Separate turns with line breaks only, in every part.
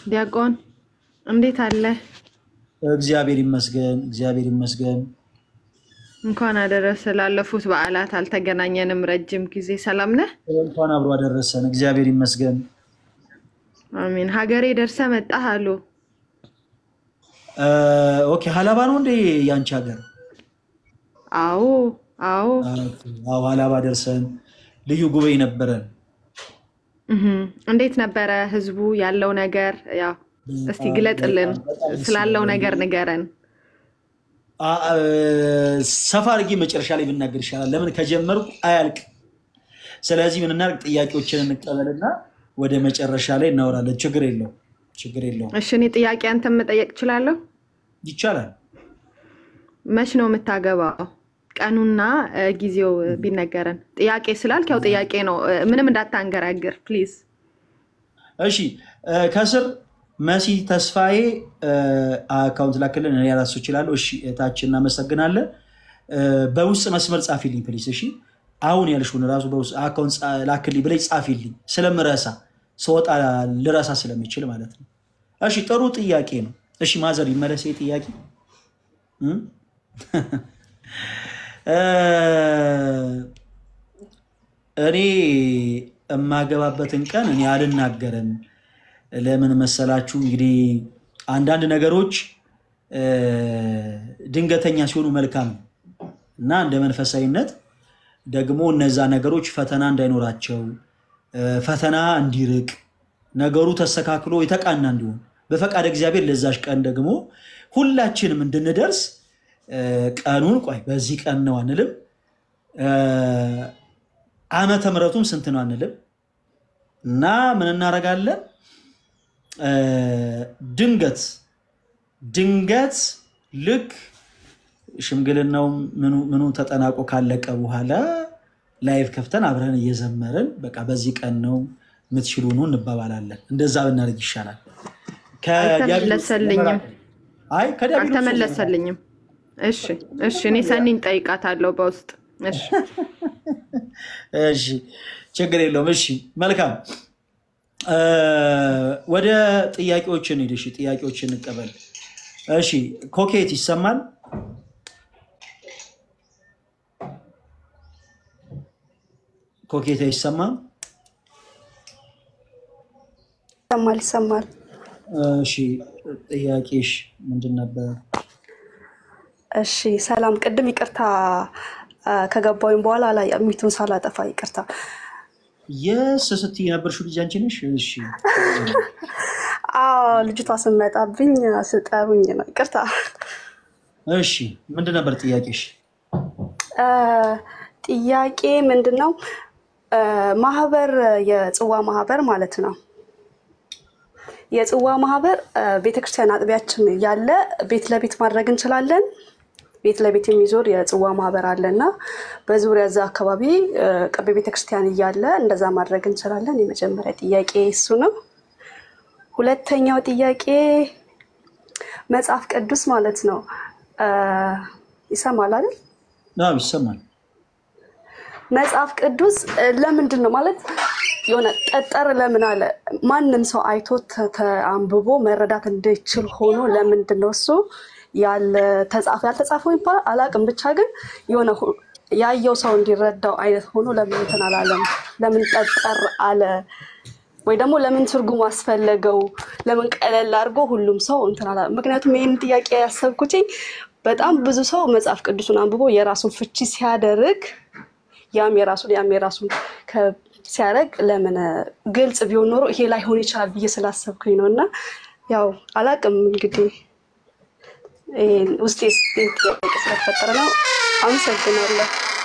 ዲያቆን እንዴት አለ?
እግዚአብሔር ይመስገን፣ እግዚአብሔር ይመስገን።
እንኳን አደረሰ። ላለፉት በዓላት አልተገናኘንም ረጅም ጊዜ። ሰላም ነህ?
እንኳን አብሮ አደረሰን። እግዚአብሔር ይመስገን።
አሜን። ሀገሬ ደርሰ መጣህ አሉ።
ኦኬ፣ ሀላባ ነው እንዴ ያንቺ ሀገር?
አዎ አዎ።
አዎ፣ ሀላባ ደርሰን ልዩ ጉባኤ ነበረን።
እህም። እንዴት ነበረ ህዝቡ ያለው ነገር? ያው እስቲ ግለጥልን፣ ስላለው ነገር ንገረን።
አ- አ- ሰፋ አድርጌ መጨረሻ ላይ ብናገር ይሻላል። ለምን ከጀመርኩ አያልቅ። ስለዚህ ምን እናድርግ? ጥያቄዎችን እንቀበልና ወደ መጨረሻ ላይ እናወራለን። ችግር የለውም፣ ችግር የለውም።
እሺ፣ እኔ ጥያቄ አንተን መጠየቅ እችላለሁ?
ይቻላል።
መች ነው የምታገባው? ቀኑና እ፣ ጊዜው እ፣ ቢነገረን። ጥያቄ ስላልክ ያው ጥያቄ ነው፣ እ፣ ምንም እንዳታንገራግር ፕሊዝ።
እሺ እ፣ ከስር መሲ ተስፋዬ እ፣ አካውንት ላክልን። እኔ ያላሱ እችላለሁ። እሺ እታች እናመሰግናለን። እ፣ በውስጥ መስመር ጻፊልኝ ፕሊስ። እሺ አሁን ያልሽውን ራሱ በውስጥ አካውንት ጻ- ላክልኝ ብለኝ ጻፊልኝ፣ ስለምረሳ ስወጣ ልረሳ ስለሚችል ማለት ነው። እሺ ጥሩ ጥያቄ ነው። እሺ ማዘር ይመለስ ይሄ ጥያቄ እ? እ፣ እኔ የማገባበትን ቀን እኔ አልናገርም። ለምን መሰላችሁ? እንግዲህ አንዳንድ ነገሮች እ፣ ድንገተኛ ሲሆኑ መልካም ነው እና እንደ መንፈሳዊነት ደግሞ እነዛ ነገሮች ፈተና እንዳይኖራቸው እ፣ ፈተና እንዲርቅ ነገሩ ተስተካክሎ የተቃና እንዲሆን በፈቃድ እግዚአብሔር ለዛሽ ቀን ደግሞ ሁላችንም እንድንደርስ እ፣ ቀኑን ቆይ በዚህ ቀን ነው አንልም። እ፣ ዓመተ ምሕረቱም ስንት ነው አንልም እና ምን እናደርጋለን? እ፣ ድንገት ድንገት ልክ ሽምግልናው ምኑ ምኑ ተጠናቆ ካለቀ በኋላ ላይቭ ከፍተን አብረን እየዘመርን በቃ በዚህ ቀን ነው የምትችሉ ነው እንባባላለን። እንደዛ ብናደርግ ይሻላል። ከዲያብሎስ
አልተመለሰልኝም
አይ ከዲያብሎስ
አልተመለሰልኝም። እሺ እሺ፣ እኔ ሰኒን ጠይቃታለሁ በውስጥ እሺ።
እሺ ችግር የለውም። እሺ መልካም እ፣ ወደ ጥያቄዎች እንሂድ። እሺ ጥያቄዎች እንቀበል። እሺ ኮኬት ይሰማል? ኮኬት አይሰማም?
ይሰማል ይሰማል።
እሺ ጥያቄሽ ምንድን ነበር?
እሺ ሰላም። ቅድም ይቅርታ አ፣ ከገባሁኝ በኋላ ላይ ሚቱን ሳላጠፋ ይቅርታ።
የስ ስትይ የነበርሽው ልጅ አንቺ ነሽ? እሺ
አዎ ልጅቷ ስመጣብኝ ስጠሩኝ ነው። ይቅርታ።
እሺ ምንድን ነበር ጥያቄሽ?
አ፣ ጥያቄ ምንድን ነው? አ፣ ማህበር የጽዋ ማህበር ማለት ነው። የጽዋ ማህበር አ፣ ቤተክርስቲያን አጥቢያችን ያለ ቤት ለቤት ማድረግ እንችላለን። ቤት ለቤት የሚዞር የጽዋ ማህበር አለ እና በዙሪያ እዛ አካባቢ አ፣ ቅርብ ቤተክርስቲያን እያለ እንደዛ ማድረግ እንችላለን። የመጀመሪያ ጥያቄ እሱ ነው። ሁለተኛው ጥያቄ መጽሐፍ ቅዱስ ማለት ነው አ፣ ይሰማል አይደል?
አዎ ይሰማል።
መጽሐፍ ቅዱስ እ፣ ለምንድን ነው ማለት የሆነ ጠጠር ለምን አለ? ማንም ሰው አይቶ ተ- ተአንብቦ መረዳት እንዲችል ሆኖ ለምንድን ነው እሱ ያለ ተጻፈ ያልተጻፈው ይባላል አላቅም። ብቻ ግን የሆነ ሁ- ያየው ሰው እንዲረዳው አይነት ሆኖ ለምን እንትን አላለም? ለምን ጠጠር አለ? ወይ ደግሞ ለምን ትርጉም አስፈለገው? ለምን ቀለል አድርጎ ሁሉም ሰው እንትን አላ ምክንያቱም ይህን ጥያቄ ያሰብኩትኝ በጣም ብዙ ሰው መጽሐፍ ቅዱሱን አንብቦ የራሱን ፍቺ ሲያደርግ ያም የራሱን ያም የራሱን ከ- ሲያደርግ ለምን ግልጽ ቢሆን ኖሮ ይሄ ላይሆን ይችላል ብዬ ስላሰብኩኝ ነው። እና ያው አላቅም እንግዲህ ይሄን ውስጤ ይሄን ጥያቄ ስለተፈጠረ ነው። አመሰግናለሁ።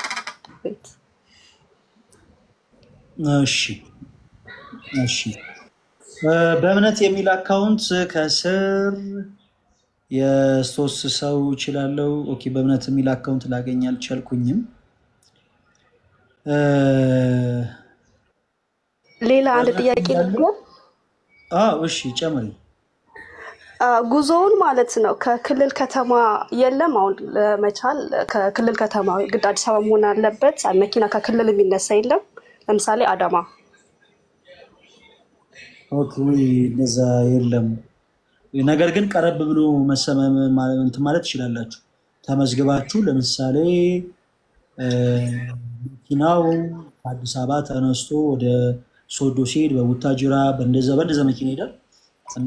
እሺ እሺ እ፣ በእምነት የሚል አካውንት ከስር የሶስት ሰው እችላለሁ። ኦኬ በእምነት የሚል አካውንት ላገኝ አልቻልኩኝም። እ፣
ሌላ አንድ ጥያቄ ደግሞ
አዎ እሺ ጨምሪ።
አ፣ ጉዞውን ማለት ነው ከክልል ከተማ የለም። አሁን ለመቻል ከክልል ከተማ ግድ አዲስ አበባ መሆን አለበት። መኪና ከክልል የሚነሳ የለም። ለምሳሌ አዳማ
ኦኬ፣ ወይ እንደዛ የለም። ነገር ግን ቀረብ ብሎ መሰመም ማለት እንትን ማለት ትችላላችሁ። ተመዝግባችሁ ለምሳሌ እ፣ መኪናው ከአዲስ አበባ ተነስቶ ወደ ሶዶ ሲሄድ በቡታጅራ በእንደዛ በእንደዛ መኪና ይሄዳል እና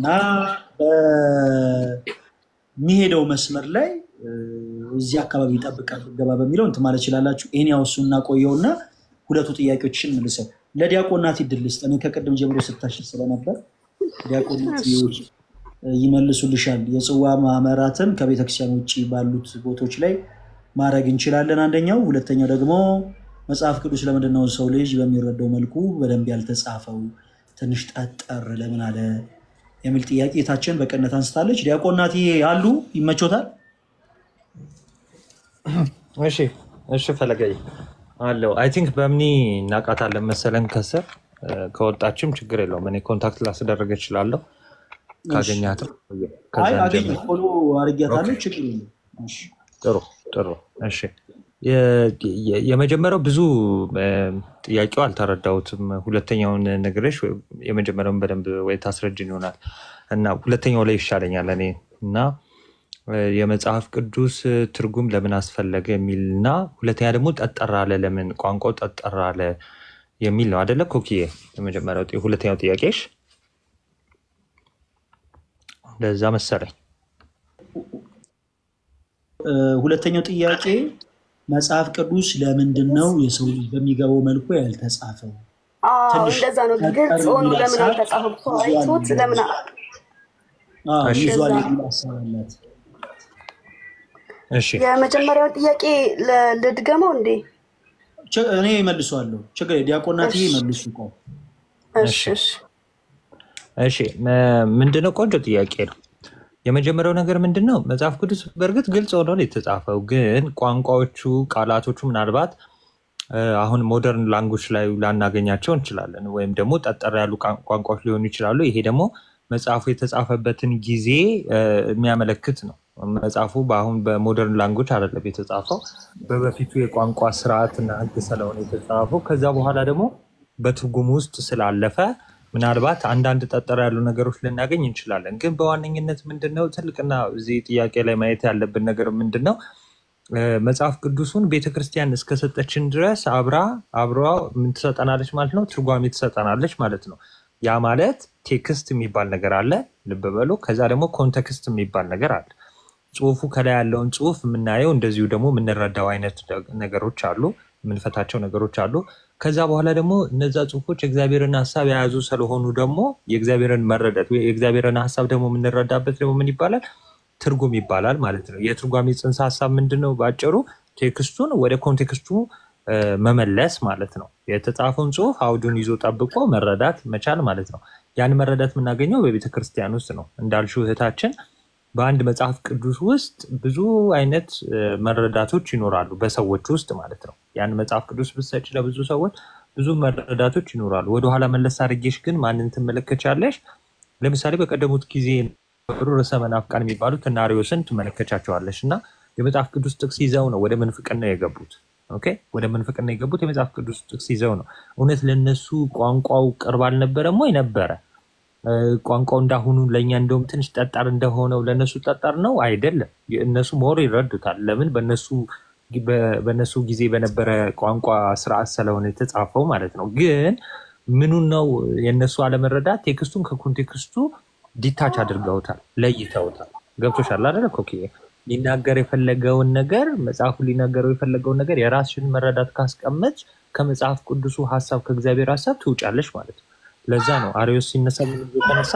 በሚሄደው መስመር ላይ እ፣ እዚህ አካባቢ ይጠብቃል ገባ በሚለው እንትን ማለት ትችላላችሁ። ይህን ያው እሱን እናቆየውና ሁለቱ ጥያቄዎችን መልሰው ለዲያቆን ናቲ ድል ስጥ። እኔ ከቅድም ጀምሮ ስታሽል ስለነበር ዲያቆን ናቲ ይመልሱልሻል። የጽዋ ማህበራትን ከቤተክርስቲያን ውጭ ባሉት ቦታዎች ላይ ማድረግ እንችላለን። አንደኛው። ሁለተኛው ደግሞ መጽሐፍ ቅዱስ ለምንድን ነው ሰው ልጅ በሚረዳው መልኩ በደንብ ያልተጻፈው ትንሽ ጠጠር ለምን አለ የሚል ጥያቄ የታችን በቅነት አንስታለች። ዲያቆን ናቲ አሉ ይመቾታል።
እሺ እሺ ፈለገይ አለው አይ ቲንክ በምኒ እናውቃታለን መሰለን ከስር እ፣ ከወጣችም ችግር የለውም። እኔ ኮንታክት ላስደረገ እችላለሁ ካገኛትም
አይ
ከዛን
አገኘ
ጀምሮ
ፎሎ አድርጊያታለሁ። ችግር የለም። እሺ።
ጥሩ ጥሩ እሺ የ- የ- የመጀመሪያው ብዙ እ፣ ጥያቄው አልተረዳሁትም። ሁለተኛውን ነግሬሽ ወይ- የመጀመሪያውን በደንብ ወይ ታስረጅን ይሆናል እና ሁለተኛው ላይ ይሻለኛል እኔ እና እ፣ የመጽሐፍ ቅዱስ እ፣ ትርጉም ለምን አስፈለገ የሚል እና ሁለተኛ ደግሞ ጠጠር አለ ለምን ቋንቋው ጠጠር አለ የሚል ነው አደለ ኮኪዬ? የመጀመሪያው ጥያ- ሁለተኛው ጥያቄሽ እንደዛ መሰለኝ።
እ፣ ሁለተኛው ጥያቄ መጽሐፍ ቅዱስ ለምንድን ነው የሰው ልጅ በሚገባው መልኩ ያልተጻፈው?
አዎ
ትንሽ
እንደዛ ነው።
ጠጠር
ግልጽ ሆኖ
የሚል
ለምን
ሀሳብ
አልተጻፈም? ሰው
ይዟል
አይቶት
የሚል
ለምን
ሀሳብ አዎ፣
እሺ
ይዟል
እንደዛ
የሚል ሀሳብ አላት።
እሺ
የመጀመሪያውን ጥያቄ ለ- ልድገመው እንዴ?
ች- እኔ መልሰዋለሁ። ችግር የለም። ዲያቆናት
እሺ
መልሱ። ቆይ
እሺ
እሺ
እሺ
እሺ መ- ምንድነው? ቆንጆ ጥያቄ ነው። የመጀመሪያው ነገር ምንድን ነው? መጽሐፍ ቅዱስ በእርግጥ ግልጽ ሆኖ ነው የተጻፈው፣ ግን ቋንቋዎቹ፣ ቃላቶቹ ምናልባት እ፣ አሁን ሞደርን ላንጉጅ ላይ ላናገኛቸው እንችላለን፣ ወይም ደግሞ ጠጠር ያሉ ቋን- ቋንቋዎች ሊሆኑ ይችላሉ። ይሄ ደግሞ መጽሐፉ የተጻፈበትን ጊዜ እ፣ የሚያመለክት ነው። መጽሐፉ በአሁን በሞደርን ላንጉጅ አይደለም የተጻፈው፣ በበፊቱ የቋንቋ ስርዓትና ሕግ ስለሆነ የተጻፈው። ከዛ በኋላ ደግሞ በትርጉም ውስጥ ስላለፈ ምናልባት አንዳንድ ጠጠር ያሉ ነገሮች ልናገኝ እንችላለን። ግን በዋነኝነት ምንድን ነው ትልቅና እዚህ ጥያቄ ላይ ማየት ያለብን ነገር ምንድን ነው? እ፣ መጽሐፍ ቅዱሱን ቤተክርስቲያን እስከሰጠችን ድረስ አብራ አብሯ ምን ትሰጠናለች ማለት ነው? ትርጓሜ ትሰጠናለች ማለት ነው። ያ ማለት ቴክስት የሚባል ነገር አለ፣ ልብ በሉ። ከዛ ደግሞ ኮንቴክስት የሚባል ነገር አለ። ጽሁፉ ከላይ ያለውን ጽሁፍ የምናየው እንደዚሁ ደግሞ የምንረዳው አይነት ደ- ነገሮች አሉ፣ የምንፈታቸው ነገሮች አሉ። ከዛ በኋላ ደግሞ እነዛ ጽሁፎች የእግዚአብሔርን ሀሳብ የያዙ ስለሆኑ ደግሞ የእግዚአብሔርን መረዳት ወይ የእግዚአብሔርን ሀሳብ ደግሞ የምንረዳበት ደግሞ ምን ይባላል? ትርጉም ይባላል ማለት ነው። የትርጓሜ ጽንሰ ሀሳብ ምንድን ነው? በአጭሩ ቴክስቱን ወደ ኮንቴክስቱ እ፣ መመለስ ማለት ነው። የተጻፈውን ጽሁፍ አውዱን ይዞ ጠብቆ መረዳት መቻል ማለት ነው። ያን መረዳት የምናገኘው በቤተ ክርስቲያን ውስጥ ነው። እንዳልሽው እህታችን በአንድ መጽሐፍ ቅዱስ ውስጥ ብዙ አይነት እ፣ መረዳቶች ይኖራሉ፣ በሰዎች ውስጥ ማለት ነው። ያን መጽሐፍ ቅዱስ ብትሰጪ ለብዙ ሰዎች ብዙ መረዳቶች ይኖራሉ። ወደኋላ መለስ አድርጌሽ ግን ማንን ትመለከቻለሽ? ለምሳሌ በቀደሙት ጊዜ የነበሩ ርዕሰ መናፍቃን የሚባሉት እነ አርዮስን ትመለከቻቸዋለሽ እና የመጽሐፍ ቅዱስ ጥቅስ ይዘው ነው ወደ ምንፍቅና የገቡት። ኦኬ፣ ወደ ምንፍቅና የገቡት የመጽሐፍ ቅዱስ ጥቅስ ይዘው ነው። እውነት ለነሱ ቋንቋው ቅርብ አልነበረም ወይ? ነበረ። እ፣ ቋንቋው እንዳሁኑ ለእኛ እንደውም ትንሽ ጠጣር እንደሆነው ለእነሱ ጠጣር ነው አይደለም። እነሱ ሞር ይረዱታል። ለምን? በእነሱ በ- በእነሱ ጊዜ በነበረ ቋንቋ ስርዓት ስለሆነ የተጻፈው ማለት ነው። ግን ምኑን ነው የእነሱ አለመረዳት? ቴክስቱን ከኮንቴክስቱ ዲታች አድርገውታል፣ ለይተውታል። ገብቶሻል አይደለ ኮኪዬ? ሊናገር የፈለገውን ነገር መጽሐፉ ሊናገረው የፈለገውን ነገር የራስሽን መረዳት ካስቀመጥ ከመጽሐፍ ቅዱሱ ሀሳብ ከእግዚአብሔር ሀሳብ ትውጫለሽ ማለት ነው። ለዛ ነው አርዮስ ሲነሳ ምን ብሎ ተነሳ?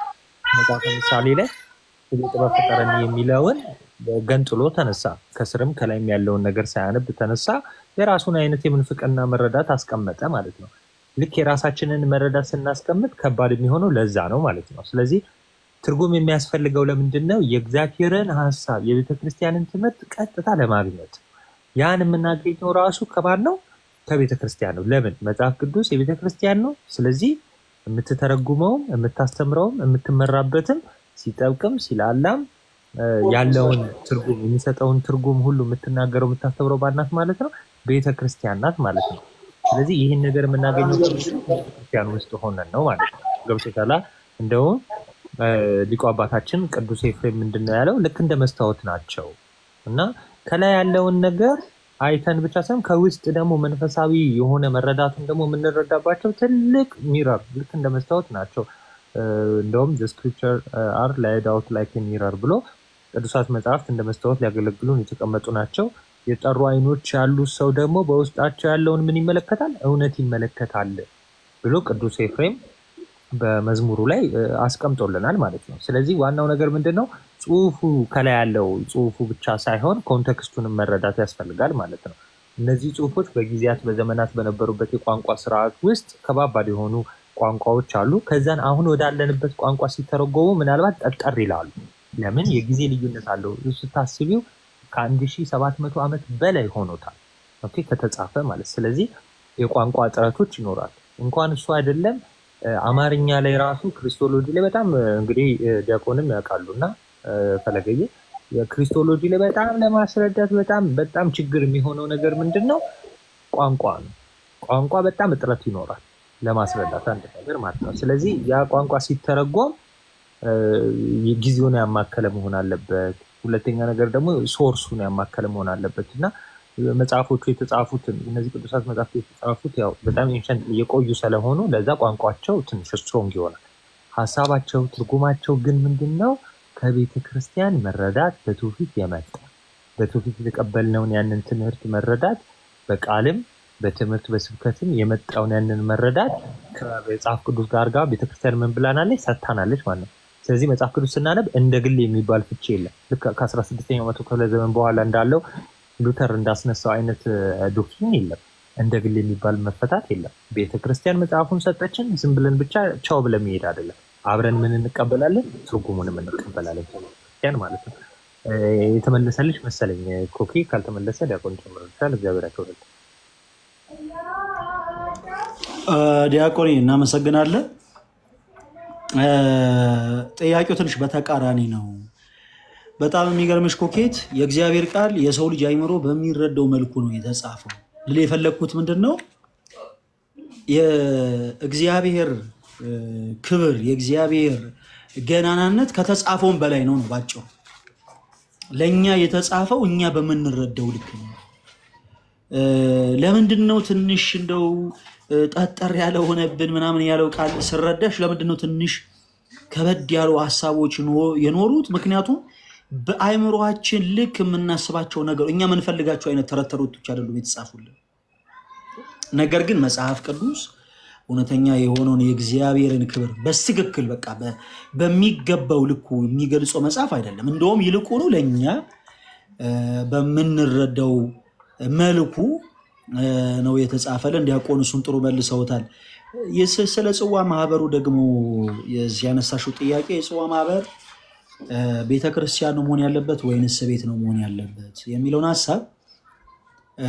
መጽሐፈ ምሳሌ ላይ ስለ ጥበብ ፍጠረኒ የሚለውን ገንጥሎ ተነሳ። ከስርም ከላይም ያለውን ነገር ሳያነብ ተነሳ። የራሱን አይነት የምንፍቅና መረዳት አስቀመጠ ማለት ነው። ልክ የራሳችንን መረዳት ስናስቀምጥ ከባድ የሚሆነው ለዛ ነው ማለት ነው። ስለዚህ ትርጉም የሚያስፈልገው ለምንድን ነው? የእግዚአብሔርን ሀሳብ የቤተ ክርስቲያንን ትምህርት ቀጥታ ለማግኘት ያን የምናገኘው ራሱ ከማን ነው? ከቤተ ክርስቲያን ነው። ለምን? መጽሐፍ ቅዱስ የቤተ ክርስቲያን ነው። ስለዚህ የምትተረጉመውም የምታስተምረውም የምትመራበትም ሲጠብቅም ሲላላም እ፣ ያለውን ትርጉም የሚሰጠውን ትርጉም ሁሉ የምትናገረው የምታስተምረው ባናት ማለት ነው ቤተ ክርስቲያን ናት ማለት ነው። ስለዚህ ይህን ነገር የምናገኘው ከምንድን ነው? ቤተ ክርስቲያን ውስጥ ሆነን ነው ማለት ነው። ገብቶሻል? እንደውም እ፣ ሊቁ አባታችን ቅዱስ ኤፍሬም ምንድን ነው ያለው? ልክ እንደ መስታወት ናቸው እና ከላይ ያለውን ነገር አይተን ብቻ ሳይሆን ከውስጥ ደግሞ መንፈሳዊ የሆነ መረዳቱን ደግሞ የምንረዳባቸው ትልቅ ሚረር ልክ እንደ መስታወት ናቸው። እ፣ እንደውም ስክሪፕቸር አር ላይድ አውት ላይክ ሚረር ብሎ ቅዱሳት መጽሐፍት እንደ መስታወት ሊያገለግሉን የተቀመጡ ናቸው። የጠሩ አይኖች ያሉት ሰው ደግሞ በውስጣቸው ያለውን ምን ይመለከታል? እውነት ይመለከታል ብሎ ቅዱስ ኤፍሬም በመዝሙሩ ላይ እ፣ አስቀምጦልናል ማለት ነው። ስለዚህ ዋናው ነገር ምንድን ነው? ጽሁፉ ከላይ ያለው ጽሁፉ ብቻ ሳይሆን ኮንቴክስቱንም መረዳት ያስፈልጋል ማለት ነው። እነዚህ ጽሁፎች በጊዜያት በዘመናት በነበሩበት የቋንቋ ስርዓት ውስጥ ከባባድ የሆኑ ቋንቋዎች አሉ። ከዛን አሁን ወዳለንበት ቋንቋ ሲተረጎሙ ምናልባት ጠጠር ይላሉ። ለምን? የጊዜ ልዩነት አለው። ስታስቢው ከአንድ ሺህ ሰባት መቶ ዓመት በላይ ሆኖታል ኦኬ፣ ከተጻፈ ማለት ስለዚህ የቋንቋ እጥረቶች ይኖራሉ። እንኳን እሱ አይደለም እ፣ አማርኛ ላይ ራሱ ክሪስቶሎጂ ላይ በጣም እ፣ እንግዲህ እ፣ ዲያቆንም ያውቃሉ እና እ፣ ፈለገዬ የክሪስቶሎጂ ላይ በጣም ለማስረዳት በጣም በጣም ችግር የሚሆነው ነገር ምንድን ነው? ቋንቋ ነው። ቋንቋ በጣም እጥረት ይኖራል ለማስረዳት አንድ ነገር ማለት ነው። ስለዚህ ያ ቋንቋ ሲተረጎም እ፣ ጊዜውን ያማከለ መሆን አለበት። ሁለተኛ ነገር ደግሞ ሶርሱን ያማከለ መሆን አለበት እና መጽሐፎቹ የተጻፉትን እነዚህ ቅዱሳት መጽሐፍት የተጻፉት ያው በጣም ኤንሸንት የቆዩ ስለሆኑ ለዛ ቋንቋቸው ትንሽ ስትሮንግ ይሆናል። ሀሳባቸው ትርጉማቸው ግን ምንድን ነው? ከቤተ ክርስቲያን መረዳት በትውፊት የመጣ በትውፊት የተቀበልነውን ያንን ትምህርት መረዳት በቃልም በትምህርት በስብከትም የመጣውን ያንን መረዳት ከመጽሐፍ ቅዱስ ጋር ጋር ቤተክርስቲያን ምን ብላናለች? ሰጥታናለች ማለት ነው። ስለዚህ መጽሐፍ ቅዱስ ስናነብ እንደ ግል የሚባል ፍቺ የለም። ልክ ከ16ኛው መቶ ክፍለ ዘመን በኋላ እንዳለው ሉተር እንዳስነሳው አይነት ዶክትሪን የለም። እንደ ግል የሚባል መፈታት የለም። ቤተክርስቲያን መጽሐፉን ሰጠችን፣ ዝም ብለን ብቻ ቻው ብለን መሄድ አይደለም። አብረን ምን እንቀበላለን? ትርጉሙንም እንቀበላለን። ቤተክርስቲያን ማለት ነው። እ፣ የተመለሰልሽ መሰለኝ ኮኪ። ካልተመለሰ ዲያቆን ጨምርልሻል። እግዚአብሔር ያክብርል።
እ፣ ዲያቆኔ እናመሰግናለን። እ፣ ጥያቄው ትንሽ በተቃራኒ ነው። በጣም የሚገርምሽ ኮኬት የእግዚአብሔር ቃል የሰው ልጅ አይምሮ በሚረዳው መልኩ ነው የተጻፈው። ልል የፈለግኩት ምንድን ነው የእግዚአብሔር እ፣ ክብር የእግዚአብሔር ገናናነት ከተጻፈውን በላይ ነው ነው ባጭሩ። ለእኛ የተጻፈው እኛ በምንረዳው ልክ ነው። እ፣ ለምንድን ነው ትንሽ እንደው እ፣ ጠጠር ያለ ሆነብን ምናምን ያለው ቃል ስረዳሽ፣ ለምንድን ነው ትንሽ ከበድ ያሉ ሀሳቦች ኖ- የኖሩት? ምክንያቱም በአእምሯችን ልክ የምናስባቸው ነገር እኛ የምንፈልጋቸው አይነት ተረት ተረቶች አይደሉም የተጻፉልን። ነገር ግን መጽሐፍ ቅዱስ እውነተኛ የሆነውን የእግዚአብሔርን ክብር በትክክል በቃ በ- በሚገባው ልኩ የሚገልጸው መጽሐፍ አይደለም። እንደውም ይልቁኑ ለእኛ እ፣ በምንረዳው መልኩ እ፣ ነው የተጻፈልን። ዲያቆን እሱን ጥሩ መልሰውታል። የስ- ስለ ጽዋ ማህበሩ ደግሞ የዚህ ያነሳሽው ጥያቄ የጽዋ ማህበር እ፣ ቤተ ክርስቲያን ነው መሆን ያለበት ወይንስ ቤት ነው መሆን ያለበት የሚለውን ሀሳብ እ፣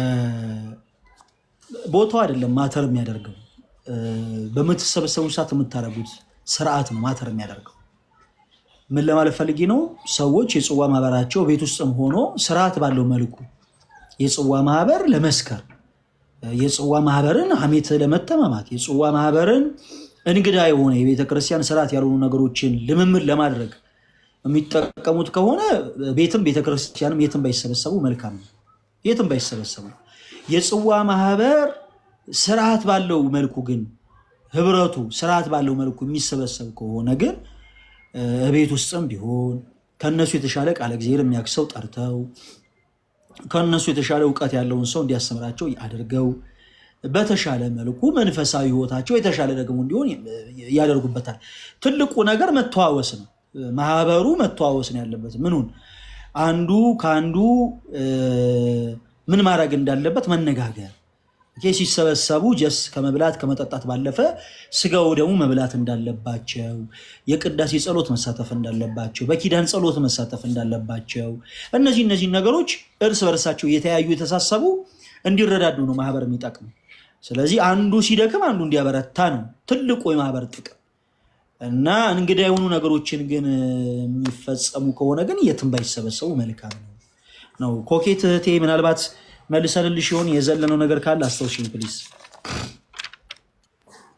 ቦታው አይደለም ማተር የሚያደርገው እ፣ በምትሰበሰቡ ሰዓት የምታደርጉት ስርዓት ነው ማተር የሚያደርገው። ምን ለማለት ፈልጌ ነው? ሰዎች የጽዋ ማህበራቸው ቤት ውስጥም ሆኖ ስርዓት ባለው መልኩ የጽዋ ማህበር ለመስከር፣ የጽዋ ማህበርን ሐሜት ለመተማማት፣ የጽዋ ማህበርን እንግዳ የሆነ የቤተ ክርስቲያን ስርዓት ያልሆኑ ነገሮችን ልምምድ ለማድረግ የሚጠቀሙት ከሆነ ቤትም ቤተ ክርስቲያንም የትም ባይሰበሰቡ መልካም ነው። የትም ባይሰበሰቡ የጽዋ ማህበር ስርዓት ባለው መልኩ ግን ህብረቱ ስርዓት ባለው መልኩ የሚሰበሰብ ከሆነ ግን እ፣ ቤት ውስጥም ቢሆን ከእነሱ የተሻለ ቃለ እግዚአብሔር የሚያክሰው ጠርተው ከእነሱ የተሻለ እውቀት ያለውን ሰው እንዲያስተምራቸው አድርገው በተሻለ መልኩ መንፈሳዊ ህይወታቸው የተሻለ ደግሞ እንዲሆን ያደርጉበታል። ትልቁ ነገር መተዋወስ ነው። ማህበሩ መተዋወስ ነው ያለበት። ምኑን አንዱ ከአንዱ እ፣ ምን ማድረግ እንዳለበት መነጋገር ይሄ ሲሰበሰቡ ጀስ ከመብላት ከመጠጣት ባለፈ ስጋው ደግሞ መብላት እንዳለባቸው፣ የቅዳሴ ጸሎት መሳተፍ እንዳለባቸው፣ በኪዳን ጸሎት መሳተፍ እንዳለባቸው እነዚህ እነዚህ ነገሮች እርስ በርሳቸው የተያዩ የተሳሰቡ እንዲረዳዱ ነው ማህበር የሚጠቅም። ስለዚህ አንዱ ሲደክም አንዱ እንዲያበረታ ነው ትልቁ የማህበር ጥቅም እና እንግዳ የሆኑ ነገሮችን ግን የሚፈጸሙ ከሆነ ግን የትም ባይሰበሰቡ መልካም ነው ነው። ኮኬት እህቴ ምናልባት መልሰንልሽ ሲሆን የዘለነው ነገር ካለ አስታውሽኝ ፕሊዝ።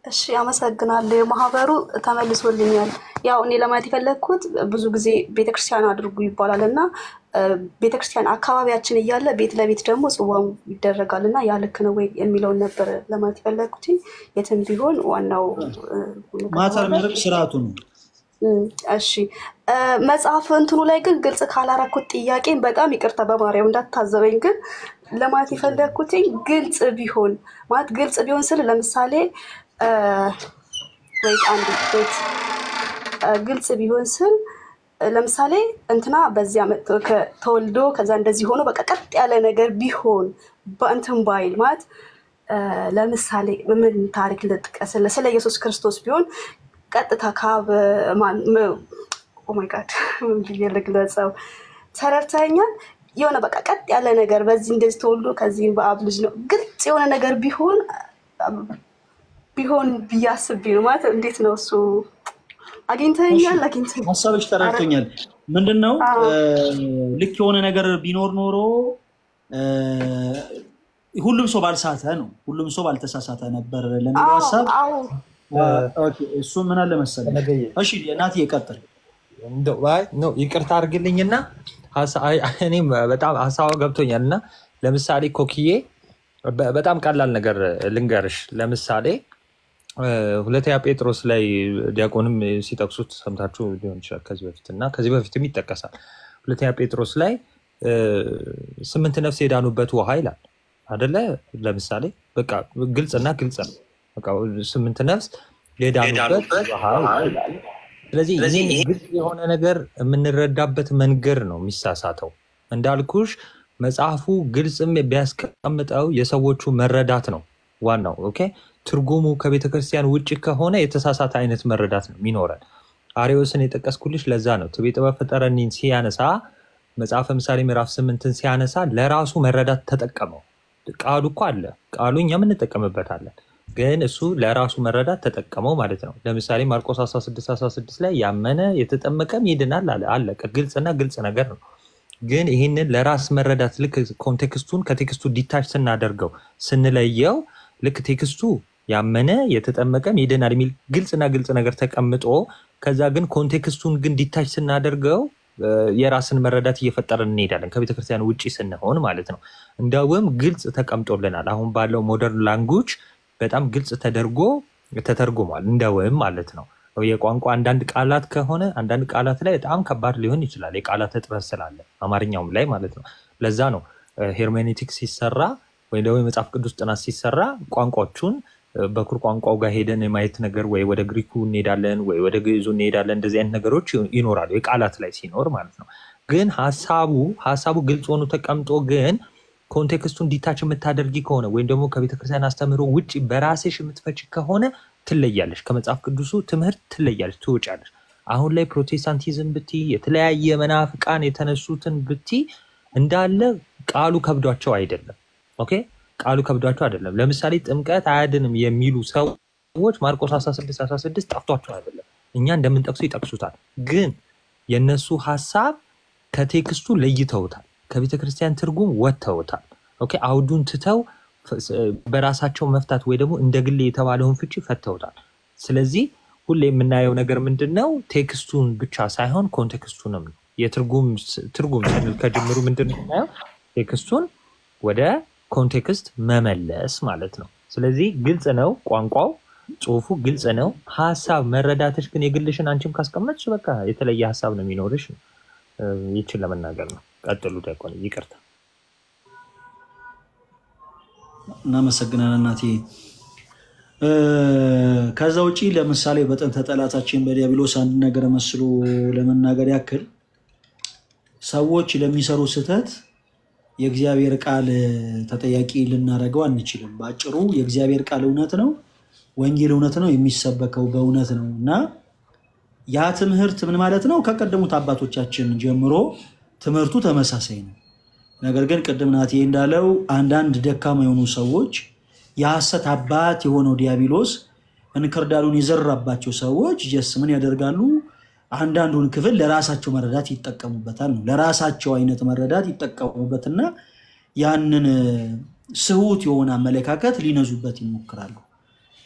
እሺ አመሰግናለሁ። የማህበሩ ተመልሶልኛል። ያው እኔ ለማለት የፈለግኩት ብዙ ጊዜ ቤተክርስቲያን አድርጉ ይባላል እና እ፣ ቤተክርስቲያን አካባቢያችን እያለ ቤት ለቤት ደግሞ ጽዋም ይደረጋል እና ያ ልክ ነው ወይ የሚለውን ነበር ለማለት የፈለግኩት። የትም ቢሆን ዋናው እ፣
ማተር
ከተባለ
የሚያደርግ ስርዓቱ ነው።
እም፣ እሺ እ፣ መጽሐፍ እንትኑ ላይ ግን ግልጽ ካላረኩት ጥያቄን በጣም ይቅርታ በማርያም እንዳታዘበኝ። ግን ለማለት የፈለግኩት ግልጽ ቢሆን ማለት ግልጽ ቢሆን ስል ለምሳሌ እ፣ ወይት አንድ ወይት እ፣ ግልጽ ቢሆን ስል እ፣ ለምሳሌ እንትና በዚህ ዓመት ከ- ተወልዶ ከዛ እንደዚህ ሆኖ በቃ ቀጥ ያለ ነገር ቢሆን በእንትን ባይል ማለት እ፣ ለምሳሌ ምን ታሪክ ልጥቀስልህ? ስለ ኢየሱስ ክርስቶስ ቢሆን ቀጥታ ካብ ኦማይ ጋድ ምን ብዬ ልግለጸው? ተረድተኸኛል? የሆነ በቃ ቀጥ ያለ ነገር በዚህ እንደዚህ ተወልዶ ከዚህ በአብ ልጅ ነው ግልጽ የሆነ ነገር ቢሆን ቢሆን ብዬ አስቤ ነው። ማለት እንዴት ነው እሱ? አግኝተኸኛል? አግኝተኸኛል?
ሀሳብሽ
ኧረ
ተረድቶኛል። ምንድን ነው
አዎ
እ፣ ልክ የሆነ ነገር ቢኖር ኖሮ እ፣ ሁሉም ሰው ባልሳተ ነው፣ ሁሉም ሰው ባልተሳሳተ ነበር ለሚለው
አዎ
ሀሳብ
አዎ
እ፣ ኦኬ፣ እሱ ምን አለ መሰለሽ።
ነገየ
እሺ እናቴ ይቀጥል።
እንደው አይ ኖ ይቅርታ አድርግልኝና ሀሳ- አይ፣ እኔም በጣም ሀሳቡ ገብቶኛል እና ለምሳሌ ኮክዬ በ- በጣም ቀላል ነገር ልንገርሽ። ለምሳሌ እ፣ ሁለተኛ ጴጥሮስ ላይ ዲያቆንም ሲጠቅሱት ሰምታችሁ ሊሆን ይችላል ከዚህ በፊት እና ከዚህ በፊትም ይጠቀሳል። ሁለተኛ ጴጥሮስ ላይ እ፣ ስምንት ነፍስ የዳኑበት ውሃ ይላል አደለ? ለምሳሌ በቃ ግልጽና ግልጽ ነው። በቃ ስምንት ነፍስ የዳኑበት ውሃ ይላል። ስለዚህ ይህን ግልጽ የሆነ ነገር የምንረዳበት መንገድ ነው የሚሳሳተው። እንዳልኩሽ መጽሐፉ ግልጽም ቢያስቀምጠው የሰዎቹ መረዳት ነው ዋናው። ኦኬ ትርጉሙ ከቤተ ክርስቲያን ውጭ ከሆነ የተሳሳተ አይነት መረዳት ነው የሚኖረን። አሪዎስን የጠቀስኩልሽ ለዛ ነው። ትቤ ጥበብ ፈጠረኒን ሲያነሳ መጽሐፈ ምሳሌ ምዕራፍ ስምንትን ሲያነሳ ለራሱ መረዳት ተጠቀመው። ቃሉ እኮ አለ፣ ቃሉ እኛም እንጠቀምበታለን። ግን እሱ ለራሱ መረዳት ተጠቀመው ማለት ነው። ለምሳሌ ማርቆስ 16 16 ላይ ያመነ የተጠመቀም ይድናል አለ። አለቀ። ግልጽና ግልጽ ነገር ነው። ግን ይህንን ለራስ መረዳት ልክ ኮንቴክስቱን ከቴክስቱ ዲታች ስናደርገው ስንለየው ልክ ቴክስቱ ያመነ የተጠመቀም ይድናል የሚል ግልጽና ግልጽ ነገር ተቀምጦ ከዛ ግን ኮንቴክስቱን ግን ዲታች ስናደርገው እ፣ የራስን መረዳት እየፈጠረን እንሄዳለን ከቤተክርስቲያን ውጭ ስንሆን ማለት ነው። እንደውም ግልጽ ተቀምጦልናል። አሁን ባለው ሞደርን ላንጉጅ በጣም ግልጽ ተደርጎ ተተርጉሟል። እንደውም ማለት ነው የቋንቋ አንዳንድ ቃላት ከሆነ አንዳንድ ቃላት ላይ በጣም ከባድ ሊሆን ይችላል። የቃላት እጥረት ስላለ አማርኛውም ላይ ማለት ነው። ለዛ ነው ሄርሜኔቲክስ ሲሰራ ወይም ደግሞ የመጽሐፍ ቅዱስ ጥናት ሲሰራ ቋንቋዎቹን እ፣ በኩር ቋንቋው ጋር ሄደን የማየት ነገር ወይ ወደ ግሪኩ እንሄዳለን ወይ ወደ ግዕዙ እንሄዳለን። እንደዚህ አይነት ነገሮች ይኖራሉ የቃላት ላይ ሲኖር ማለት ነው። ግን ሀሳቡ ሀሳቡ ግልጽ ሆኖ ተቀምጦ ግን ኮንቴክስቱን ዲታች የምታደርጊ ከሆነ ወይም ደግሞ ከቤተክርስቲያን አስተምህሮ ውጭ በራስሽ የምትፈች ከሆነ ትለያለሽ፣ ከመጽሐፍ ቅዱሱ ትምህርት ትለያለሽ፣ ትወጫለሽ። አሁን ላይ ፕሮቴስታንቲዝም ብቲ የተለያየ መናፍቃን የተነሱትን ብቲ እንዳለ ቃሉ ከብዷቸው አይደለም። ኦኬ ቃሉ ከብዷቸው አይደለም። ለምሳሌ ጥምቀት አያድንም የሚሉ ሰዎች ማርቆስ 16 16 ጠፍቷቸው አይደለም። እኛ እንደምንጠቅሱ ይጠቅሱታል። ግን የነሱ ሀሳብ ከቴክስቱ ለይተውታል። ከቤተ ክርስቲያን ትርጉም ወጥተውታል። ኦኬ አውዱን ትተው ፈ- በራሳቸው መፍታት ወይ ደግሞ እንደ ግሌ የተባለውን ፍቺ ፈተውታል። ስለዚህ ሁሌ የምናየው ነገር ምንድን ነው? ቴክስቱን ብቻ ሳይሆን ኮንቴክስቱንም ነው። የትርጉም ስ- ትርጉም ስንል ከጅምሩ ምንድን ነው የምናየው? ቴክስቱን ወደ ኮንቴክስት መመለስ ማለት ነው። ስለዚህ ግልጽ ነው ቋንቋው፣ ጽሁፉ ግልጽ ነው። ሀሳብ መረዳትሽ ግን የግልሽን አንቺም ካስቀመጥሽ በቃ የተለየ ሀሳብ ነው የሚኖርሽ ነው። እ፣ ይችን ለመናገር ነው። ቀጥሉ ዲያቆን፣ ይቅርታ።
እናመሰግናለን እናቴ። እ፣ ከዛ ውጪ ለምሳሌ በጥንተ ጠላታችን በዲያብሎስ አንድ ነገር መስሎ ለመናገር ያክል ሰዎች ለሚሰሩ ስህተት የእግዚአብሔር ቃል ተጠያቂ ልናደርገው አንችልም። በአጭሩ የእግዚአብሔር ቃል እውነት ነው፣ ወንጌል እውነት ነው፣ የሚሰበከው በእውነት ነው እና ያ ትምህርት ምን ማለት ነው? ከቀደሙት አባቶቻችን ጀምሮ ትምህርቱ ተመሳሳይ ነው። ነገር ግን ቅድም ናቴ እንዳለው አንዳንድ ደካማ የሆኑ ሰዎች የሐሰት አባት የሆነው ዲያብሎስ እንክርዳዱን የዘራባቸው ሰዎች ጀስ ምን ያደርጋሉ? አንዳንዱን ክፍል ለራሳቸው መረዳት ይጠቀሙበታል ነው። ለራሳቸው አይነት መረዳት ይጠቀሙበትና ያንን ስሁት የሆነ አመለካከት ሊነዙበት ይሞክራሉ።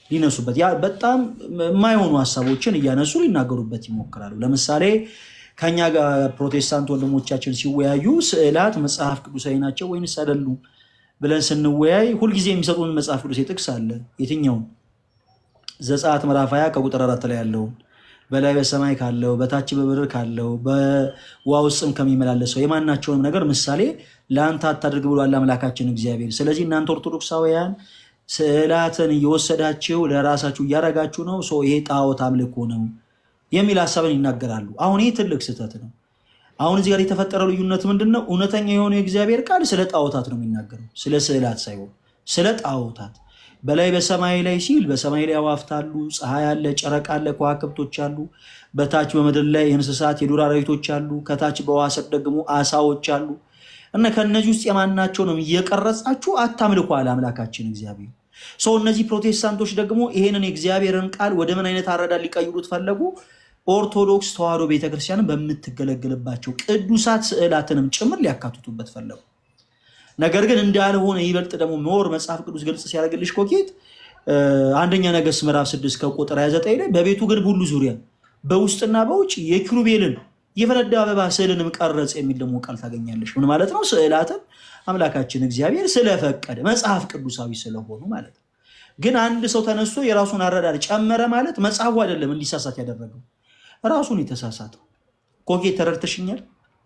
ሊነሱበት ያ በጣም የማይሆኑ ሀሳቦችን እያነሱ ሊናገሩበት ይሞክራሉ። ለምሳሌ ከኛ ጋር ፕሮቴስታንት ወንድሞቻችን ሲወያዩ ስዕላት መጽሐፍ ቅዱሳዊ ናቸው ወይንስ አይደሉም ብለን ስንወያይ ሁልጊዜ የሚሰጡን መጽሐፍ ቅዱስ ጥቅስ አለ። የትኛውም ዘጸአት ምዕራፍ 20 ከቁጥር አራት ላይ ያለውን በላይ በሰማይ ካለው በታች በምድር ካለው በውሃ ውስጥም ከሚመላለሰው የማናቸውንም ነገር ምሳሌ ለአንተ አታድርግ ብሏል አምላካችን እግዚአብሔር። ስለዚህ እናንተ ኦርቶዶክሳውያን ስዕላትን እየወሰዳችሁ ለራሳችሁ እያደረጋችሁ ነው፣ ሰው ይሄ ጣዖት አምልኮ ነው የሚል ሀሳብን ይናገራሉ። አሁን ይህ ትልቅ ስህተት ነው። አሁን እዚህ ጋር የተፈጠረው ልዩነት ምንድን ነው? እውነተኛ የሆነው የእግዚአብሔር ቃል ስለ ጣዖታት ነው የሚናገረው፣ ስለ ስዕላት ሳይሆን ስለ ጣዖታት። በላይ በሰማይ ላይ ሲል በሰማይ ላይ አዋፍት አሉ፣ ፀሐይ አለ፣ ጨረቃ አለ፣ ከዋክብቶች አሉ። በታች በምድር ላይ እንስሳት የዱር አራዊቶች አሉ። ከታች በውሃ ስር ደግሞ አሳዎች አሉ። እና ከእነዚህ ውስጥ የማናቸውንም እየቀረጻችሁ አታምልኩ አለ አምላካችን እግዚአብሔር። ሰው እነዚህ ፕሮቴስታንቶች ደግሞ ይሄንን የእግዚአብሔርን ቃል ወደ ምን አይነት አረዳድ ሊቀይሩት ፈለጉ? ኦርቶዶክስ ተዋሕዶ ቤተክርስቲያንን በምትገለግልባቸው ቅዱሳት ስዕላትንም ጭምር ሊያካትቱበት ፈለጉ። ነገር ግን እንዳልሆነ ይበልጥ ደግሞ ሞር መጽሐፍ ቅዱስ ግልጽ ሲያደርግልሽ ኮኬት አንደኛ ነገሥት ምዕራፍ 6 ከቁጥር 29 ላይ በቤቱ ግንብ ሁሉ ዙሪያ በውስጥና በውጭ የኪሩቤልን የፈነዳ አበባ ስዕልንም ቀረጽ የሚል ደግሞ ቃል ታገኛለሽ። ምን ማለት ነው? ስዕላትን አምላካችን እግዚአብሔር ስለፈቀደ መጽሐፍ ቅዱሳዊ ስለሆኑ ማለት ነው። ግን አንድ ሰው ተነስቶ የራሱን አረዳድ ጨመረ ማለት መጽሐፉ አይደለም እንዲሳሳት ያደረገው ራሱን የተሳሳተው። ኮኬ ተረድተሽኛል?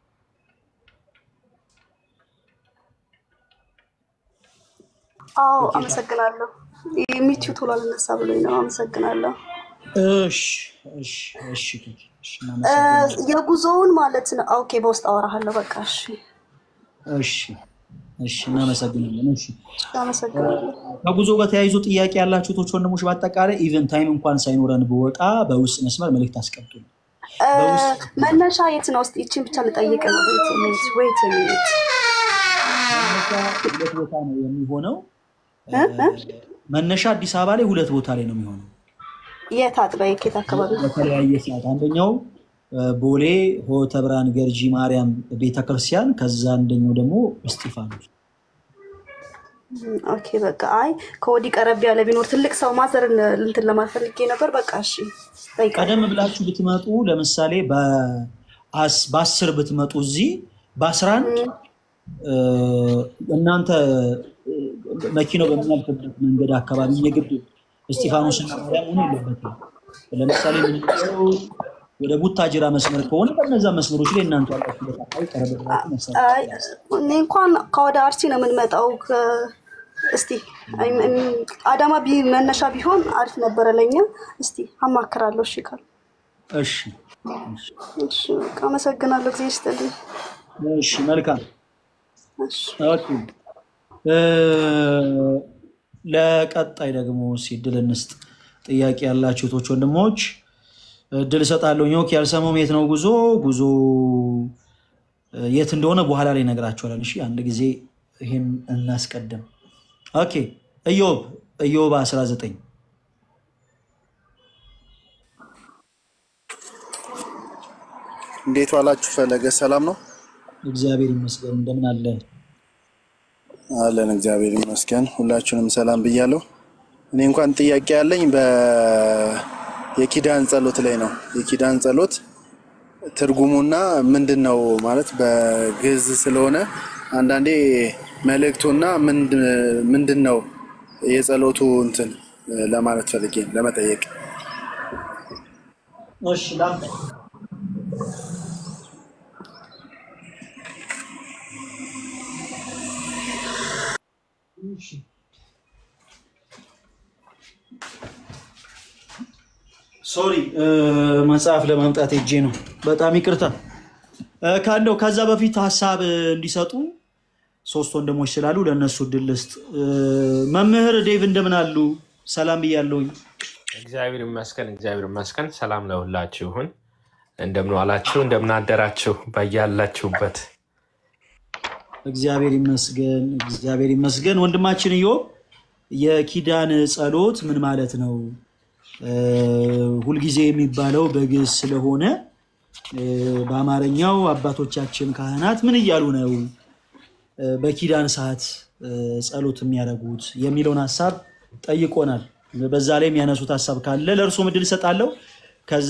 አዎ አመሰግናለሁ። የሚችው ቶሎ አልነሳ ብሎኝ ነው። አመሰግናለሁ።
እሺ እሺ እሺ ኮኬ፣ እሺ፣ እናመሰግናለን።
የጉዞውን ማለት ነው። ኦኬ፣ በውስጥ አወራሃለሁ። በቃ እሺ፣
እሺ እሺ፣ እናመሰግናለን። እሺ
አመሰግናለሁ።
ከጉዞ ጋር ተያይዞ ጥያቄ ያላችሁ ቶች ወንድሞች፣ በአጠቃላይ ኢቨን ታይም እንኳን ሳይኖረን ብወጣ በውስጥ መስመር መልእክት አስቀምጡልኝ። በውስጥ
መነሻ የት ነው? ውስጥ ይችን ብቻ ልጠይቅ ነው። ወይት ሚኒት ወይት ሚኒት
መነሻ ሁለት ቦታ ነው የሚሆነው። መነሻ አዲስ አበባ ላይ ሁለት ቦታ ላይ ነው የሚሆነው
የት አጥቢያ የኬት አካባቢ?
በተለያየ ሰዓት። አንደኛው ቦሌ ሆተ ብርሃን ገርጂ ማርያም ቤተክርስቲያን፣ ከዛ አንደኛው ደግሞ እስጢፋኖስ።
ኦኬ በቃ አይ ከወዲህ ቀረብ ያለ ቢኖር ትልቅ ሰው ማዘርን እንትን ለማፈልጌ ነበር። በቃ እሺ ጠይቃለሁ።
ቀደም ብላችሁ ብትመጡ ለምሳሌ በአስ- በአስር ብትመጡ እዚህ በአስራ አንድ እናንተ እ፣ መኪናው በሚያልፍበት መንገድ አካባቢ የግድ እስጢፋኖስና ማርያም ሆኖ የለበትም። ለምሳሌ የምንሄደው ወደ ቡታጅራ መስመር ከሆነ በነዛ መስመሮች ላይ እናንተ ያላችሁበት አካባቢ ቀረብ ብላችሁ መሳተፍ
አይ እኔ እንኳን ከወደ አርሲ ነው የምንመጣው። ከ- እስቲ አይ- እም- አዳማ ቢ መነሻ ቢሆን አሪፍ ነበረ ለኛ። እስቲ አማክራለሁ። እሺ ካል
እሺ እሺ፣
እሺ በቃ አመሰግናለሁ። ጊዜ ይስጥልኝ።
እሺ መልካም
እሺ
ኦኬ። እ፣ ለቀጣይ ደግሞ እስኪ እድል እንስጥ። ጥያቄ ያላችሁ እህቶች ወንድሞች እድል እሰጣለሁ። ኦኬ ያልሰማውም የት ነው ጉዞ ጉዞ እ፣ የት እንደሆነ በኋላ ላይ እነግራችኋለን። እሺ አንድ ጊዜ ይህን እናስቀድም። ኦኬ ኢዮብ ኢዮብ 19
እንዴት ዋላችሁ? ፈለገ ሰላም ነው
እግዚአብሔር ይመስገን። እንደምን አለ?
አለን። እግዚአብሔር ይመስገን። ሁላችሁንም ሰላም ብያለሁ። እኔ እንኳን ጥያቄ ያለኝ በ የኪዳን ጸሎት ላይ ነው። የኪዳን ጸሎት ትርጉሙና ምንድን ነው ማለት በግዕዝ ስለሆነ አንዳንዴ መልእክቱና ምንድን ነው የጸሎቱ እንትን ለማለት ፈልጌ ነው፣ ለመጠየቅ
እሺ ላምጣ። እሺ ሶሪ መጽሐፍ ለማምጣት ሄጄ ነው። በጣም ይቅርታ እ፣ ካለው ከዛ በፊት ሀሳብ እንዲሰጡ ሶስት ወንድሞች ስላሉ ለእነሱ እድል ልስጥ። እ፣ መምህር ዴቭ እንደምን አሉ? ሰላም ብያለሁኝ።
እግዚአብሔር ይመስገን፣ እግዚአብሔር ይመስገን። ሰላም ለሁላችሁ ይሁን። እንደምን ዋላችሁ፣ እንደምን አደራችሁ በያላችሁበት።
እግዚአብሔር ይመስገን፣ እግዚአብሔር ይመስገን። ወንድማችን ኢዮብ የኪዳን ጸሎት ምን ማለት ነው? እ፣ ሁልጊዜ የሚባለው በግዕዝ ስለሆነ እ፣ በአማርኛው አባቶቻችን ካህናት ምን እያሉ ነው እ፣ በኪዳን ሰዓት እ፣ ጸሎት የሚያደርጉት የሚለውን ሀሳብ ጠይቆናል። በዛ ላይ የሚያነሱት ሀሳብ ካለ ለእርሶ ምድል እሰጣለሁ። ከዛ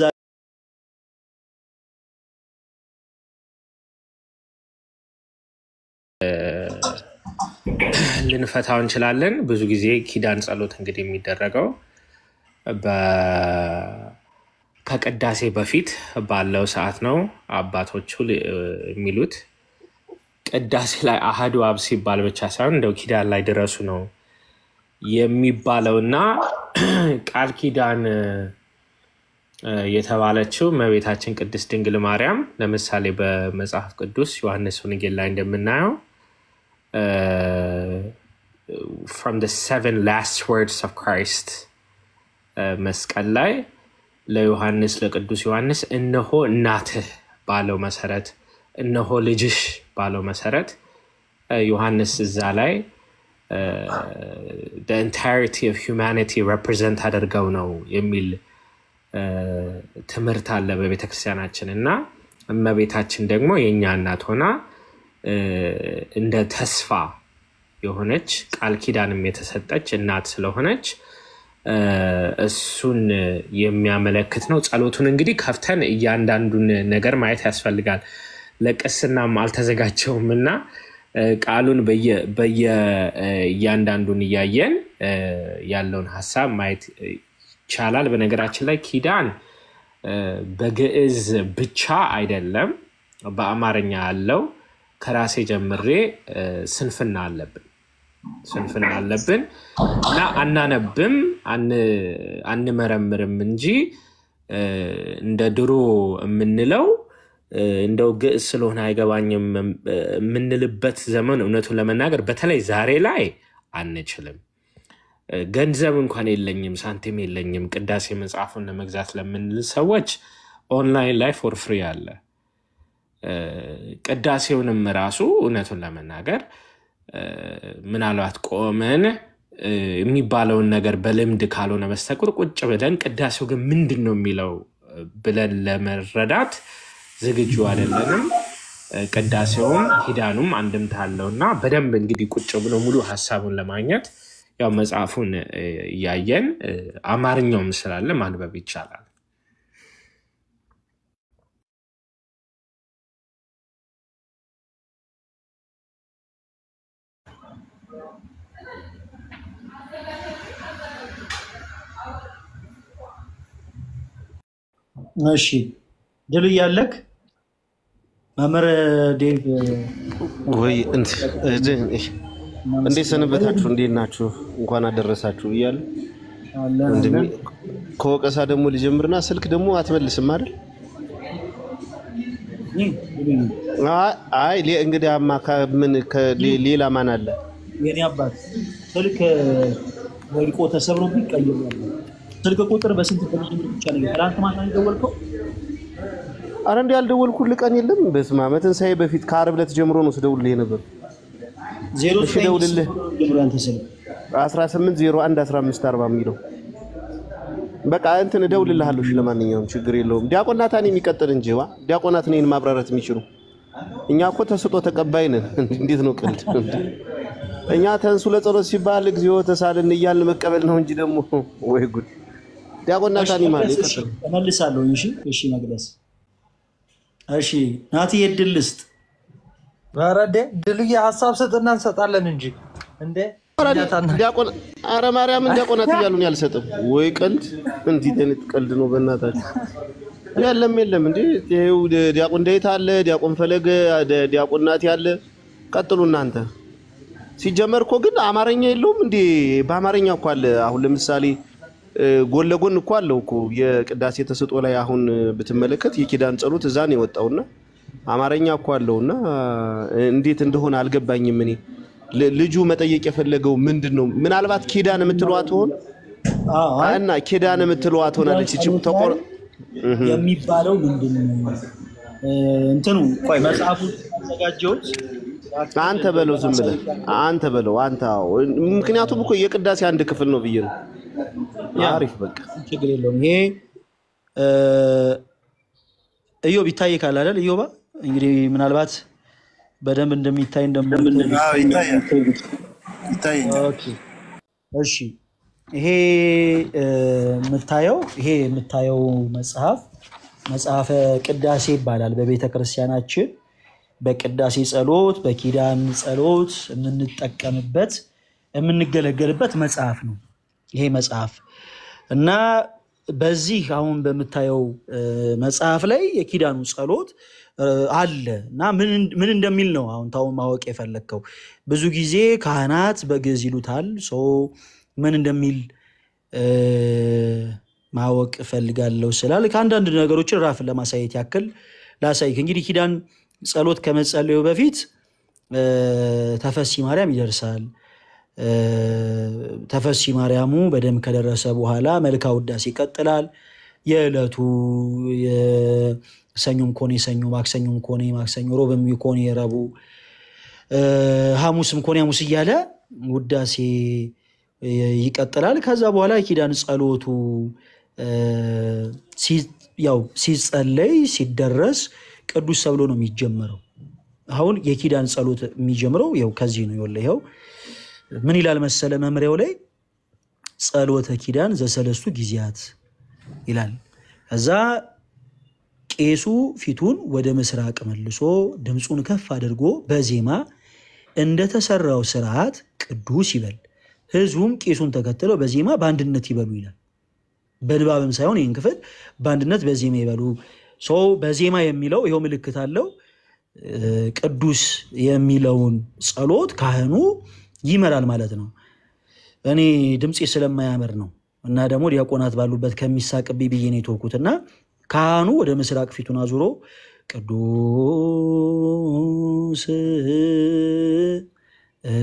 ልንፈታው እንችላለን። ብዙ ጊዜ ኪዳን ጸሎት እንግዲህ የሚደረገው በ- ከቅዳሴ በፊት ባለው ሰዓት ነው። አባቶቹ ል- የሚሉት ቅዳሴ ላይ አሐዱ አብ ሲባል ብቻ ሳይሆን እንደው ኪዳን ላይ ድረሱ ነው የሚባለው እና ቃል ኪዳን እ፣ የተባለችው እመቤታችን ቅድስት ድንግል ማርያም ለምሳሌ በመጽሐፍ ቅዱስ ዮሐንስ ወንጌል ላይ እንደምናየው ፍሮም the seven last words of Christ እ፣ መስቀል ላይ ለዮሐንስ ለቅዱስ ዮሐንስ እነሆ እናትህ ባለው መሰረት እነሆ ልጅሽ ባለው መሰረት እ፣ ዮሐንስ እዛ ላይ እ፣ the entirety of humanity represent አድርገው ነው የሚል እ፣ ትምህርት አለ በቤተ ክርስቲያናችን እና እመቤታችን ደግሞ የእኛ እናት ሆና እ፣ እንደ ተስፋ የሆነች ቃል ኪዳንም የተሰጠች እናት ስለሆነች እ፣ እሱን የሚያመለክት ነው። ጸሎቱን እንግዲህ ከፍተን እያንዳንዱን ነገር ማየት ያስፈልጋል። ለቅስናም አልተዘጋጀውም እና እ፣ ቃሉን በየ- በየ- እ፣ እያንዳንዱን እያየን እ፣ ያለውን ሀሳብ ማየት ይቻላል። በነገራችን ላይ ኪዳን እ፣ በግዕዝ ብቻ አይደለም፣ በአማርኛ ያለው ከራሴ ጀምሬ እ፣ ስንፍና አለብን ስንፍና አለብን እና አናነብም አን- አንመረምርም እንጂ እ፣ እንደ ድሮ የምንለው እ፣ እንደው ግዕዝ ስለሆነ አይገባኝም እ፣ የምንልበት ዘመን እውነቱን ለመናገር በተለይ ዛሬ ላይ አንችልም። እ፣ ገንዘብ እንኳን የለኝም፣ ሳንቲም የለኝም ቅዳሴ መጽሐፉን ለመግዛት ለምንል ሰዎች ኦንላይን ላይ ፎር ፍሪ አለ። እ፣ ቅዳሴውንም ራሱ እውነቱን ለመናገር እ፣ ምናልባት ቆመን እ፣ የሚባለውን ነገር በልምድ ካልሆነ በስተቀር ቁጭ ብለን ቅዳሴው ግን ምንድን ነው የሚለው እ፣ ብለን ለመረዳት ዝግጁ አይደለንም። እ፣ ቅዳሴውም ኪዳኑም አንድምታ አለው እና በደንብ እንግዲህ ቁጭ ብሎ ሙሉ ሀሳቡን ለማግኘት ያው መጽሐፉን እ፣ እያየን እ፣ አማርኛውም ስላለ ማንበብ ይቻላል።
እሺ ድል እያለክ መምህር ዴቭ
ወይ እንት- እድ- እህ፣ እንዴት ሰነበታችሁ? እንዴት ናችሁ? እንኳን አደረሳችሁ እያሉ
አለን
ወንድሜ
አለን።
ከወቀሳ ደግሞ ልጀምርና ስልክ ደግሞ አትመልስም አይደል?
ይህ ድልዬ፣
አይ አይ፣ ሌ- እንግዲህ አማ ከ- ምን ከሌ- ሌላ ማን አለ?
የኔ አባት ስልክ ወድቆ ተሰብሮብኝ ቀይሬያለሁ። ስልክ ቁጥር በስንት በልጅነት ብቻ ነው ትናንት ማታ ነው የደወልከው?
አረ እንዲ ያልደወልኩልህ ቀን የለም። በስመ አብ ትንሣኤ በፊት ከዓርብ ዕለት ጀምሮ ነው ስደውልልህ ነበር።
ዜሮ
እሺ
ዘጠኝ
ደውልልህ
ጀምሮ ያንተ ስልክ
18 01 15 40 የሚለው በቃ እንትን እደውልልሃለሁ። እሺ ለማንኛውም ችግር የለውም። ዲያቆናታን የሚቀጥል እንጂ ዋ ዲያቆናት እኔን ማብራራት የሚችሉ እኛ እኮ ተስጦ ተቀባይ ነን። እንዴት ነው ቀልድ? እኛ ተንሱ ለጸሎት ሲባል እግዚኦ ተሳልን እያልን መቀበል ነው እንጂ ደግሞ ወይ ጉድ። ዲያቆናታን ይማል
መቅደስ፣ እሺ፣
ይቀጥል።
እመልሳለሁ። እሺ እሺ፣ መቅደስ እሺ፣ ናቲ የድል ልስጥ
ኧረ እንዴ ድልዬ ሀሳብ ስጥና እንሰጣለን እንጂ እንዴ እኛ ታና-
ዲያቆን አረ ማርያምን ዲያቆናት እያሉን ያልሰጥም ወይ ቀልድ። እንዲህ አይነት ቀልድ ነው በእናታችሁ። የለም የለም እንዴ ይኸው ዲያቆን ዳዊት አለ፣ ዲያቆን ፈለገ፣ ደ- ዲያቆን ናቲ አለ። ቀጥሉ እናንተ። ሲጀመር እኮ ግን አማርኛ የለውም እንዴ? በአማርኛ እኮ አለ። አሁን ለምሳሌ እ፣ ጎን ለጎን እኮ አለው እኮ የቅዳሴ ተሰጥኦ ላይ አሁን እ፣ ብትመለከት የኪዳን ጸሎት እዛ ነው የወጣውና አማርኛ እኮ አለውና እ፣ እንዴት እንደሆነ አልገባኝም። እኔ ል- ልጁ መጠየቅ የፈለገው ምንድን ነው? ምናልባት ኪዳን የምትለዋ ትሆን
አዎ፣ አይ፣
እና ኪዳን የምትለዋ ትሆናለች። እቺ ተቆር
የሚባለው ምንድን ነው? እ፣ እንትኑ ቆይ መጽሐፉ ያዘጋጀሁት
አንተ በለው ዝም ብለህ አንተ በለው አንተ። አዎ ምክንያቱም እኮ የቅዳሴ አንድ ክፍል ነው ብዬ ነው። አሪፍ በቃ
ችግር የለውም። ይሄ እ፣ እዮብ ይታይ ካል አይደል? እዮባ እንግዲህ ምናልባት በደንብ እንደሚታይ እንደምት
አዎ፣ ይታያል ይታየኛል።
ኦኬ፣ እሺ ይሄ እ፣ የምታየው ይሄ የምታየው መጽሐፍ መጽሐፈ ቅዳሴ ይባላል። በቤተ ክርስቲያናችን በቅዳሴ ጸሎት፣ በኪዳን ጸሎት የምንጠቀምበት የምንገለገልበት መጽሐፍ ነው ይሄ መጽሐፍ እና በዚህ አሁን በምታየው እ፣ መጽሐፍ ላይ የኪዳኑ ጸሎት እ፣ አለ እና ምን ምን እንደሚል ነው አሁን ታውን ማወቅ የፈለግከው። ብዙ ጊዜ ካህናት በግዕዝ ይሉታል። ሶ ምን እንደሚል እ፣ ማወቅ እፈልጋለሁ ስላል ከአንዳንድ ነገሮችን ራፍን ለማሳየት ያክል ላሳይክ። እንግዲህ ኪዳን ጸሎት ከመጸለዩ በፊት እ፣ ተፈሲ ማርያም ይደርሳል። እ፣ ተፈሲ ማርያሙ በደንብ ከደረሰ በኋላ መልካ ውዳሴ ይቀጥላል። የዕለቱ የሰኞም ኮኔ ሰኞ፣ ማክሰኞም ኮኔ ማክሰኞ፣ ሮብም ኮኔ ረቡዕ፣ እ፣ ሐሙስም ኮኔ ሐሙስ እያለ ውዳሴ እ፣ ይቀጥላል። ከዛ በኋላ የኪዳን ጸሎቱ እ፣ ሲ- ያው ሲጸለይ ሲደረስ ቅዱስ ተብሎ ነው የሚጀመረው። አሁን የኪዳን ጸሎት የሚጀምረው ያው ከዚህ ነው። ይኸውልህ ይኸው ምን ይላል መሰለ መምሪያው ላይ ጸሎተ ኪዳን ዘሰለስቱ ጊዜያት ይላል። ከዛ ቄሱ ፊቱን ወደ ምስራቅ መልሶ ድምፁን ከፍ አድርጎ በዜማ እንደተሰራው ስርዓት ቅዱስ ይበል፣ ህዝቡም ቄሱን ተከትለው በዜማ በአንድነት ይበሉ ይላል። በንባብም ሳይሆን ይህን ክፍል በአንድነት በዜማ ይበሉ። ሰው በዜማ የሚለው ይኸው ምልክት አለው። እ፣ ቅዱስ የሚለውን ጸሎት ካህኑ ይመራል ማለት ነው። እኔ ድምፄ ስለማያምር ነው እና ደግሞ ዲያቆናት ባሉበት ከሚሳቅብኝ ብዬ ነው የተውኩት እና ካህኑ ወደ ምስራቅ ፊቱን አዙሮ ቅዱስ እ፣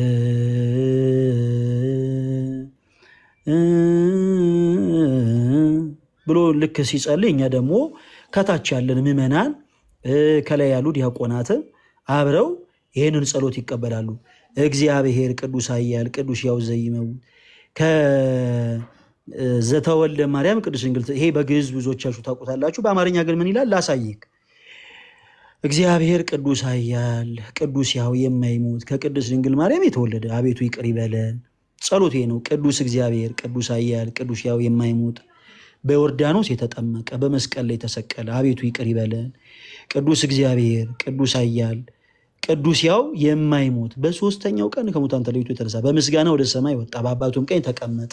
ብሎ ልክ ሲጸልይ እኛ ደግሞ ከታች ያለን ምዕመናን እ፣ ከላይ ያሉ ዲያቆናትም አብረው ይህንን ጸሎት ይቀበላሉ። እግዚአብሔር ቅዱስ ኃያል ቅዱስ ያው ዘይመውት ከዘተወልደ ማርያም ቅዱስ ድንግል ይሄ በግዕዝ ብዙዎቻችሁ ታውቁታላችሁ። በአማርኛ ግን ምን ይላል ላሳይክ። እግዚአብሔር ቅዱስ ኃያል ቅዱስ ያው የማይሞት ከቅዱስ ድንግል ማርያም የተወለደ አቤቱ ይቅር ይበለን። ጸሎቴ ነው። ቅዱስ እግዚአብሔር ቅዱስ ኃያል ቅዱስ ያው የማይሞት በዮርዳኖስ የተጠመቀ በመስቀል ላይ የተሰቀለ አቤቱ ይቅር ይበለን። ቅዱስ እግዚአብሔር ቅዱስ ኃያል ቅዱስ ያው የማይሞት በሶስተኛው ቀን ከሙታን ተለይቶ የተነሳ በምስጋና ወደ ሰማይ ወጣ፣ በአባቱም ቀኝ ተቀመጠ።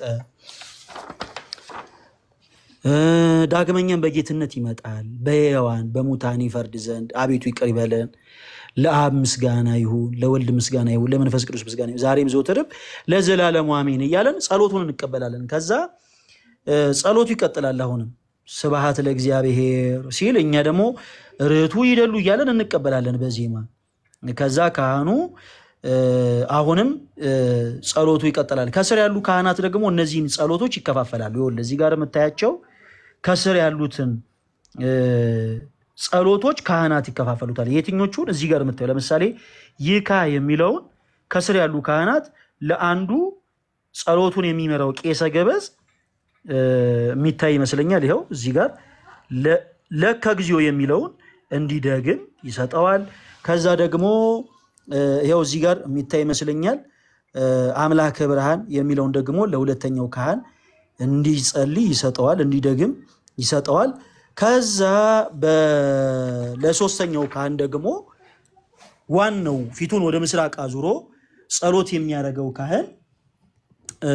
እ፣ ዳግመኛም በጌትነት ይመጣል፣ በሕያዋን በሙታን ይፈርድ ዘንድ አቤቱ ይቅር ይበለን። ለአብ ምስጋና ይሁን፣ ለወልድ ምስጋና ይሁን፣ ለመንፈስ ቅዱስ ምስጋና ይሁን፣ ዛሬም ዘወትርም ለዘላለሙ አሜን እያለን ጸሎቱን እንቀበላለን። ከዛ እ፣ ጸሎቱ ይቀጥላል። አሁንም ስብሐት ለእግዚአብሔር ሲል እኛ ደግሞ ርቱ ይደሉ እያለን እንቀበላለን በዜማ ከዛ ካህኑ እ፣ አሁንም እ፣ ጸሎቱ ይቀጥላል። ከስር ያሉ ካህናት ደግሞ እነዚህን ጸሎቶች ይከፋፈላሉ። ይኸውልህ እዚህ ጋር የምታያቸው ከስር ያሉትን እ፣ ጸሎቶች ካህናት ይከፋፈሉታል። የትኞቹን እዚህ ጋር የምታየው ለምሳሌ ይካ የሚለውን ከስር ያሉ ካህናት ለአንዱ ጸሎቱን የሚመራው ቄሰ ገበዝ እ፣ የሚታይ ይመስለኛል። ይኸው እዚህ ጋር ለ- ለከ እግዚኦ የሚለውን እንዲደግም ይሰጠዋል። ከዛ ደግሞ እ፣ ይኸው እዚህ ጋር የሚታይ ይመስለኛል እ፣ አምላከ ብርሃን የሚለውን ደግሞ ለሁለተኛው ካህን እንዲጸልይ ይሰጠዋል፣ እንዲደግም ይሰጠዋል። ከዛ በ- ለሶስተኛው ካህን ደግሞ ዋናው ፊቱን ወደ ምስራቅ አዙሮ ጸሎት የሚያደርገው ካህን እ፣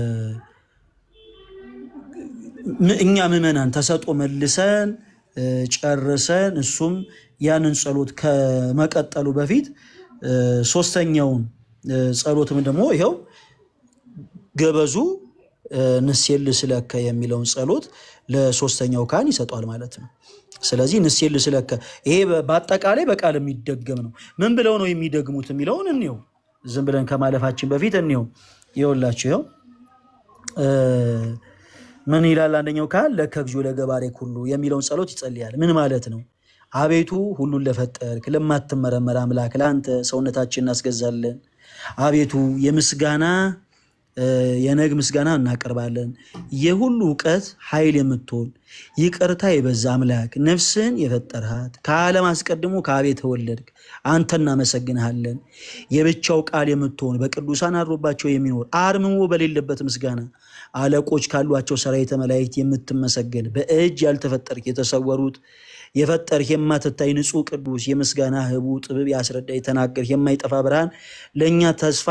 ም- እኛ ምዕመናን ተሰጦ መልሰን እ፣ ጨርሰን እሱም ያንን ጸሎት ከመቀጠሉ በፊት እ፣ ሶስተኛውን እ፣ ጸሎትም ደግሞ ይኸው ገበዙ እ፣ ንሴል ስለከ የሚለውን ጸሎት ለሶስተኛው ካህን ይሰጧል ማለት ነው። ስለዚህ ንሴል ስለከ ይሄ በ- በአጠቃላይ በቃል የሚደገም ነው። ምን ብለው ነው የሚደግሙት የሚለውን እንየው። ዝም ብለን ከማለፋችን በፊት እንየው። ይኸውላችሁ ይኸው እ፣ ምን ይላል? አንደኛው ካህን ለከ እግዚኦ ለገባሬ ሁሉ የሚለውን ጸሎት ይጸልያል። ምን ማለት ነው? አቤቱ ሁሉን ለፈጠርክ ለማትመረመር አምላክ ለአንተ ሰውነታችን እናስገዛለን። አቤቱ የምስጋና የነግ ምስጋና እናቀርባለን። የሁሉ እውቀት ኃይል የምትሆን ይቅርታ የበዛ አምላክ ነፍስህን የፈጠርሃት ከዓለም አስቀድሞ ከአብ የተወለድክ አንተ እናመሰግንሃለን። የብቻው ቃል የምትሆን በቅዱሳን አድሮባቸው የሚኖር አርምሞ በሌለበት ምስጋና አለቆች ካሏቸው ሰራዊተ መላእክት የምትመሰገን በእጅ ያልተፈጠርክ የተሰወሩት የፈጠርህ የማትታይ ንጹሕ ቅዱስ የምስጋና ህቡ ጥበብ ያስረዳ የተናገርህ የማይጠፋ ብርሃን ለእኛ ተስፋ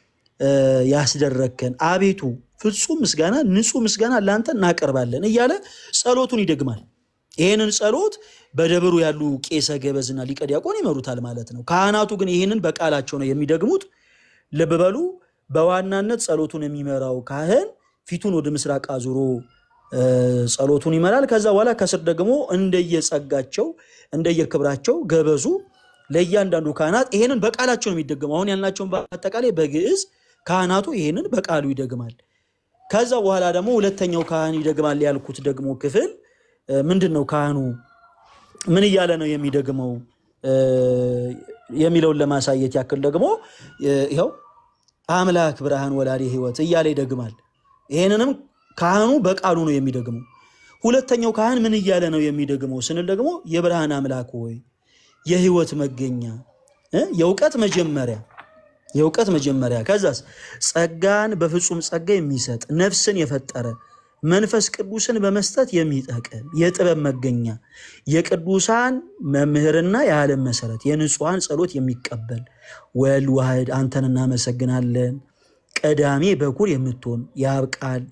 ያስደረግከን አቤቱ ፍጹም ምስጋና ንጹሕ ምስጋና ለአንተ እናቀርባለን እያለ ጸሎቱን ይደግማል። ይህንን ጸሎት በደብሩ ያሉ ቄሰ ገበዝና ሊቀ ዲያቆን ይመሩታል ማለት ነው። ካህናቱ ግን ይህንን በቃላቸው ነው የሚደግሙት። ልብ በሉ። በዋናነት ጸሎቱን የሚመራው ካህን ፊቱን ወደ ምስራቅ አዙሮ ጸሎቱን ይመራል። ከዛ በኋላ ከስር ደግሞ እንደየጸጋቸው እንደየክብራቸው ገበዙ ለእያንዳንዱ ካህናት ይሄንን በቃላቸው ነው የሚደግመው። አሁን ያልናቸውን በአጠቃላይ በግዕዝ ካህናቱ ይሄንን በቃሉ ይደግማል። ከዛ በኋላ ደግሞ ሁለተኛው ካህን ይደግማል ያልኩት ደግሞ ክፍል ምንድን ነው? ካህኑ ምን እያለ ነው የሚደግመው የሚለውን ለማሳየት ያክል ደግሞ ይኸው አምላክ ብርሃን ወላዲ ሕይወት እያለ ይደግማል። ይሄንንም ካህኑ በቃሉ ነው የሚደግመው። ሁለተኛው ካህን ምን እያለ ነው የሚደግመው ስንል ደግሞ የብርሃን አምላክ ሆይ የህይወት መገኛ የእውቀት መጀመሪያ የእውቀት መጀመሪያ ከዛስ ጸጋን በፍጹም ጸጋ የሚሰጥ ነፍስን የፈጠረ መንፈስ ቅዱስን በመስጠት የሚጠቅም የጥበብ መገኛ የቅዱሳን መምህርና የዓለም መሰረት የንጹሐን ጸሎት የሚቀበል ወልድ ዋህድ አንተን እናመሰግናለን። ቀዳሜ በኩር የምትሆን የአብ ቃል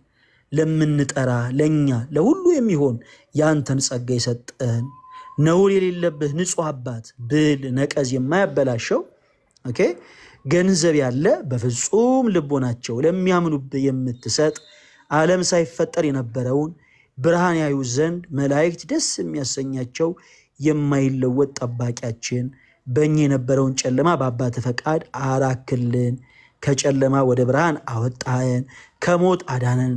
ለምንጠራ ለእኛ ለሁሉ የሚሆን የአንተን ጸጋ የሰጠህን ነውር የሌለብህ ንጹሕ አባት ብል ነቀዝ የማያበላሸው ኦኬ ገንዘብ ያለ በፍጹም ልቦናቸው ለሚያምኑብህ የምትሰጥ ዓለም ሳይፈጠር የነበረውን ብርሃን ያዩ ዘንድ መላእክት ደስ የሚያሰኛቸው የማይለወጥ ጠባቂያችን በእኛ የነበረውን ጨለማ በአባት ፈቃድ አራክልን። ከጨለማ ወደ ብርሃን አወጣህን። ከሞት አዳነን።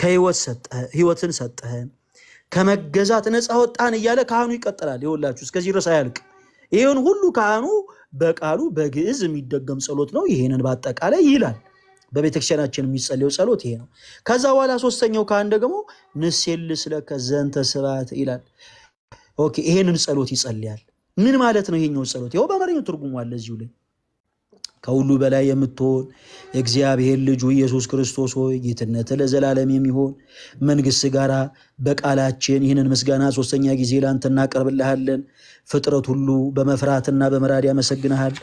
ከህይወትን ሰጠህን። ከመገዛት ነፃ ወጣን እያለ ካህኑ ይቀጥላል። ይኸውላችሁ እስከዚህ ድረስ አያልቅ። ይህን ሁሉ ካህኑ በቃሉ በግዕዝ የሚደገም ጸሎት ነው። ይህንን በአጠቃላይ ይላል። በቤተክርስቲያናችን የሚጸለየው ጸሎት ይሄ ነው። ከዛ በኋላ ሶስተኛው ካህን ደግሞ ንሴል ስለከ ዘንተ ስብሐት ይላል። ኦኬ ይሄንን ጸሎት ይጸልያል። ምን ማለት ነው ይሄኛው ጸሎት? ይኸው በአማርኛው ትርጉሙ አለ እዚሁ ላይ ከሁሉ በላይ የምትሆን የእግዚአብሔር ልጁ ኢየሱስ ክርስቶስ ሆይ ጌትነት ለዘላለም የሚሆን መንግስት ጋራ በቃላችን ይህንን ምስጋና ሶስተኛ ጊዜ ለአንተ እናቀርብልሃለን። ፍጥረት ሁሉ በመፍራትና በመራድ ያመሰግንሃል።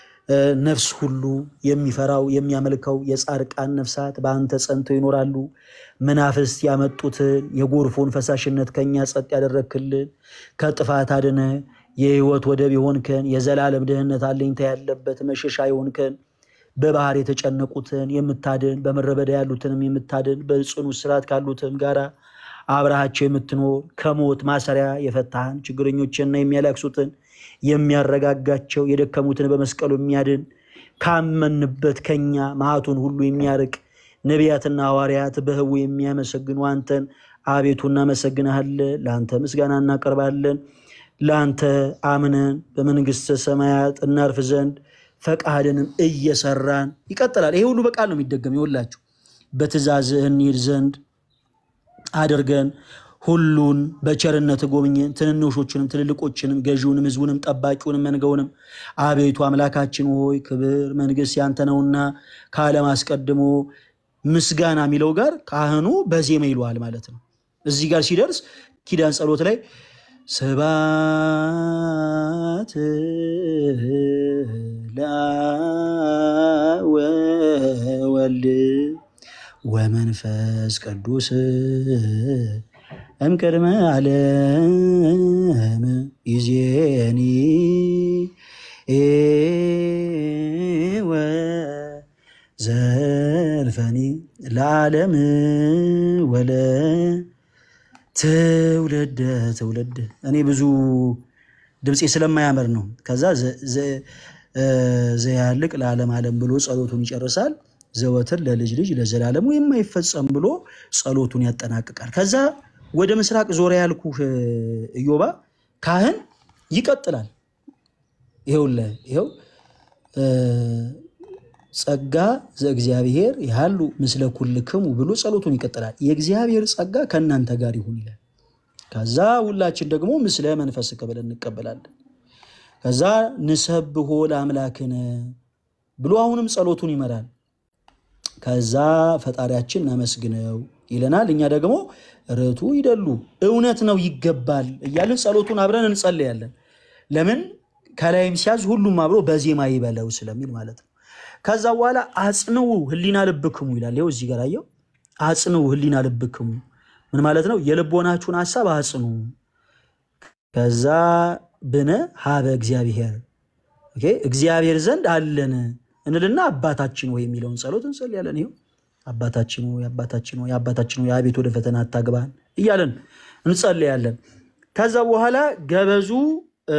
ነፍስ ሁሉ የሚፈራው የሚያመልከው የጻድቃን ነፍሳት በአንተ ጸንተው ይኖራሉ። መናፍስት ያመጡትን የጎርፎን ፈሳሽነት ከኛ ጸጥ ያደረክልን ከጥፋት አድነ የህይወት ወደብ የሆንከን የዘላለም ድህነት አለኝታ ያለበት መሸሻ የሆንከን በባህር የተጨነቁትን የምታድን በምድረ በዳ ያሉትንም የምታድን በጽኑ እስራት ካሉትም ጋራ አብረሃቸው የምትኖር ከሞት ማሰሪያ የፈታህን ችግረኞችንና የሚያለቅሱትን የሚያረጋጋቸው የደከሙትን በመስቀሉ የሚያድን ካመንበት ከኛ መዓቱን ሁሉ የሚያርቅ ነቢያትና ሐዋርያት በህቡ የሚያመሰግኑ አንተን አቤቱ እናመሰግንሃለን። ለአንተ ምስጋና እናቀርባለን። ለአንተ አምነን በመንግስተ ሰማያት እናርፍ ዘንድ ፈቃድንም እየሰራን ይቀጥላል። ይሄ ሁሉ በቃል ነው የሚደገም። ይወላችሁ በትእዛዝህ እንሂድ ዘንድ አድርገን ሁሉን በቸርነት ጎብኘን፣ ትንንሾችንም ትልልቆችንም፣ ገዢውንም፣ ህዝቡንም፣ ጠባቂውንም፣ መንጋውንም። አቤቱ አምላካችን ሆይ ክብር መንግስት ያንተ ነውና ከዓለም አስቀድሞ ምስጋና የሚለው ጋር ካህኑ በዜማ ይለዋል ማለት ነው። እዚህ ጋር ሲደርስ ኪዳን ጸሎት ላይ ስብሐት ለአብ ወወልድ ወመንፈስ ቅዱስ እምቅድመ ዓለም ይዜኒ ወዘልፈኒ ለዓለም ወለ ትውልድ ትውልድ እኔ ብዙ ድምፄ ስለማያምር ነው። ከዛ ዘያልቅ ለዓለም ዓለም ብሎ ጸሎቱን ይጨርሳል። ዘወትር ለልጅ ልጅ ለዘላለሙ የማይፈጸም ብሎ ጸሎቱን ያጠናቅቃል። ከዛ ወደ ምስራቅ ዞረ ያልኩህ ኢዮባ ካህን ይቀጥላል። ይኸውልህ ይኸው ጸጋ ዘእግዚአብሔር ያሉ ምስለ ኩልክሙ ብሎ ጸሎቱን ይቀጥላል። የእግዚአብሔር ጸጋ ከእናንተ ጋር ይሁን ይላል። ከዛ ሁላችን ደግሞ ምስለ መንፈስከ ብለን እንቀበላለን። ከዛ ንሰብሖ ለአምላክነ ብሎ አሁንም ጸሎቱን ይመራል። ከዛ ፈጣሪያችን እናመስግነው ይለናል። እኛ ደግሞ ርቱ ይደሉ እውነት ነው ይገባል እያልን ጸሎቱን አብረን እንጸልያለን። ለምን ከላይም ሲያዝ ሁሉም አብሮ በዜማ ይበለው ስለሚል ማለት ነው። ከዛ በኋላ አጽንው ህሊና ልብክሙ ይላል። ይኸው እዚህ ጋር አየው። አጽንው ህሊና ልብክሙ ምን ማለት ነው? የልቦናችሁን ሀሳብ አጽኑ። ከዛ ብነ ሀበ እግዚአብሔር ኦኬ፣ እግዚአብሔር ዘንድ አለን እንልና አባታችን ሆይ የሚለውን ጸሎት እንጸልያለን። ይኸው አባታችን ሆይ አባታችን ሆይ አባታችን ሆይ አቤት ወደ ፈተና አታግባን እያለን እንጸልያለን። ከዛ በኋላ ገበዙ እ፣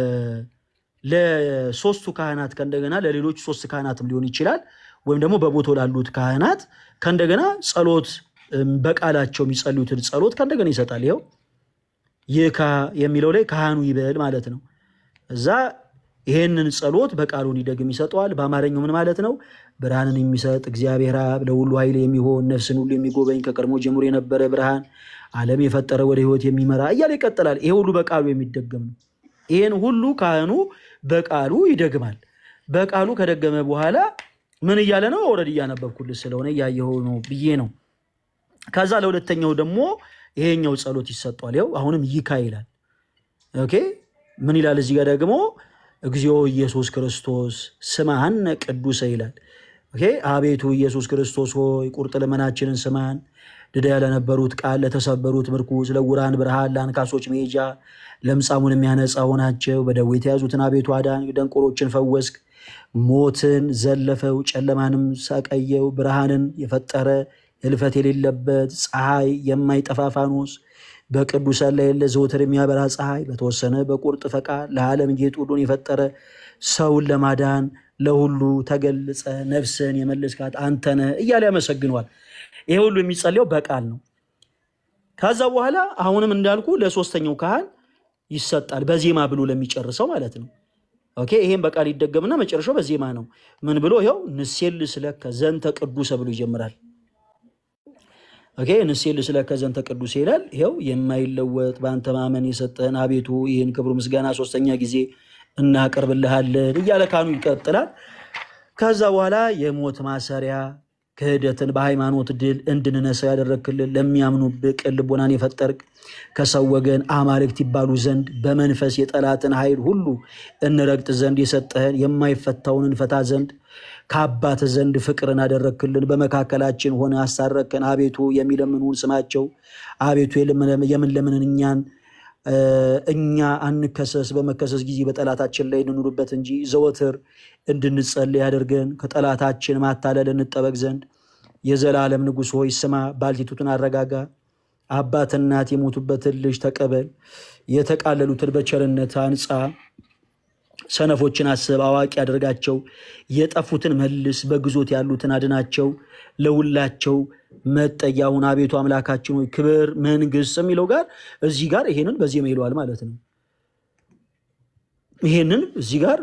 ለሶስቱ ካህናት ከእንደገና ለሌሎች ሶስት ካህናትም ሊሆን ይችላል ወይም ደግሞ በቦታው ላሉት ካህናት ከእንደገና ጸሎት እም፣ በቃላቸው የሚጸልዩትን ጸሎት ከእንደገና ይሰጣል። ይኸው ይካ የሚለው ላይ ካህኑ ይበል ማለት ነው። እዛ ይሄንን ጸሎት በቃሉ እንዲደግም ይሰጠዋል። በአማርኛው ምን ማለት ነው? ብርሃንን የሚሰጥ እግዚአብሔር አብ ለሁሉ ኃይል የሚሆን ነፍስን ሁሉ የሚጎበኝ ከቀድሞ ጀምሮ የነበረ ብርሃን ዓለም የፈጠረ ወደ ሕይወት የሚመራ እያለ ይቀጥላል። ይሄ ሁሉ በቃሉ የሚደገም ነው። ይህን ሁሉ ካህኑ በቃሉ ይደግማል። በቃሉ ከደገመ በኋላ ምን እያለ ነው? ኦልሬዲ እያነበብኩልህ ስለሆነ እያየኸው ነው ብዬ ነው። ከዛ ለሁለተኛው ደግሞ ይሄኛው ጸሎት ይሰጧል። ያው አሁንም ይካ ይላል። ኦኬ ምን ይላል እዚህ ጋር ደግሞ እግዚኦ ኢየሱስ ክርስቶስ ስማነ ቅዱሰ ይላል። ኦኬ አቤቱ ኢየሱስ ክርስቶስ ሆይ ቁርጥ ልመናችንን ስማን። ድዳ ለነበሩት ቃል፣ ለተሰበሩት ምርኩዝ፣ ለዕውራን ብርሃን፣ ለአንካሶች መሄጃ፣ ለምጻሙን የሚያነጻ ሆናቸው። በደዌ የተያዙትን አቤቱ አዳን፣ ደንቆሮችን ፈወስክ። ሞትን ዘለፈው፣ ጨለማንም ሰቀየው። ብርሃንን የፈጠረ ህልፈት የሌለበት ፀሐይ የማይጠፋ ፋኖስ በቅዱሳን ላይ የለ ዘወትር የሚያበራ ፀሐይ በተወሰነ በቁርጥ ፈቃድ ለዓለም ጌጥ ሁሉን የፈጠረ ሰውን ለማዳን ለሁሉ ተገልጸ ነፍስን የመለስካት አንተነ እያለ ያመሰግነዋል። ይሄ ሁሉ የሚጸልየው በቃል ነው። ከዛ በኋላ አሁንም እንዳልኩ ለሶስተኛው ካህን ይሰጣል፣ በዜማ ብሎ ለሚጨርሰው ማለት ነው። ኦኬ ይሄም በቃል ይደገምና መጨረሻው በዜማ ነው። ምን ብሎ ይኸው ንሴል ስለከ ዘንተ ቅዱሰ ብሎ ይጀምራል። ኦኬ ንሴል ስለከ ዘንተ ቅዱስ ይላል። ይኸው የማይለወጥ በአንተ ማመን የሰጠህን አቤቱ ይህን ክብሩ ምስጋና ሶስተኛ ጊዜ እናቀርብልሃለን እያለ ካህኑ ይቀጥላል። ከዛ በኋላ የሞት ማሰሪያ ክህደትን በሃይማኖት ድል እንድንነሳ ያደረግክልን ለሚያምኑብህ ቅን ልቦናን የፈጠርክ ከሰው ወገን አማልክት ይባሉ ዘንድ በመንፈስ የጠላትን ኃይል ሁሉ እንረግጥ ዘንድ የሰጠህን የማይፈታውን እንፈታ ዘንድ ከአባት ዘንድ ፍቅርን አደረግክልን። በመካከላችን ሆነ አሳረቅከን። አቤቱ የሚለምኑን ስማቸው። አቤቱ የምንለምንን እኛን እኛ አንከሰስ፣ በመከሰስ ጊዜ በጠላታችን ላይ እንኑርበት እንጂ ዘወትር እንድንጸልይ ያደርገን። ከጠላታችን ማታለል እንጠበቅ ዘንድ የዘላለም ንጉሥ ሆይ ስማ፣ ባልቴቱትን አረጋጋ። አባት እናት የሞቱበትን ልጅ ተቀበል። የተቃለሉትን በቸርነት አንጻ። ሰነፎችን አስብ፣ አዋቂ አድርጋቸው። የጠፉትን መልስ፣ በግዞት ያሉትን አድናቸው። ለሁላቸው መጠጊያውን አቤቱ አምላካችን ሆይ ክብር መንግስት የሚለው ጋር እዚህ ጋር ይሄንን በዜማ ይለዋል ማለት ነው። ይሄንን እዚህ ጋር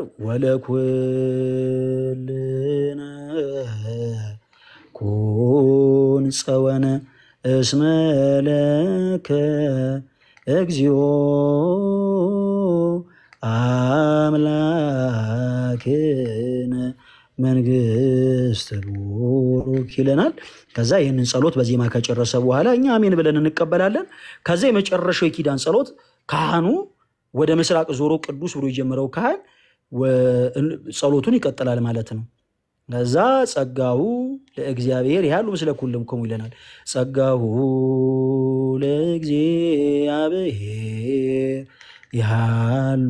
ወለኩልነ ኩን ጸወነ እስመ ለከ እግዚኦ አምላክነ መንግስት ቡሩክ ይለናል። ከዛ ይህንን ጸሎት በዜማ ከጨረሰ በኋላ እኛ አሜን ብለን እንቀበላለን። ከዛ የመጨረሻው የኪዳን ጸሎት ካህኑ ወደ ምስራቅ ዞሮ ቅዱስ ብሎ የጀመረው ካህን ጸሎቱን ይቀጥላል ማለት ነው። ከዛ ጸጋሁ ለእግዚአብሔር ያሉ ምስለ ኩልክሙ ይለናል። ጸጋሁ ለእግዚአብሔር ያሉ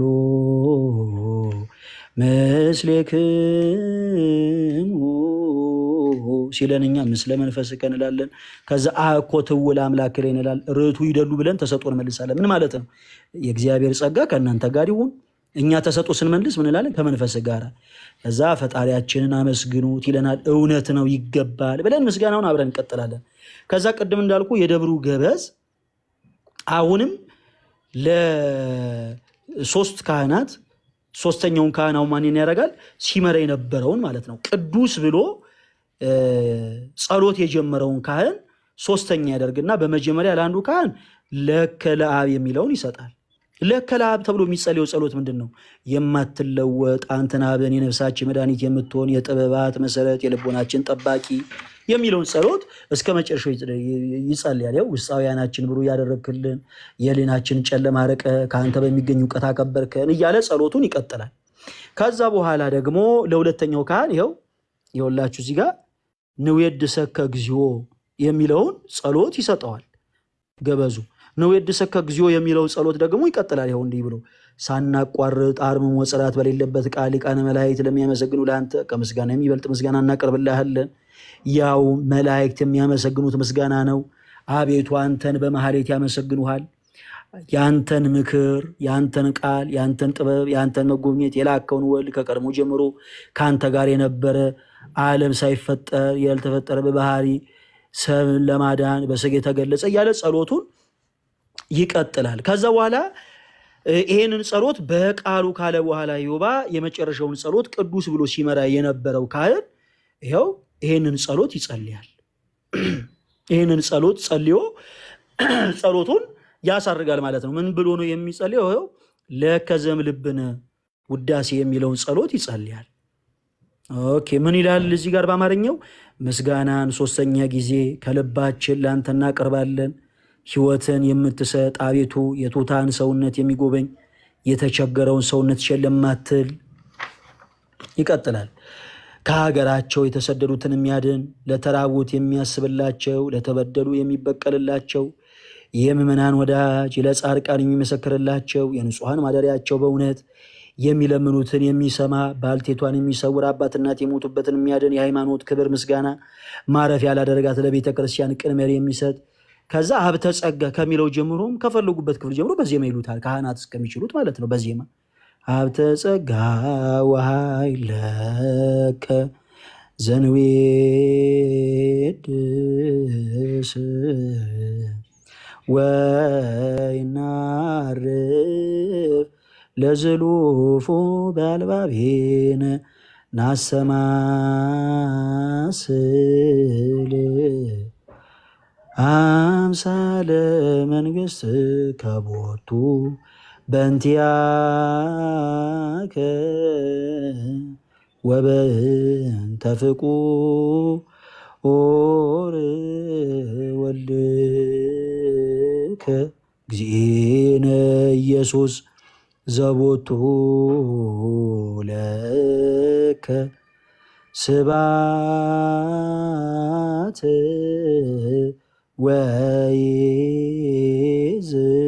ምስሌክሙ ሲለን እኛ ምስለ መንፈስከ እንላለን። ከዛ አኮ ትውል አምላክ ላይ እንላል። ርቱ ይደሉ ብለን ተሰጦ እንመልሳለን። ምን ማለት ነው? የእግዚአብሔር ጸጋ ከእናንተ ጋር ይሁን። እኛ ተሰጦ ስንመልስ ምን እንላለን? ከመንፈስ ጋር። ከዛ ፈጣሪያችንን አመስግኑት ይለናል። እውነት ነው ይገባል ብለን ምስጋናውን አብረን እንቀጥላለን። ከዛ ቅድም እንዳልኩ የደብሩ ገበዝ አሁንም ለሶስት ካህናት ሶስተኛውን ካህን አሁን ማንን ያደርጋል? ሲመራ የነበረውን ማለት ነው። ቅዱስ ብሎ እ፣ ጸሎት የጀመረውን ካህን ሶስተኛ ያደርግና በመጀመሪያ ለአንዱ ካህን ለከ ለአብ የሚለውን ይሰጣል። ለከ ለአብ ተብሎ የሚጸልየው ጸሎት ምንድን ነው? የማትለወጥ አንተን አብን የነፍሳችን መድኃኒት የምትሆን የጥበባት መሰረት የልቦናችን ጠባቂ የሚለውን ጸሎት እስከ መጨረሻው ይጸ- ይጸልያል። ያው ውስጣዊ ዓይናችን ብሩህ ያደረግክልን የሕሊናችን ጨለማ አርቀ ከአንተ በሚገኝ እውቀት አከበርከን እያለ ጸሎቱን ይቀጥላል። ከዛ በኋላ ደግሞ ለሁለተኛው ካህን ይኸው የወላችሁ እዚህ ጋር ንዌድሰከ እግዚኦ የሚለውን ጸሎት ይሰጠዋል። ገበዙ ንዌድሰከ እግዚኦ የሚለው ጸሎት ደግሞ ይቀጥላል። ይኸው እንዲህ ብሎ ሳናቋርጥ አርምሞ ጽላት በሌለበት ቃል ሊቃነ መላእክት ለሚያመሰግኑ ለአንተ ከምስጋና የሚበልጥ ምስጋና እናቀርብልሃለን። ያው መላእክት የሚያመሰግኑት ምስጋና ነው። አቤቱ አንተን በማህሌት ያመሰግኑሃል። ያንተን ምክር፣ ያንተን ቃል፣ ያንተን ጥበብ፣ ያንተን መጎብኘት የላከውን ወልድ ከቀድሞ ጀምሮ ከአንተ ጋር የነበረ ዓለም ሳይፈጠር ያልተፈጠረ በባህሪ ሰብን ለማዳን በስጋ የተገለጸ እያለ ጸሎቱን ይቀጥላል። ከዛ በኋላ እ፣ ይሄንን ጸሎት በቃሉ ካለ በኋላ ዮባ የመጨረሻውን ጸሎት ቅዱስ ብሎ ሲመራ የነበረው ካህን ይኸው ይሄንን ጸሎት ይጸልያል። ይህንን ጸሎት ጸልዮ ጸሎቱን ያሳርጋል ማለት ነው። ምን ብሎ ነው የሚጸልየው? ይኸው ለከዘም ልብነ ውዳሴ የሚለውን ጸሎት ይጸልያል። ኦኬ ምን ይላል እዚህ ጋር በአማርኛው? ምስጋናን ሶስተኛ ጊዜ ከልባችን ለአንተ እናቀርባለን። ሕይወትን የምትሰጥ አቤቱ የቱታን ሰውነት የሚጎበኝ የተቸገረውን ሰውነት ሸለማትል ይቀጥላል። ከሀገራቸው የተሰደዱትን የሚያድን ለተራቡት የሚያስብላቸው ለተበደሉ የሚበቀልላቸው የምዕመናን ወዳጅ ለጻድቃን የሚመሰክርላቸው የንጹሐን ማደሪያቸው በእውነት የሚለምኑትን የሚሰማ ባልቴቷን የሚሰውር አባት እናት የሞቱበትን የሚያድን የሃይማኖት ክብር ምስጋና ማረፊያ ላደረጋት ለቤተ ክርስቲያን ቅን መሪ የሚሰጥ ከዛ ሀብተ ጸጋ ከሚለው ጀምሮም ከፈለጉበት ክፍል ጀምሮ በዜማ ይሉታል ካህናት እስከሚችሉት ማለት ነው። በዜማ ሀብተ ጸጋ ወኃይለከ ዘንዌድስ ወይናርፍ ለዝሉፉ በአልባቤነ ናሰማስል አምሳለ መንግስት ከቦቱ በእንቲአከ ወበእንተ ፍቁር ወልድከ እግዚእነ ኢየሱስ ዘቦቱ ለከ ስባት ወይዝ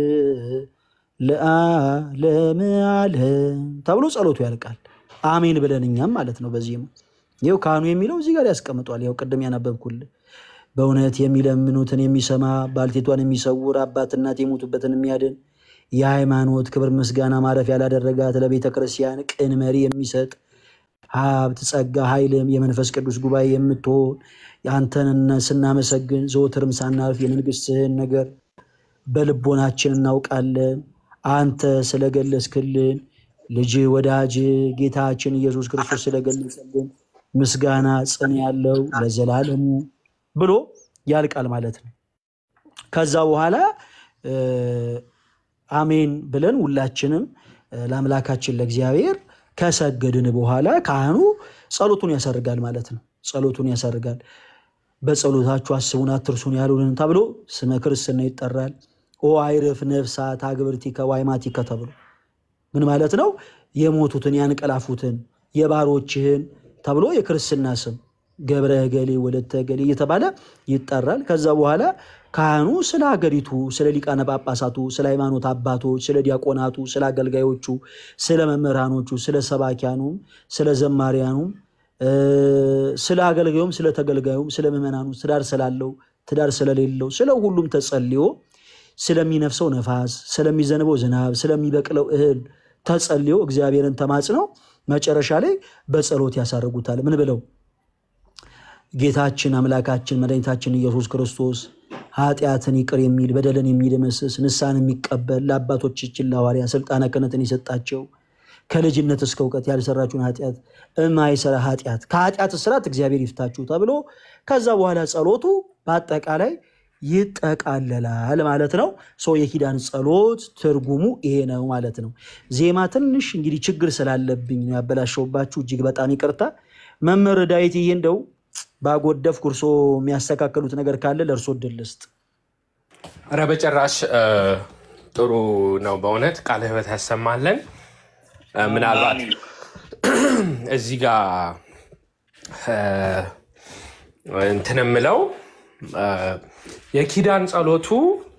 ለዓለም ዓለም ተብሎ ጸሎቱ ያልቃል። አሜን ብለን እኛም ማለት ነው። በዚህ ይኸው ካህኑ የሚለው እዚህ ጋር ያስቀምጧል። ያው ቅድም ያነበብኩልህ በእውነት የሚለምኑትን የሚሰማ ባልቴቷን የሚሰውር አባት እናት የሞቱበትን የሚያድን የሃይማኖት ክብር ምስጋና ማረፊያ ላደረጋት ለቤተ ክርስቲያን ቅን መሪ የሚሰጥ ሀብት ጸጋ ኃይልም የመንፈስ ቅዱስ ጉባኤ የምትሆን አንተን ስናመሰግን ዘወትርም ሳናልፍ የመንግስትህን ነገር በልቦናችን እናውቃለን። አንተ ስለገለጽክልን ልጅ ወዳጅ ጌታችን ኢየሱስ ክርስቶስ ስለገለጸልን ምስጋና ጽን ያለው ለዘላለሙ ብሎ ያልቃል ማለት ነው። ከዛ በኋላ እ፣ አሜን ብለን ሁላችንም እ፣ ለአምላካችን ለእግዚአብሔር ከሰገድን በኋላ ካህኑ ጸሎቱን ያሳርጋል ማለት ነው። ጸሎቱን ያሳርጋል። በጸሎታችሁ አስቡን አትርሱን ያሉንን ተብሎ ስመ ክርስትና ይጠራል። ኦ አይርፍ ነፍሳት አግብርቲከ ወአይማቲከ ተብሎ ምን ማለት ነው? የሞቱትን ያንቀላፉትን የባሮችህን ተብሎ የክርስትና ስም ገብረ ገሌ ወለተ ገሌ እየተባለ ይጠራል። ከዛ በኋላ ካህኑ ስለ ሀገሪቱ፣ ስለ ሊቃነ ጳጳሳቱ፣ ስለ ሃይማኖት አባቶች፣ ስለ ዲያቆናቱ፣ ስለ አገልጋዮቹ፣ ስለ መምህራኖቹ፣ ስለ ሰባኪያኑም፣ ስለ ዘማሪያኑም፣ እ፣ ስለ አገልጋዩም፣ ስለ ተገልጋዩም፣ ስለ ምዕመናኑ ትዳር ስላለው ትዳር ስለሌለው ስለ ሁሉም ተጸልዮ ስለሚነፍሰው ነፋስ፣ ስለሚዘንበው ዝናብ፣ ስለሚበቅለው እህል ተጸልዮ እግዚአብሔርን ተማጽነው መጨረሻ ላይ በጸሎት ያሳርጉታል። ምን ብለው ጌታችን አምላካችን መድኃኒታችን ኢየሱስ ክርስቶስ ኃጢአትን ይቅር የሚል በደልን የሚደመስስ ንስሐን የሚቀበል ለአባቶቻችን ለሐዋርያ ስልጣነ ክህነትን የሰጣቸው ከልጅነት እስከ እውቀት ያልሰራችሁን ኃጢአት የማይሰራ ኃጢአት ከኃጢአት እስራት እግዚአብሔር ይፍታችሁ ተብሎ ከዛ በኋላ ጸሎቱ በአጠቃላይ ይጠቃለላል ማለት ነው። ሰው የኪዳን ጸሎት ትርጉሙ ይሄ ነው ማለት ነው። ዜማ ትንሽ እንግዲህ ችግር ስላለብኝ ነው ያበላሸውባችሁ፣ እጅግ በጣም ይቅርታ። መምህር ዳዊት ይሄ እንደው ባጎደፍ ኩርሶ የሚያስተካከሉት ነገር ካለ ለእርሶ እድል ልስጥ።
ኧረ በጭራሽ እ፣ ጥሩ ነው በእውነት ቃለ ሕይወት ያሰማለን። እ፣ ምናልባት እዚህ ጋር እ፣ እንትን የምለው እ፣ የኪዳን ጸሎቱ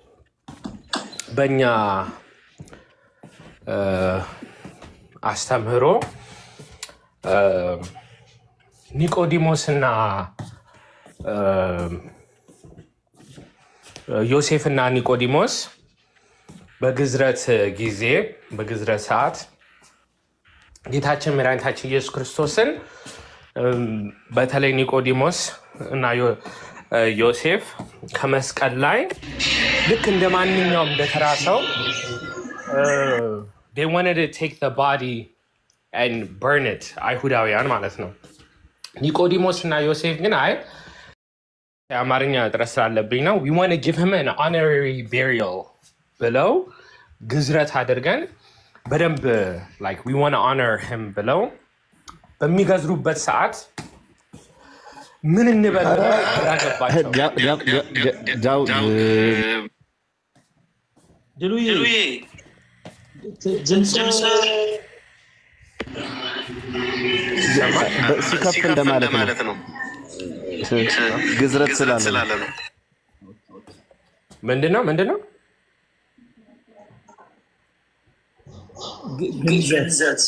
በእኛ እ፣ አስተምህሮ እ፣ ኒቆዲሞስና እ፣ ዮሴፍና ኒቆዲሞስ በግዝረት ጊዜ በግዝረት ሰዓት ጌታችን መድኃኒታችን ኢየሱስ ክርስቶስን እም፣ በተለይ ኒቆዲሞስ እና ዮ- እ፣ ዮሴፍ ከመስቀል ላይ ልክ እንደ ማንኛውም እንደተራ ሰው እ፣ they wanted to take the body and burn it አይሁዳውያን ማለት ነው። ኒቆዲሞስ እና ዮሴፍ ግን አይ የአማርኛ እጥረት ስላለብኝ ነው we want to give him an honorary burial ብለው ግዝረት አድርገን በደንብ like we want to honor him ብለው በሚገዝሩበት ሰዓት ምን እንበል ብለው ግራ ገባቸው።
ዲያ- ዲያ- ዲያ- ዲያ- ዲያው
ድሉዬ ድምፅ
ይሰማል?
በ- ሲከፍ እንደማለት ነው። ግዝረት ስላለ ነው።
ምንድን ነው ምንድን ነው?
ግንዘት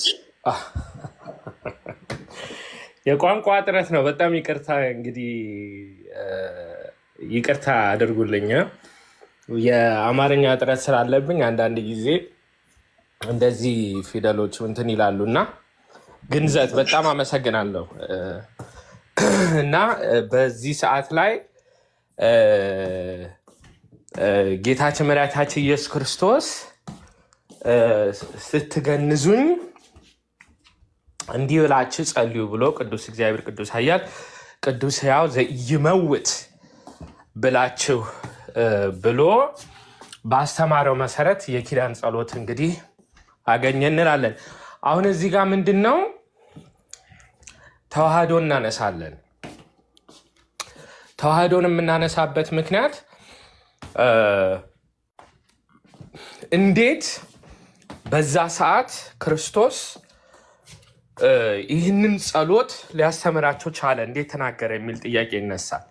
የቋንቋ እጥረት ነው። በጣም ይቅርታ እንግዲህ እ፣ ይቅርታ አድርጉልኝ። የአማርኛ እጥረት ስላለብኝ አንዳንድ ጊዜ እንደዚህ ፊደሎች እንትን ይላሉ እና ግንዘት በጣም አመሰግናለሁ እ፣ እና እ፣ በዚህ ሰዓት ላይ እ፣ እ፣ ጌታችን መድኃኒታችን ኢየሱስ ክርስቶስ እ፣ ስትገንዙኝ እንዲህ ብላችሁ ጸልዩ ብሎ ቅዱስ እግዚአብሔር ቅዱስ ኃያል ቅዱስ ሕያው ዘኢይመውት ብላችሁ እ፣ ብሎ ባስተማረው መሰረት የኪዳን ጸሎት እንግዲህ አገኘ እንላለን። አሁን እዚህ ጋር ምንድን ነው ተዋህዶ እናነሳለን። ተዋህዶን የምናነሳበት ምክንያት እ፣ እንዴት በዛ ሰዓት ክርስቶስ እ፣ ይህንን ጸሎት ሊያስተምራቸው ቻለ፣ እንዴት ተናገረ የሚል ጥያቄ ይነሳል።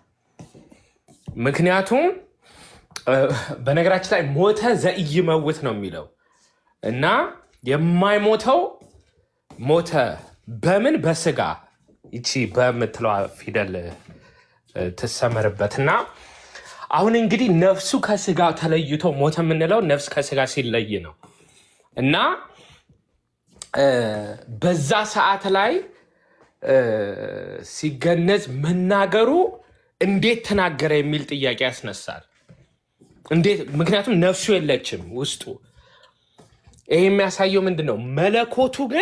ምክንያቱም እ፣ በነገራችን ላይ ሞተ ዘኢይመውት ነው የሚለው እና የማይሞተው ሞተ በምን በስጋ ይቺ በምትለዋ ፊደል እ፣ ትሰመርበት እና አሁን እንግዲህ ነፍሱ ከስጋ ተለይቶ ሞተ የምንለው ነፍስ ከስጋ ሲለይ ነው እና እ፣ በዛ ሰዓት ላይ እ፣ ሲገነዝ መናገሩ እንዴት ተናገረ የሚል ጥያቄ ያስነሳል። እንዴት? ምክንያቱም ነፍሱ የለችም ውስጡ። ይህ የሚያሳየው ምንድን ነው? መለኮቱ ግን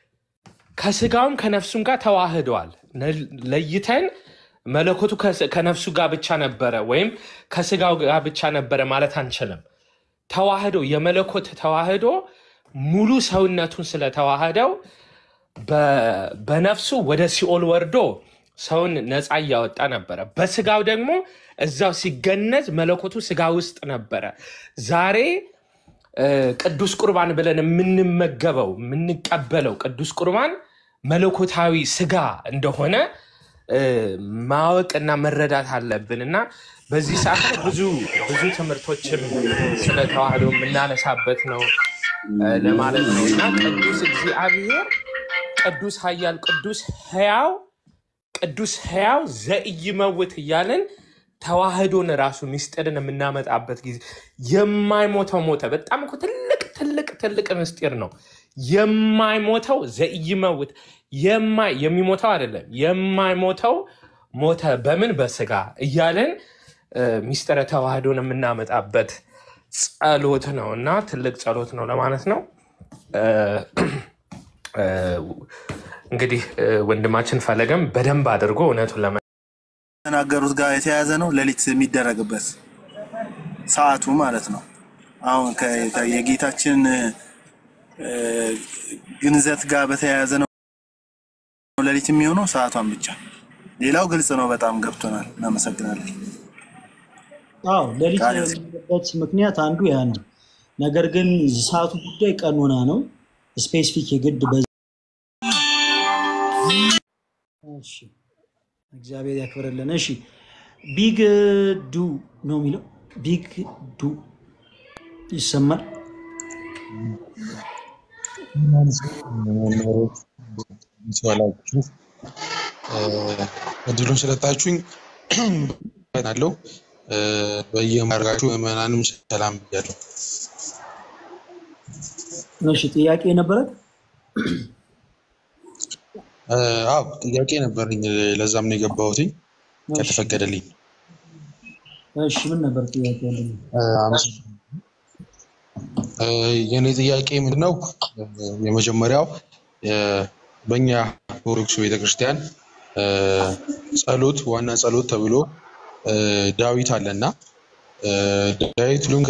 ከስጋውም ከነፍሱም ጋር ተዋህደዋል። ነ- ለይተን መለኮቱ ከስ- ከነፍሱ ጋር ብቻ ነበረ ወይም ከስጋው ጋር ብቻ ነበረ ማለት አንችልም። ተዋህዶ የመለኮት ተዋህዶ ሙሉ ሰውነቱን ስለተዋህደው በ- በነፍሱ ወደ ሲኦል ወርዶ ሰውን ነፃ እያወጣ ነበረ። በስጋው ደግሞ እዛው ሲገነዝ መለኮቱ ስጋ ውስጥ ነበረ። ዛሬ እ፣ ቅዱስ ቁርባን ብለን የምንመገበው የምንቀበለው ቅዱስ ቁርባን መለኮታዊ ስጋ እንደሆነ እ፣ ማወቅና መረዳት አለብን እና በዚህ ሰዓት ላይ ብዙ ብዙ ትምህርቶችም ስለ ተዋህዶ የምናነሳበት ነው እ፣ ለማለት ነው እና ቅዱስ እግዚአብሔር ቅዱስ ኃያል ቅዱስ ሕያው ቅዱስ ሕያው ዘኢይመውት እያልን ተዋህዶን ራሱ ምስጢርን የምናመጣበት ጊዜ የማይሞተው ሞተ። በጣም እኮ ትልቅ ትልቅ ትልቅ ምስጢር ነው። የማይሞተው ዘኢይመውት የማይ የሚሞተው አይደለም የማይሞተው ሞተ በምን በስጋ እያልን እ፣ ምስጢረ ተዋህዶን የምናመጣበት ጸሎት ነው እና ትልቅ ጸሎት ነው ለማለት ነው። እ፣ እ፣ እንግዲህ እ፣ ወንድማችን ፈለገም በደንብ አድርጎ እውነቱን ለመ
ተናገሩት ጋር የተያያዘ ነው። ሌሊት የሚደረግበት ሰዓቱ ማለት ነው። አሁን ከ- ከ- የጌታችን እ፣ ግንዘት ጋር በተያያዘ ነው ሌሊት የሚሆነው ሰዓቷን ብቻ። ሌላው ግልጽ ነው። በጣም ገብቶናል። እናመሰግናለን።
አዎ ሌሊት
ቃል
የሚሆንበት ምክንያት አንዱ ያ ነው። ነገር ግን ሰዓቱ ጉዳይ ቀኖና ነው። ስፔሲፊክ የግድ በ እሺ፣ እግዚአብሔር ያክብርልን። እሺ ቢግ ዱ ነው የሚለው ቢግ ዱ ይሰማል።
መምህሮች ሲዋላችሁ እድሉን ስለጣችሁኝ አለው በየማርጋችሁ ምዕመናንም ሰላም ብያለሁ።
እሺ ጥያቄ ነበረ።
አዎ ጥያቄ ነበረኝ፣ ለዛም ነው የገባሁትኝ ከተፈቀደልኝ።
እሺ ምን ነበር ጥያቄ ያለኝ?
አመሰግናለሁ። የእኔ ጥያቄ ምንድነው? የመጀመሪያው የ- በእኛ ኦርቶዶክስ ቤተክርስቲያን እ፣ ጸሎት ዋና ጸሎት ተብሎ እ፣ ዳዊት አለና እ፣ ዳዊት ሁሉም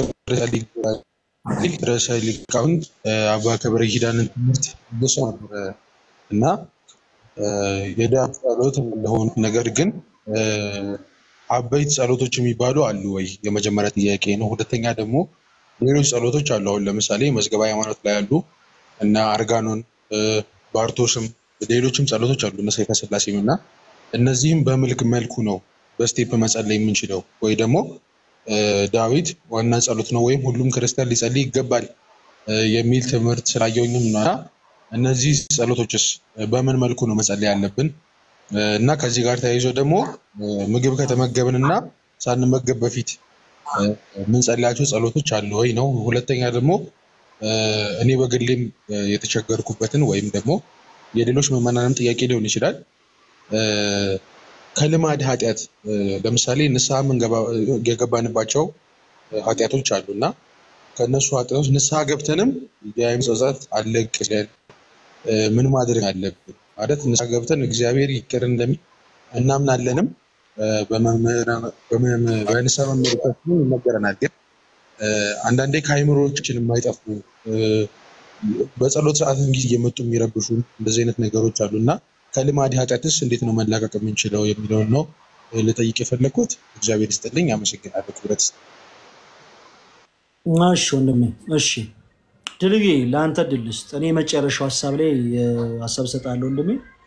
ርዕሰ ሊቃውንት እ፣ አባ ከበረ ኪዳንን ትምህርት እየሰ ነበረ እና እ፣ የዳዊት ጸሎት እንደሆኑ ነገር ግን እ፣ አበይት ጸሎቶች የሚባሉ አሉ ወይ? የመጀመሪያ ጥያቄ ነው። ሁለተኛ ደግሞ ሌሎች ጸሎቶች አሉ። አሁን ለምሳሌ መዝገበ ሃይማኖት ላይ ያሉ እና አርጋኖን እ፣ ባርቶስም ሌሎችም ጸሎቶች አሉ እነ ሰይፈ ስላሴም እና እነዚህም በምልክ መልኩ ነው በስቴፕ መጸለይ የምንችለው ወይ ደግሞ እ፣ ዳዊት ዋና ጸሎት ነው ወይም ሁሉም ክርስቲያን ሊጸልይ ይገባል እ፣ የሚል ትምህርት ስላየሁኝም ነው። እና እነዚህ ጸሎቶችስ በምን መልኩ ነው መጸለይ ያለብን? እ፣ እና ከዚህ ጋር ተያይዞ ደግሞ እ፣ ምግብ ከተመገብን እና ሳንመገብ በፊት እ፣ የምንጸልያቸው ጸሎቶች አሉ ወይ ነው። ሁለተኛ ደግሞ እ፣ እኔ በግሌም እ፣ የተቸገርኩበትን ወይም ደግሞ የሌሎች ምዕመናንም ጥያቄ ሊሆን ይችላል እ፣ ከልማድ ኃጢአት እ፣ ለምሳሌ ንስሐ የምንገባ- የገባንባቸው እ፣ ኃጢአቶች አሉ እና ከእነሱ ኃጢአቶች ንስሐ ገብተንም የአይምሮ ጸጸት አለቅ ሲለን እ፣ ምን ማድረግ አለብን ማለት ንስሐ ገብተን እግዚአብሔር ይቅር እንደሚል እናምናለንም እ፣ በመምህራን- በመምህር- በንስሐ መምህሮቻችን ይነገረናል። ግን እ፣ አንዳንዴ ከአይምሮዎቻችን የማይጠፉ እ፣ በጸሎት ሰዓት ጊዜ እየመጡ የሚረብሹ እንደዚህ አይነት ነገሮች አሉ እና ከልማድ ኃጢአትስ እንዴት ነው መላቀቅ የምንችለው የሚለውን ነው እ፣ ልጠይቅ የፈለግኩት። እግዚአብሔር ይስጥልኝ። አመሰግናለሁ። ክብረት ይስጥ
እሺ ወንድሜ፣ እሺ ድልዬ ለአንተ ድል ስጥ። እኔ የመጨረሻው ሀሳብ ላይ እ፣ ሀሳብ እሰጣለሁ ወንድሜ።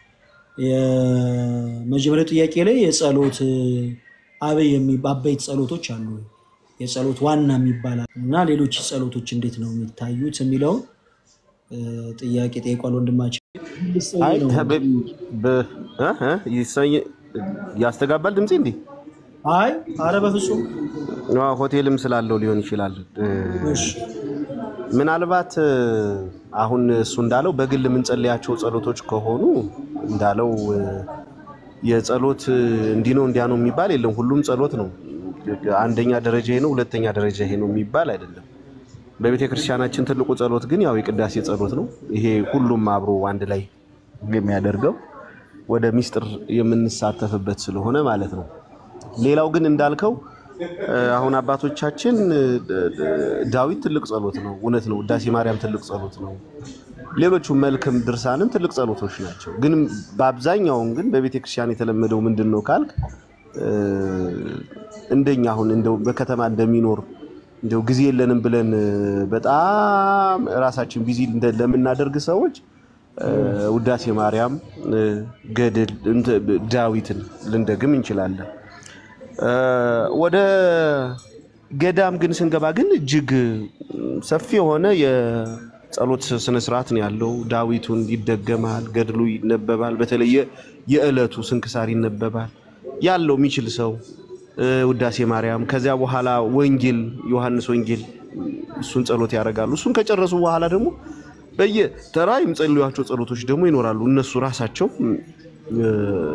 የመጀመሪያው ጥያቄ ላይ የጸሎት እ፣ አበይ የሚ- አበይት ጸሎቶች አሉ ወይ? የጸሎት ዋና የሚባል አለ እና ሌሎች ጸሎቶች እንዴት ነው የሚታዩት የሚለውን እ፣ ጥያቄ ጠይቋል ወንድማችን።
አይ በ- በ- እ? እ? ይሰኝ- ያስተጋባል ድምፄ እንዲህ
አይ አረ በፍጹም
አዎ፣ ሆቴልም ስላለው ሊሆን ይችላል። እ፣
እሺ
ምናልባት እ፣ አሁን እሱ እንዳለው በግል የምንጸልያቸው ጸሎቶች ከሆኑ እንዳለው እ፣ የጸሎት እ፣ እንዲህ ነው እንዲያ ነው የሚባል የለም። ሁሉም ጸሎት ነው። አንደኛ ደረጃ ይሄ ነው፣ ሁለተኛ ደረጃ ይሄ ነው የሚባል አይደለም። በቤተ ክርስቲያናችን ትልቁ ጸሎት ግን ያው የቅዳሴ ጸሎት ነው። ይሄ ሁሉም አብሮ አንድ ላይ የሚያደርገው ወደ ሚስጥር የምንሳተፍበት ስለሆነ ማለት ነው። ሌላው ግን እንዳልከው እ፣ አሁን አባቶቻችን እ፣ ዳዊት ትልቅ ጸሎት ነው፣ እውነት ነው። ውዳሴ ማርያም ትልቅ ጸሎት ነው። ሌሎቹ መልክም ድርሳንም ትልቅ ጸሎቶች ናቸው። ግን በአብዛኛውን ግን በቤተ ክርስቲያን የተለመደው ምንድን ነው ካልክ እ፣ እንደኛ አሁን እንደው በከተማ እንደሚኖር እንደው ጊዜ የለንም ብለን እ፣ በጣም ራሳችን ቢዚ እንደ- ለምናደርግ ሰዎች እ፣ ውዳሴ ማርያም እ፣ ገድል እንተ- ዳዊትን ልንደግም እንችላለን። እ፣ ወደ ገዳም ግን ስንገባ ግን እጅግ ሰፊ የሆነ የጸሎት ስነስርዓት ነው ያለው። ዳዊቱን ይደገማል፣ ገድሉ ይነበባል። በተለይ የ- የዕለቱ ስንክሳር ይነበባል። ያለው የሚችል ሰው እ፣ ውዳሴ ማርያም፣ ከዚያ በኋላ ወንጌል፣ ዮሐንስ ወንጌል እሱን ጸሎት ያደርጋሉ። እሱን ከጨረሱ በኋላ ደግሞ በየተራ የሚጸልዩቸው ጸሎቶች ደግሞ ይኖራሉ። እነሱ ራሳቸው እ፣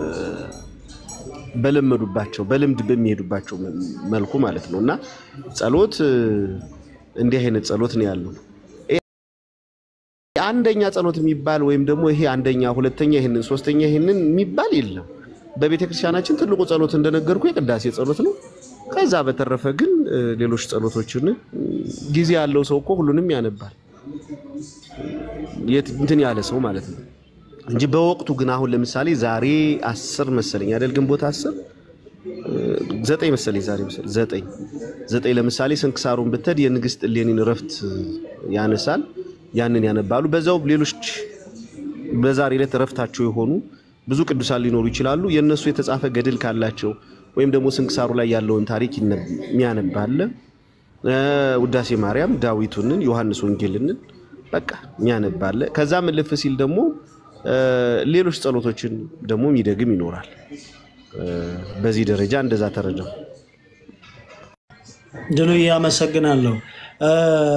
በለመዱባቸው በልምድ በሚሄዱባቸው መልኩ ማለት ነው። እና ጸሎት እ፣ እንዲህ አይነት ጸሎት ነው ያለው። አንደኛ ጸሎት የሚባል ወይም ደግሞ ይሄ አንደኛ፣ ሁለተኛ ይህንን፣ ሶስተኛ ይህንን የሚባል የለም። በቤተ ክርስቲያናችን ትልቁ ጸሎት እንደነገርኩ የቅዳሴ ጸሎት ነው። ከዛ በተረፈ ግን እ፣ ሌሎች ጸሎቶችን እ፣ ጊዜ ያለው ሰው እኮ ሁሉንም ያነባል። የት እንትን ያለ ሰው ማለት ነው እንጂ በወቅቱ ግን አሁን ለምሳሌ ዛሬ አስር መሰለኝ አይደል ግንቦት አስር ዘጠኝ መሰለኝ ዛሬ መሰለኝ ዘጠኝ ዘጠኝ ለምሳሌ ስንክሳሩን ብትሄድ የንግስት እሌኒን እረፍት ያነሳል። ያንን ያነባሉ። በዛው ሌሎች በዛሬ ዕለት እረፍታቸው የሆኑ ብዙ ቅዱሳን ሊኖሩ ይችላሉ። የእነሱ የተጻፈ ገድል ካላቸው ወይም ደግሞ ስንክሳሩ ላይ ያለውን ታሪክ ይነ- የሚያነባለ እ፣ ውዳሴ ማርያም ዳዊቱንን ዮሐንስ ወንጌልንን በቃ የሚያነባለ ከዛም እልፍ ሲል ደግሞ እ፣ ሌሎች ጸሎቶችን ደግሞ የሚደግም ይኖራል። እ፣ በዚህ ደረጃ እንደዛ ተረዳው።
ድሉ አመሰግናለሁ። እ፣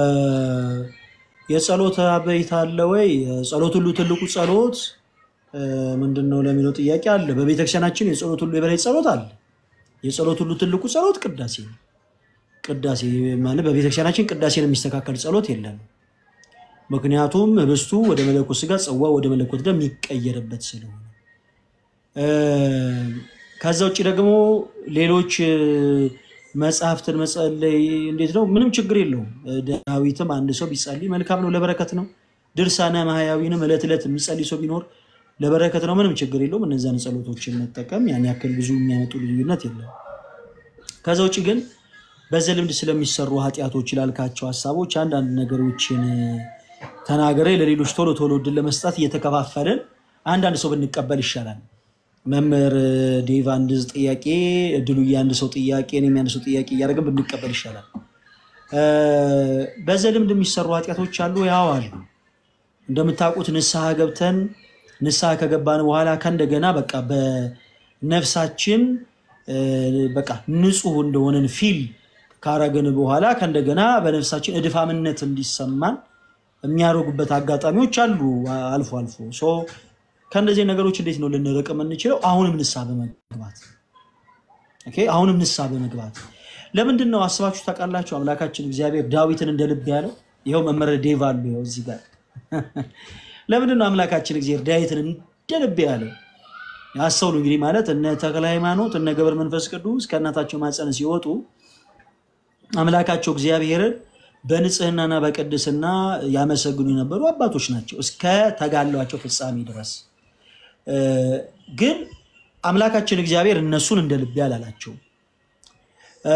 የጸሎት አበይት አለ ወይ? ጸሎት ሁሉ ትልቁ ጸሎት እ፣ ምንድን ነው ለሚለው ጥያቄ አለ። በቤተክርስቲያናችን የጸሎት ሁሉ የበላይ ጸሎት አለ። የጸሎት ሁሉ ትልቁ ጸሎት ቅዳሴ ነው። ቅዳሴ ማለት በቤተክርስቲያናችን ቅዳሴን የሚስተካከል ጸሎት የለም። ምክንያቱም ህብስቱ ወደ መለኮት ስጋ፣ ጽዋ ወደ መለኮት ደም የሚቀየርበት ስለሆነ እ፣ ከዛ ውጭ ደግሞ ሌሎች እ፣ መጽሐፍትን መጸለይ እንዴት ነው? ምንም ችግር የለውም። እ፣ ዳዊትም አንድ ሰው ቢጸልይ መልካም ነው፣ ለበረከት ነው። ድርሳነ ማህያዊንም ዕለት ዕለት የሚጸልይ ሰው ቢኖር ለበረከት ነው፣ ምንም ችግር የለውም። እነዚያን ጸሎቶችን መጠቀም ያን ያክል ብዙ የሚያመጡ ልዩነት የለም። ከዛ ውጭ ግን በዘልምድ ስለሚሰሩ ኃጢአቶች ላልካቸው ሀሳቦች አንዳንድ ነገሮችን ተናገሬ ለሌሎች ቶሎ ቶሎ እድል ለመስጠት እየተከፋፈልን አንዳንድ ሰው ብንቀበል ይሻላል። መምህር ዴቭ አንድ ጥያቄ፣ እድሉ የአንድ ሰው ጥያቄ፣ እኔም የአንድ ሰው ጥያቄ እያደረግን ብንቀበል ይሻላል። እ፣ በዘልምድ የሚሰሩ ኃጢአቶች አሉ፣ ያው አሉ። እንደምታውቁት ንስሐ ገብተን ንስሐ ከገባን በኋላ ከእንደገና በቃ በነፍሳችን እ፣ በቃ ንጹህ እንደሆነን ፊል ካረግን በኋላ ከእንደገና በነፍሳችን እድፋምነት እንዲሰማን የሚያደርጉበት አጋጣሚዎች አሉ አልፎ አልፎ። ሶ ከእንደዚህ ነገሮች እንዴት ነው ልንርቅ የምንችለው? አሁንም ንስሐ በመግባት ኦኬ፣ አሁንም ንስሐ በመግባት ለምንድን ነው አስባችሁ ታውቃላችሁ? አምላካችን እግዚአብሔር ዳዊትን እንደ ልብ ያለው ይኸው መምህር ዴቭ አሉ ይኸው እዚህ ጋር ለምንድን ነው አምላካችን እግዚአብሔር ዳዊትን እንደ ልብ ያለው? ያስተውሉ እንግዲህ ማለት እነ ተክለ ሃይማኖት እነ ገብረ መንፈስ ቅዱስ ከእናታቸው ማፀን ሲወጡ አምላካቸው እግዚአብሔርን በንጽህናና በቅድስና ያመሰግኑ የነበሩ አባቶች ናቸው እስከ ተጋድሏቸው ፍጻሜ ድረስ። እ፣ ግን አምላካችን እግዚአብሔር እነሱን እንደ ልቤ አላላቸው። እ፣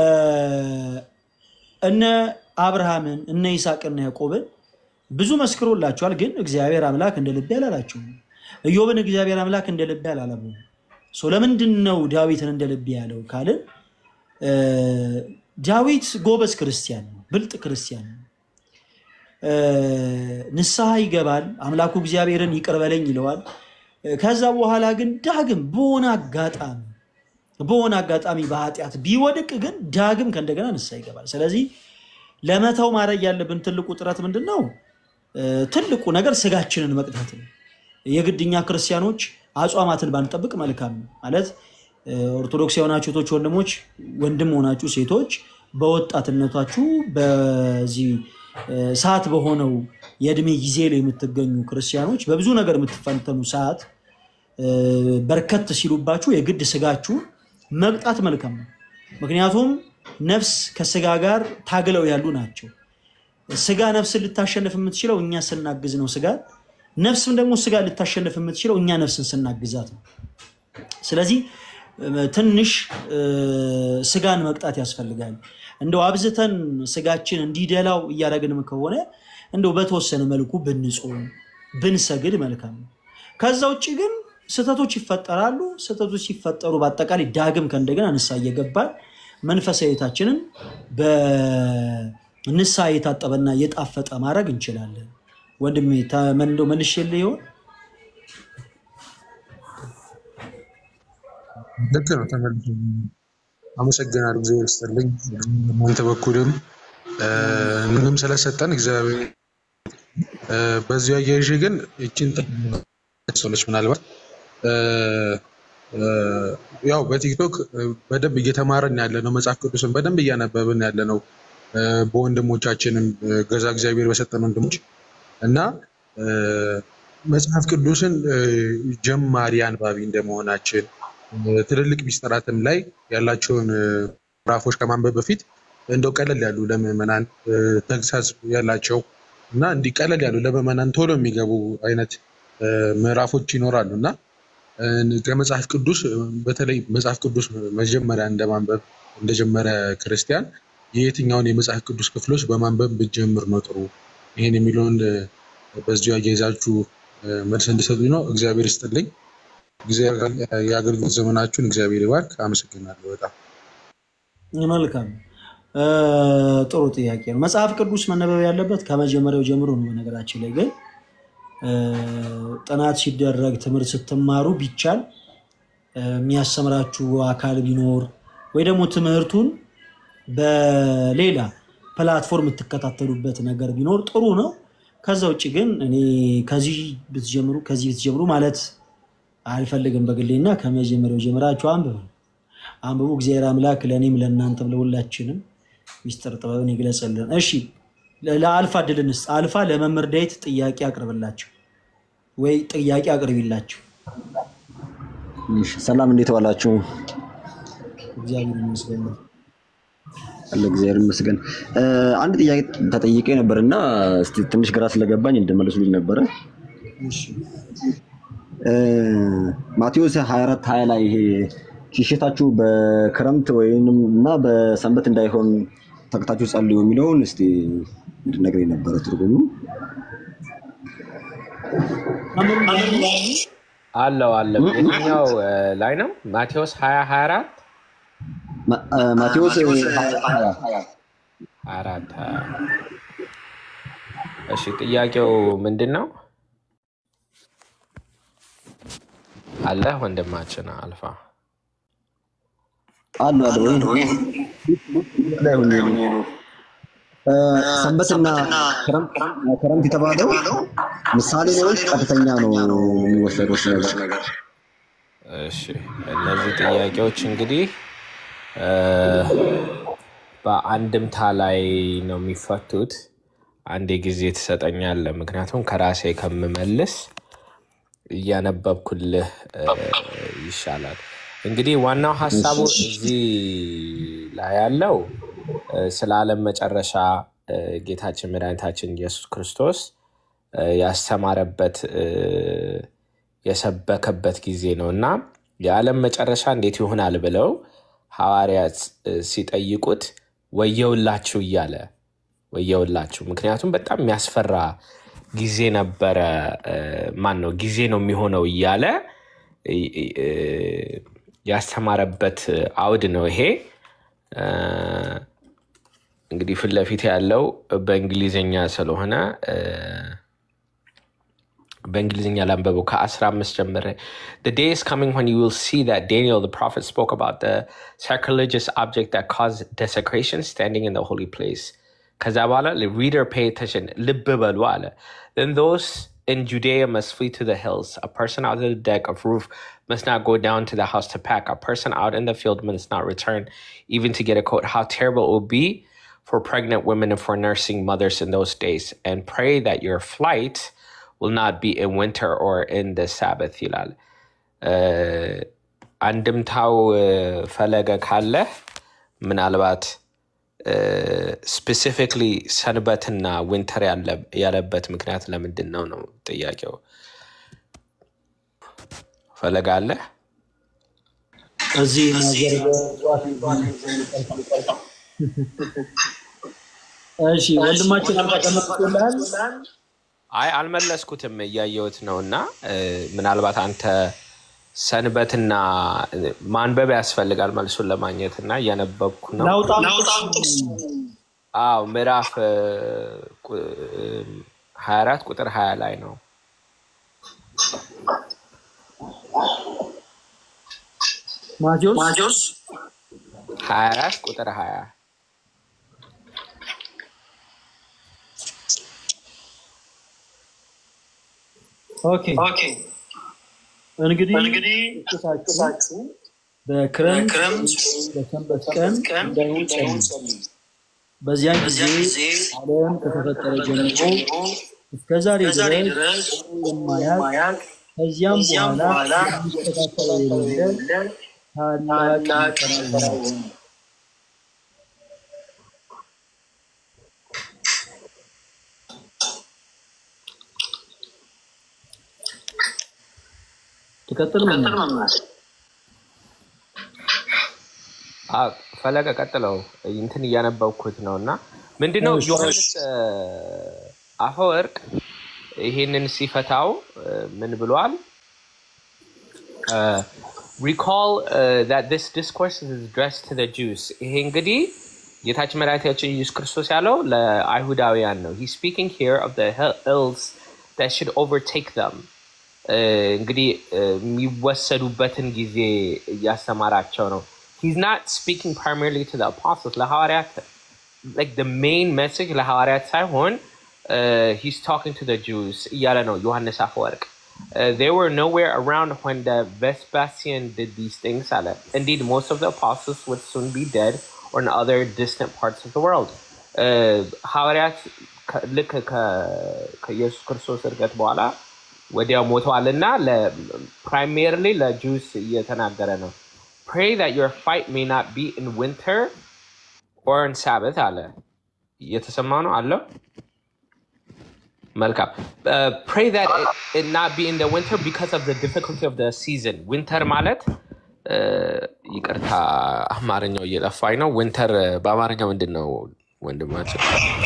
እነ አብርሃምን እነ ይስሐቅና ያዕቆብን ብዙ መስክሮላቸዋል። ግን እግዚአብሔር አምላክ እንደ ልቤ አላላቸው። ኢዮብን እግዚአብሔር አምላክ እንደ ልቤ አላለም። ሶ ለምንድን ነው ዳዊትን እንደ ልቤ ያለው ካልን እ፣ ዳዊት ጎበዝ ክርስቲያን ነው፣ ብልጥ ክርስቲያን ነው። እ፣ ንስሐ ይገባል፣ አምላኩ እግዚአብሔርን ይቅር በለኝ ይለዋል። እ፣ ከዛ በኋላ ግን ዳግም በሆነ አጋጣሚ በሆነ አጋጣሚ በኃጢአት ቢወድቅ ግን ዳግም ከእንደገና ንስሐ ይገባል። ስለዚህ ለመተው ማድረግ ያለብን ትልቁ ጥረት ምንድን ነው? እ፣ ትልቁ ነገር ስጋችንን መቅጣት ነው። የግድ እኛ ክርስቲያኖች አጽዋማትን ባንጠብቅ መልካም ነው። ማለት እ፣ ኦርቶዶክስ የሆናችሁ እህቶች፣ ወንድሞች፣ ወንድም ሆናችሁ ሴቶች በወጣትነታችሁ በዚህ እ፣ ሰዓት በሆነው የእድሜ ጊዜ ላይ የምትገኙ ክርስቲያኖች በብዙ ነገር የምትፈተኑ ሰዓት እ፣ በርከት ሲሉባችሁ የግድ ስጋችሁ መቅጣት መልካም ነው። ምክንያቱም ነፍስ ከስጋ ጋር ታግለው ያሉ ናቸው። ስጋ ነፍስን ልታሸንፍ የምትችለው እኛ ስናግዝ ነው ስጋ ነፍስም ደግሞ ስጋ ልታሸንፍ የምትችለው እኛ ነፍስን ስናግዛት ነው። ስለዚህ እ፣ ትንሽ እ፣ ስጋን መቅጣት ያስፈልጋል። እንደው አብዝተን ስጋችን እንዲደላው እያደረግንም ከሆነ እንደው በተወሰነ መልኩ ብንጾም ብንሰግድ መልካም ነው። ከዛ ውጭ ግን ስህተቶች ይፈጠራሉ። ስህተቶች ሲፈጠሩ በአጠቃላይ ዳግም ከእንደገና ንስሐ እየገባን መንፈሳዊታችንን በንስሐ የታጠበና የጣፈጠ ማድረግ እንችላለን። ወንድሜ ተመንዶ መልሼልህ ይሆን?
ልክ ነው። ተመልሶ አመሰግናለሁ። እግዚአብሔር ይስጥልኝ። እናንተ በኩልም እ፣ ምንም ስለሰጠን እግዚአብሔር እ፣ በዚሁ አያይዤ ግን ይችን ሰሎች ምናልባት እ፣ እ፣ ያው በቲክቶክ እ፣ በደንብ እየተማረን ያለ ነው። መጽሐፍ ቅዱስን በደንብ እያነበብን ያለ ነው። እ፣ በወንድሞቻችንም እ፣ ገዛ እግዚአብሔር በሰጠን ወንድሞች እና እ፣ መጽሐፍ ቅዱስን እ፣ ጀማሪ አንባቢ እንደመሆናችን እ፣ ትልልቅ ሚስጥራትም ላይ ያላቸውን እ፣ ምዕራፎች ከማንበብ በፊት እንደው ቀለል ያሉ ለምዕመናን እ፣ ተግሳጽ ያላቸው እና እንዲህ ቀለል ያሉ ለምዕመናን ቶሎ የሚገቡ አይነት እ፣ ምዕራፎች ይኖራሉ እና እ፣ ከመጽሐፍ ቅዱስ እ፣ በተለይ መጽሐፍ ቅዱስ መጀመሪያ እንደማንበብ እንደጀመረ ክርስቲያን የየትኛውን የመጽሐፍ ቅዱስ ክፍሎች በማንበብ ብትጀምር ነው ጥሩ? ይህን የሚለውን እ፣ በዚሁ አያይዛችሁ እ፣ መልስ እንድሰጡኝ ነው። እግዚአብሔር ይስጥልኝ። እግዚአብሔር የአገልግሎት ዘመናችሁን እግዚአብሔር ይባርክ። አመሰግናለሁ በጣም
መልካም እ፣ ጥሩ ጥያቄ ነው። መጽሐፍ ቅዱስ መነበብ ያለበት ከመጀመሪያው ጀምሮ ነው። በነገራችን ላይ ግን እ፣ ጥናት ሲደረግ ትምህርት ስትማሩ ቢቻል እ፣ የሚያስተምራችሁ አካል ቢኖር ወይ ደግሞ ትምህርቱን በሌላ ፕላትፎርም የምትከታተሉበት ነገር ቢኖር ጥሩ ነው። ከዛ ውጭ ግን እኔ ከዚህ ብትጀምሩ ከዚህ ብትጀምሩ ማለት አልፈልግም በግሌ እና ከመጀመሪያው ጀምራችሁ አንብቡ አንብቡ። እግዚአብሔር አምላክ ለእኔም ለእናንተም ለሁላችንም ሚስጥር ጥበብን ይግለጽልን። እሺ ለ- ለአልፋ እድል እንስጥ። አልፋ ለመምህር ዳዊት ጥያቄ አቅርብላቸው ወይ ጥያቄ አቅርቢላቸው።
እሺ፣ ሰላም እንዴት ዋላችሁ?
እግዚአብሔር ይመስገን።
አለ እግዚአብሔር ይመስገን። እ፣ አንድ ጥያቄ ተጠይቄ ነበር እና እስቲ ትንሽ ግራ ስለገባኝ እንድመልሱልኝ ነበረ።
እሺ
እ፣ ማቴዎስ 24 20 ላይ ይሄ ሽሽታችሁ በክረምት ወይም እና በሰንበት እንዳይሆን ተግታችሁ ጸልዩ የሚለውን እስቲ እንድነግረኝ ነበረ ትርጉሙ።
አለው አለው የትኛው እ፣ ላይ ነው? ማቴዎስ 20 24
ማ- እ፣ ማቴዎስ 20
አራት እሺ፣ ጥያቄው ምንድን ነው? አለ ወንድማችን አልፋ
አሉ አለ ወይ ላይ ሆኜ ነው። እ፣ ሰንበትና ክረምት ክረምት የተባለው ምሳሌ ነው ወይስ ቀጥተኛ ነው የሚወሰደው እሱ ነገር?
እሺ እነዚህ ጥያቄዎች እንግዲህ እ፣ በአንድምታ ላይ ነው የሚፈቱት። አንዴ ጊዜ ትሰጠኛለህ፣ ምክንያቱም ከራሴ ከምመልስ እያነበብኩልህ እ፣ ይሻላል። እንግዲህ ዋናው ሀሳቡ እዚህ ላይ ያለው እ፣ ስለ ዓለም መጨረሻ እ፣ ጌታችን መድኃኒታችን ኢየሱስ ክርስቶስ እ፣ ያስተማረበት እ፣ የሰበከበት ጊዜ ነው እና የዓለም መጨረሻ እንዴት ይሆናል ብለው ሐዋርያት እ፣ ሲጠይቁት ወየውላችሁ እያለ ወየውላችሁ። ምክንያቱም በጣም የሚያስፈራ ጊዜ ነበረ። እ፣ ማን ነው ጊዜ ነው የሚሆነው እያለ እ፣ እ፣ ያስተማረበት አውድ ነው ይሄ። እ፣ እንግዲህ ፊት ለፊት ያለው በእንግሊዝኛ ስለሆነ እ፣ በእንግሊዝኛ ላንበበው ከአስራ አምስት ጀምረ the day is coming when you will see that Daniel the prophet spoke about the sacrilegious object that caused desecration standing in the holy place ከዛ በኋላ reader pay attention ልብ በሉ አለ then those in Judea must flee to the hills a person out of the deck of roof must not go down to the house to pack a person out in the field must not return even to get a coat how terrible it will be for pregnant women and for nursing mothers in those days and pray that your flight will not be in winter or in the Sabbath ይላል። እ፣ አንድምታው እ፣ ፈለገ ካለ ምናልባት ስፔሲፊክሊ ሰንበትና ዊንተር ያለበት ምክንያት ለምንድን ነው ነው ጥያቄው። ፈለገ አለ?
እዚህ ነገር እሺ ወንድማችን አልተቀመጥኩልሃል።
አይ አልመለስኩትም፣ እያየሁት ነው እና እ፣ ምናልባት አንተ ሰንበትና ማንበብ ያስፈልጋል መልሱን ለማግኘት እና እያነበብኩ ነው።
ናውጣ
አዎ ምዕራፍ እ፣ ቁ- እ፣ 24 ቁጥር 20 ላይ ነው።
ማቴዎስ
24 ቁጥር 20
ኦኬ እንግዲህ ጥቅሳችሁ በክረምት በሰንበት ቀን እንዳይሆን ጸልዩ። በዚያን ጊዜ ዓለም ከተፈጠረ ጀምሮ እስከ ዛሬ ድረስ የማያውቅ ከዚያም በኋላ የሚስተካከለው የሌለ ታላቅ መከራ ይሆናል። ትቀጥል መምህር።
አዎ፣ ፈለቀ ቀጥለው እንትን እያነበብኩት ነው እና ምንድነው
እሺ።
ዮሐንስ እ፣ አፈወርቅ ይሄንን ሲፈታው እ፣ ምን ብሏል? ሪኮል that this discourse is addressed to the Jews ይሄ እንግዲህ ጌታችን መድኃኒታችን ኢየሱስ ክርስቶስ ያለው ለአይሁዳውያን ነው። He's speaking here of the ills that should overtake them እ፣ እንግዲህ እ፣ የሚወሰዱበትን ጊዜ እያስተማራቸው ነው። He's not speaking primarily to the apostles ለሐዋርያት like the main message ለሐዋርያት ሳይሆን uh, he's talking to the Jews እያለ ነው ዮሐንስ አፈወርቅ Uh, they were nowhere around when the Vespasian did these things አለ indeed most of the apostles would soon be dead or in other distant parts of the world Uh, ሐዋርያት ከ- ልክ ከ- ከኢየሱስ ክርስቶስ እርገት በኋላ ወዲያው ሞተዋልና ፕራይሜርሊ ለጁስ እየተናገረ ነው pray that your fight may not be in winter or on Sabbath አለ እየተሰማ ነው አለው መልካም Uh, pray that it, it not be in the winter because of the difficulty of the season winter ማለት uh, ይቅርታ አማርኛው እየጠፋኝ ነው winter uh, በአማርኛው ምንድን ነው ወንድማችን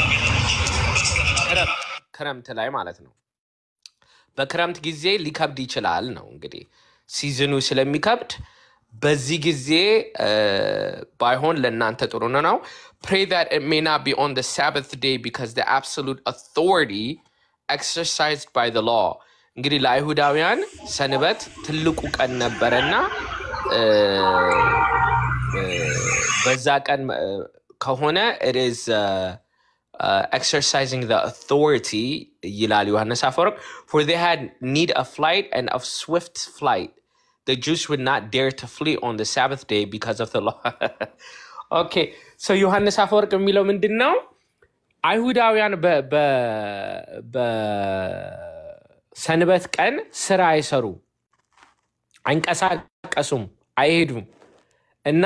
ክረምት ክረምት ላይ ማለት ነው በክረምት ጊዜ ሊከብድ ይችላል ነው እንግዲህ ሲዝኑ ስለሚከብድ በዚህ ጊዜ እ፣ ባይሆን ለእናንተ ጥሩ ነው pray that it may not be on the sabbath day because the absolute authority exercised by the law እንግዲህ ለአይሁዳውያን ሰንበት ትልቁ ቀን ነበረና እ፣ እ፣ በዛ ቀን እ፣ ከሆነ it is uh, uh, exercising the authority ይላል ዮሐንስ አፈወርቅ for they had need of flight and of swift flight the Jews would not dare to flee on the Sabbath day because of the law okay so ዮሐንስ አፈወርቅ የሚለው ምንድን ነው አይሁዳውያን በ- በ- በሰንበት ቀን ስራ አይሰሩ አይንቀሳቀሱም አይሄዱም እና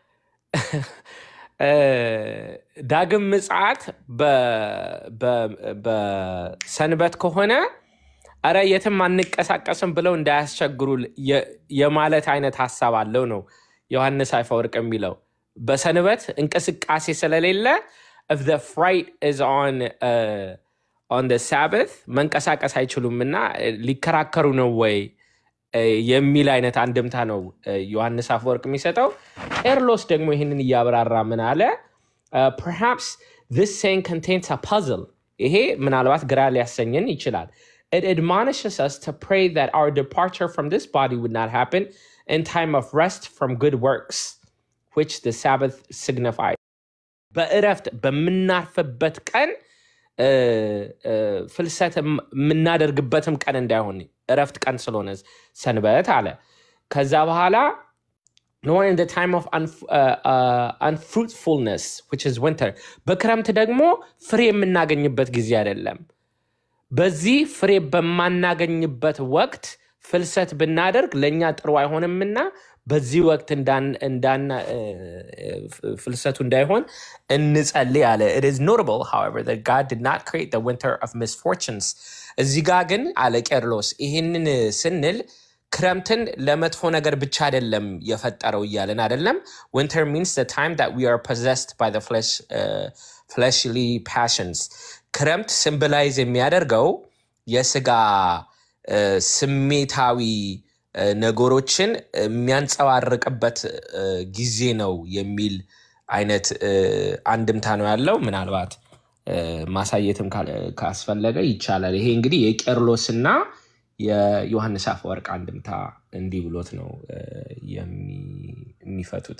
እ፣ ዳግም ምጽአት በ- በ- በሰንበት ከሆነ አረ የትም አንቀሳቀስም ብለው እንዳያስቸግሩ የ- የማለት አይነት ሀሳብ አለው ነው ዮሐንስ አፈወርቅ የሚለው በሰንበት እንቅስቃሴ ስለሌለ if the fright is on uh, on the sabbath መንቀሳቀስ አይችሉም እና እ፣ ሊከራከሩ ነው ወይ እ፣ የሚል አይነት አንድምታ ነው እ፣ ዮሐንስ አፈወርቅ የሚሰጠው ኤርሎስ ደግሞ ይህንን እያብራራ ምን አለ Uh, perhaps this saying contains a puzzle ይሄ ምናልባት ግራ ሊያሰኝን ይችላል it admonishes us to pray that our departure from this body would not happen in time of rest from good works which the sabbath signifies በእረፍት በምናርፍበት ቀን እ፣ እ፣ ፍልሰት የም- የምናደርግበትም ቀን እንዳይሆን እረፍት ቀን ስለሆነ ሰንበት አለ ከዛ በኋላ nor in the time of unf- uh, uh, unfruitfulness which is winter በክረምት ደግሞ ፍሬ የምናገኝበት ጊዜ አይደለም በዚህ ፍሬ በማናገኝበት ወቅት ፍልሰት ብናደርግ ለእኛ ጥሩ አይሆንምና በዚህ ወቅት እንዳን- እንዳና- እ፣ ፍ- ፍልሰቱ እንዳይሆን እንጸልይ አለ it is notable however that god did not create the winter of misfortunes እዚህ ጋር ግን አለ ቄርሎስ ይህንን ስንል ክረምትን ለመጥፎ ነገር ብቻ አይደለም የፈጠረው እያለን አይደለም winter means the time that we are possessed by the flesh uh, fleshly passions ክረምት ሲምቦላይዝ የሚያደርገው የስጋ እ፣ ስሜታዊ እ፣ ነገሮችን የሚያንጸባርቅበት እ፣ ጊዜ ነው የሚል አይነት እ፣ አንድምታ ነው ያለው ምናልባት እ፣ ማሳየትም ካለ- ካስፈለገ ይቻላል ይሄ እንግዲህ የቄርሎስና የዮሐንስ አፈወርቅ አንድምታ እንዲህ ብሎት ነው እ፣ የሚ- የሚፈቱት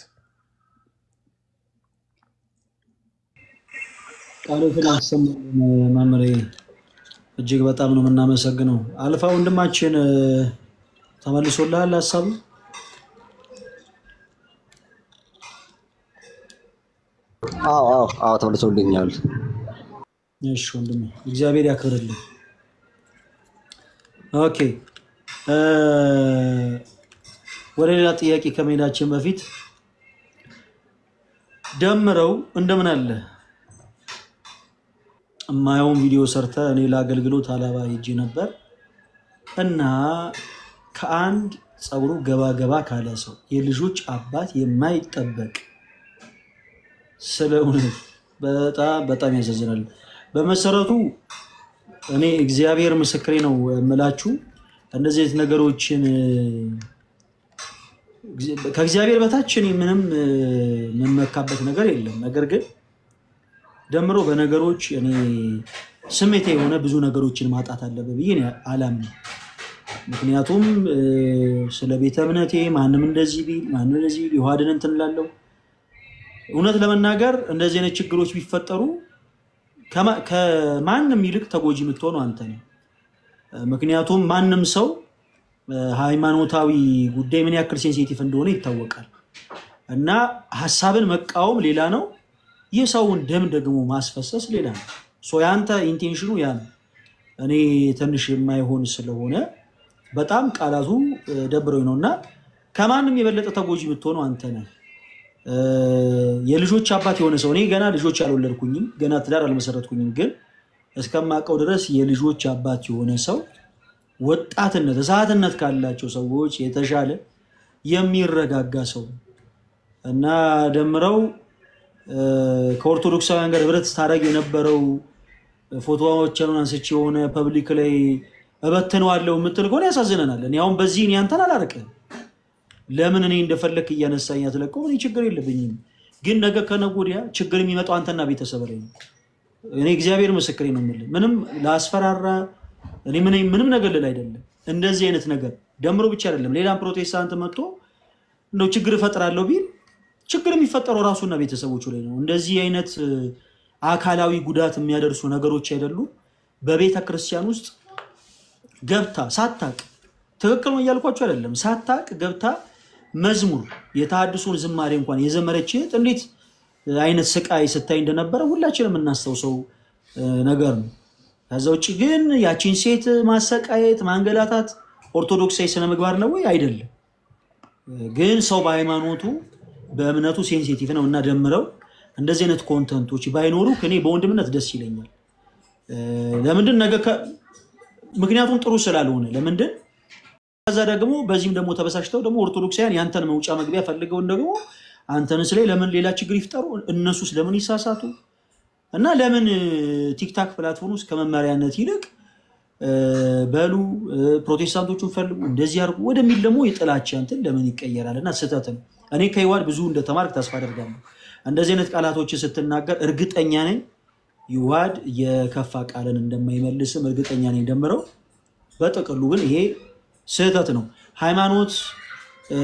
ቃሎትን ያሰማልን መምህሬ፣ እጅግ በጣም ነው የምናመሰግነው። አልፋ ወንድማችን እ፣ ተመልሶልሃል ሀሳቡ?
አዎ አዎ አዎ ተመልሶልኛል።
እሺ ወንድሜ፣ እግዚአብሔር ያክብርልን። ኦኬ እ፣ ወደ ሌላ ጥያቄ ከመሄዳችን በፊት ደምረው እንደምን አለ የማየውን ቪዲዮ ሰርተ እኔ ለአገልግሎት አላባ ሄጄ ነበር እና ከአንድ ፀጉሩ ገባ ገባ ካለ ሰው የልጆች አባት የማይጠበቅ ስለ እውነት በጣም በጣም ያሳዝናል። በመሰረቱ እኔ እግዚአብሔር ምስክሬ ነው የምላችሁ እንደዚህ አይነት ነገሮችን ከእግዚአብሔር በታች እኔ ምንም እ፣ የምመካበት ነገር የለም። ነገር ግን ደምሮ በነገሮች እኔ ስሜቴ የሆነ ብዙ ነገሮችን ማጣት አለብህ ብዬ እኔ አላምንም። ምክንያቱም እ፣ ስለ ቤተ እምነቴ ማንም እንደዚህ ቢል ማንም እንደዚህ ቢል የውሃድን እንትን እላለሁ። እውነት ለመናገር እንደዚህ አይነት ችግሮች ቢፈጠሩ ከማ- ከማንም ይልቅ ተጎጂ የምትሆነው አንተ ነው። ምክንያቱም ማንም ሰው እ፣ ሃይማኖታዊ ጉዳይ ምን ያክል ሴንሲቲቭ እንደሆነ ይታወቃል። እና ሀሳብን መቃወም ሌላ ነው፣ የሰውን ደም ደግሞ ማስፈሰስ ሌላ ነው። ሶ ያንተ ኢንቴንሽኑ ያ ነው። እኔ ትንሽ የማይሆን ስለሆነ በጣም ቃላቱ እ፣ ደብረኝ ነው እና ከማንም የበለጠ ተጎጂ የምትሆነው አንተ ነህ። እ፣ የልጆች አባት የሆነ ሰው እኔ ገና ልጆች አልወለድኩኝም፣ ገና ትዳር አልመሰረትኩኝም፣ ግን እስከማውቀው ድረስ የልጆች አባት የሆነ ሰው ወጣትነት እሳትነት ካላቸው ሰዎች የተሻለ የሚረጋጋ ሰው ነው እና ደምረው እ፣ ከኦርቶዶክሳውያን ጋር ህብረት ስታደርግ የነበረው ፎቶዎችን አንስቼ የሆነ ፐብሊክ ላይ እበትነዋለሁ የምትል ከሆነ ያሳዝነናል። እኔ አሁን በዚህ እኔ አንተን አላርቅም። ለምን እኔ እንደፈለክ እያነሳኝ አትለቀው? እኔ ችግር የለብኝም። ግን ነገ ከነገ ወዲያ ችግር የሚመጣው አንተና ቤተሰብ ላይ ነው። እኔ እግዚአብሔር ምስክሬ ነው የምልህ። ምንም ላስፈራራ እኔ ምን- ምንም ነገር ልል አይደለም። እንደዚህ አይነት ነገር ደምሮ ብቻ አይደለም ሌላም ፕሮቴስታንት መጥቶ እንደው ችግር እፈጥራለሁ ቢል ችግር የሚፈጠረው ራሱና ቤተሰቦቹ ላይ ነው። እንደዚህ አይነት እ፣ አካላዊ ጉዳት የሚያደርሱ ነገሮች አይደሉም። በቤተ ክርስቲያን ውስጥ ገብታ ሳታቅ ትክክል ነው እያልኳቸው አይደለም። ሳታቅ ገብታ መዝሙር የተሐድሶን ዝማሬ እንኳን የዘመረች እህት እንዴት አይነት ስቃይ ስታይ እንደነበረ ሁላችንም የምናስታውሰው እ፣ ነገር ነው። ከዛ ውጭ ግን ያቺን ሴት ማሰቃየት፣ ማንገላታት ኦርቶዶክሳዊ ስነ ምግባር ነው ወይ? አይደለም። ግን ሰው በሃይማኖቱ በእምነቱ ሴንሲቲቭ ነው እና ደምረው እንደዚህ አይነት ኮንተንቶች ባይኖሩ እኔ በወንድምነት ደስ ይለኛል። እ፣ ለምንድን ነገ ከ- ምክንያቱም ጥሩ ስላልሆነ ለምንድን ከዛ ደግሞ በዚህም ደግሞ ተበሳጭተው ደግሞ ኦርቶዶክሳውያን ያንተን መውጫ መግቢያ ፈልገውን ደግሞ አንተንስ ላይ ለምን ሌላ ችግር ይፍጠሩ? እነሱስ ለምን ይሳሳቱ? እና ለምን እ፣ ቲክታክ ፕላትፎርም ውስጥ ከመመሪያነት ይልቅ እ፣ በሉ እ፣ ፕሮቴስታንቶቹን ፈልጉ እንደዚህ አድርጉ ወደሚል ደግሞ የጥላቻ እንትን ለምን ይቀየራል? እና ስህተት ነው። እኔ ከይዋድ ብዙ እንደተማርክ ተስፋ አደርጋለሁ። እንደዚህ አይነት ቃላቶችን ስትናገር እርግጠኛ ነኝ ይዋድ የከፋ ቃልን እንደማይመልስም እርግጠኛ ነኝ። ደምረው በጥቅሉ ግን ይሄ ስህተት ነው። ሃይማኖት እ፣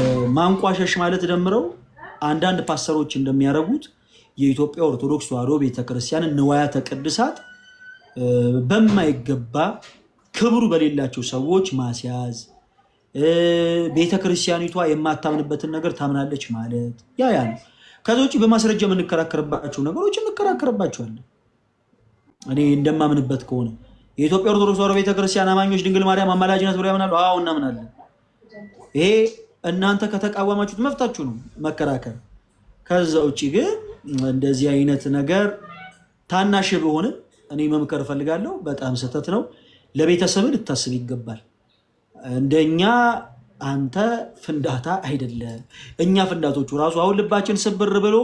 ማንቋሸሽ ማለት ደምረው አንዳንድ ፓስተሮች እንደሚያደርጉት የኢትዮጵያ ኦርቶዶክስ ተዋሕዶ ቤተክርስቲያንን ንዋያተ ቅድሳት እ፣ በማይገባ ክብሩ በሌላቸው ሰዎች ማስያዝ እ፣ ቤተክርስቲያኒቷ የማታምንበትን ነገር ታምናለች ማለት ያ ያ ነው። ከዚ ውጭ በማስረጃ የምንከራከርባቸው ነገሮች እንከራከርባቸዋለን። እኔ እንደማምንበት ከሆነ የኢትዮጵያ ኦርቶዶክስ ተዋሕዶ ቤተክርስቲያን አማኞች ድንግል ማርያም አማላጅነት ብሎ ያምናሉ። አዎ እናምናለን። ይሄ እናንተ ከተቃወማችሁት መፍታችሁ ነው መከራከር። ከዛ ውጭ ግን እንደዚህ አይነት ነገር ታናሽ ብሆንም እኔ መምከር እፈልጋለሁ። በጣም ስህተት ነው። ለቤተሰብ ልታስብ ይገባል። እንደኛ አንተ ፍንዳታ አይደለም። እኛ ፍንዳቶቹ ራሱ አሁን ልባችን ስብር ብሎ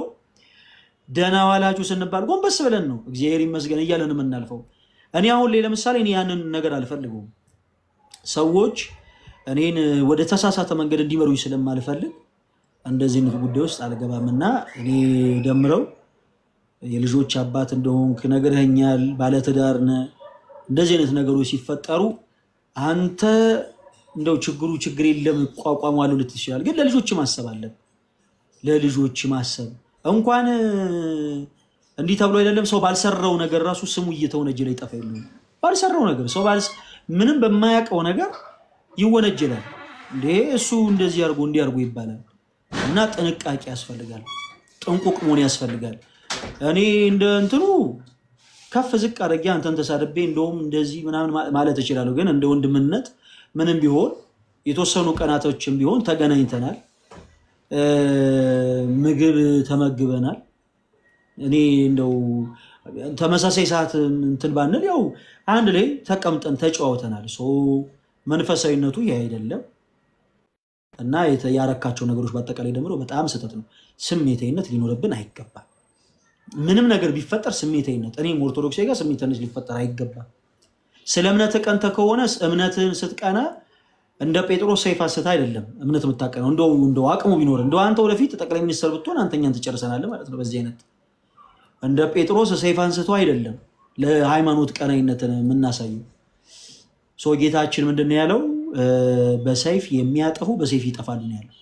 ደህና ዋላችሁ ስንባል ጎንበስ ብለን ነው እግዚአብሔር ይመስገን እያለን የምናልፈው። እኔ አሁን ላይ ለምሳሌ እኔ ያንን ነገር አልፈልገውም። ሰዎች እኔን ወደ ተሳሳተ መንገድ እንዲመሩኝ ስለማልፈልግ እንደዚህ አይነት ጉዳይ ውስጥ አልገባም እና እኔ ደምረው የልጆች አባት እንደሆንክ ነግረኸኛል፣ ባለትዳር ነህ። እንደዚህ አይነት ነገሮች ሲፈጠሩ አንተ እንደው ችግሩ ችግር የለም እቋቋማለሁ ልትል ይችላል። ግን ለልጆች ማሰብ አለብህ። ለልጆች ማሰብ እንኳን እንዲህ ተብሎ አይደለም ሰው ባልሰራው ነገር ራሱ ስሙ እየተወነጀለ ይጠፋ የለ ባልሰራው ነገር ሰው ባልስ ምንም በማያውቀው ነገር ይወነጀላል። እንዴ እሱ እንደዚህ አድርጎ እንዲህ አድርጎ ይባላል። እና ጥንቃቄ ያስፈልጋል። ጥንቁቅ መሆን ያስፈልጋል። እኔ እንደ እንትኑ ከፍ ዝቅ አድርጌ አንተን ተሳድቤ እንደውም እንደዚህ ምናምን ማ- ማለት እችላለሁ። ግን እንደ ወንድምነት ምንም ቢሆን የተወሰኑ ቀናቶችም ቢሆን ተገናኝተናል፣ እ፣ ምግብ ተመግበናል። እኔ እንደው ተመሳሳይ ሰዓት እንትን ባንል ያው አንድ ላይ ተቀምጠን ተጨዋውተናል። ሶ መንፈሳዊነቱ ይህ አይደለም እና የተ- ያረካቸው ነገሮች በአጠቃላይ ደግሞ በጣም ስህተት ነው። ስሜታዊነት ሊኖርብን አይገባም። ምንም ነገር ቢፈጠር ስሜታዊነት እኔም ኦርቶዶክስ ጋር ስሜታዊነት ሊፈጠር አይገባም። ስለ እምነት ቀንተ ከሆነ እምነትን ስትቀና እንደ ጴጥሮስ ሰይፍ አንስታ አይደለም እምነት የምታቀነው። እንደው እንደው አቅሙ ቢኖር እንደው አንተ ወደፊት ጠቅላይ ሚኒስትር ብትሆን አንተኛን ትጨርሰናለህ ማለት ነው። በዚህ አይነት እንደ ጴጥሮስ ሰይፍ አንስቶ አይደለም ለሃይማኖት ቀናይነትን የምናሳየው። ሶ ጌታችን ምንድን ነው ያለው? እ፣ በሰይፍ የሚያጠፉ በሰይፍ ይጠፋል ነው ያለው።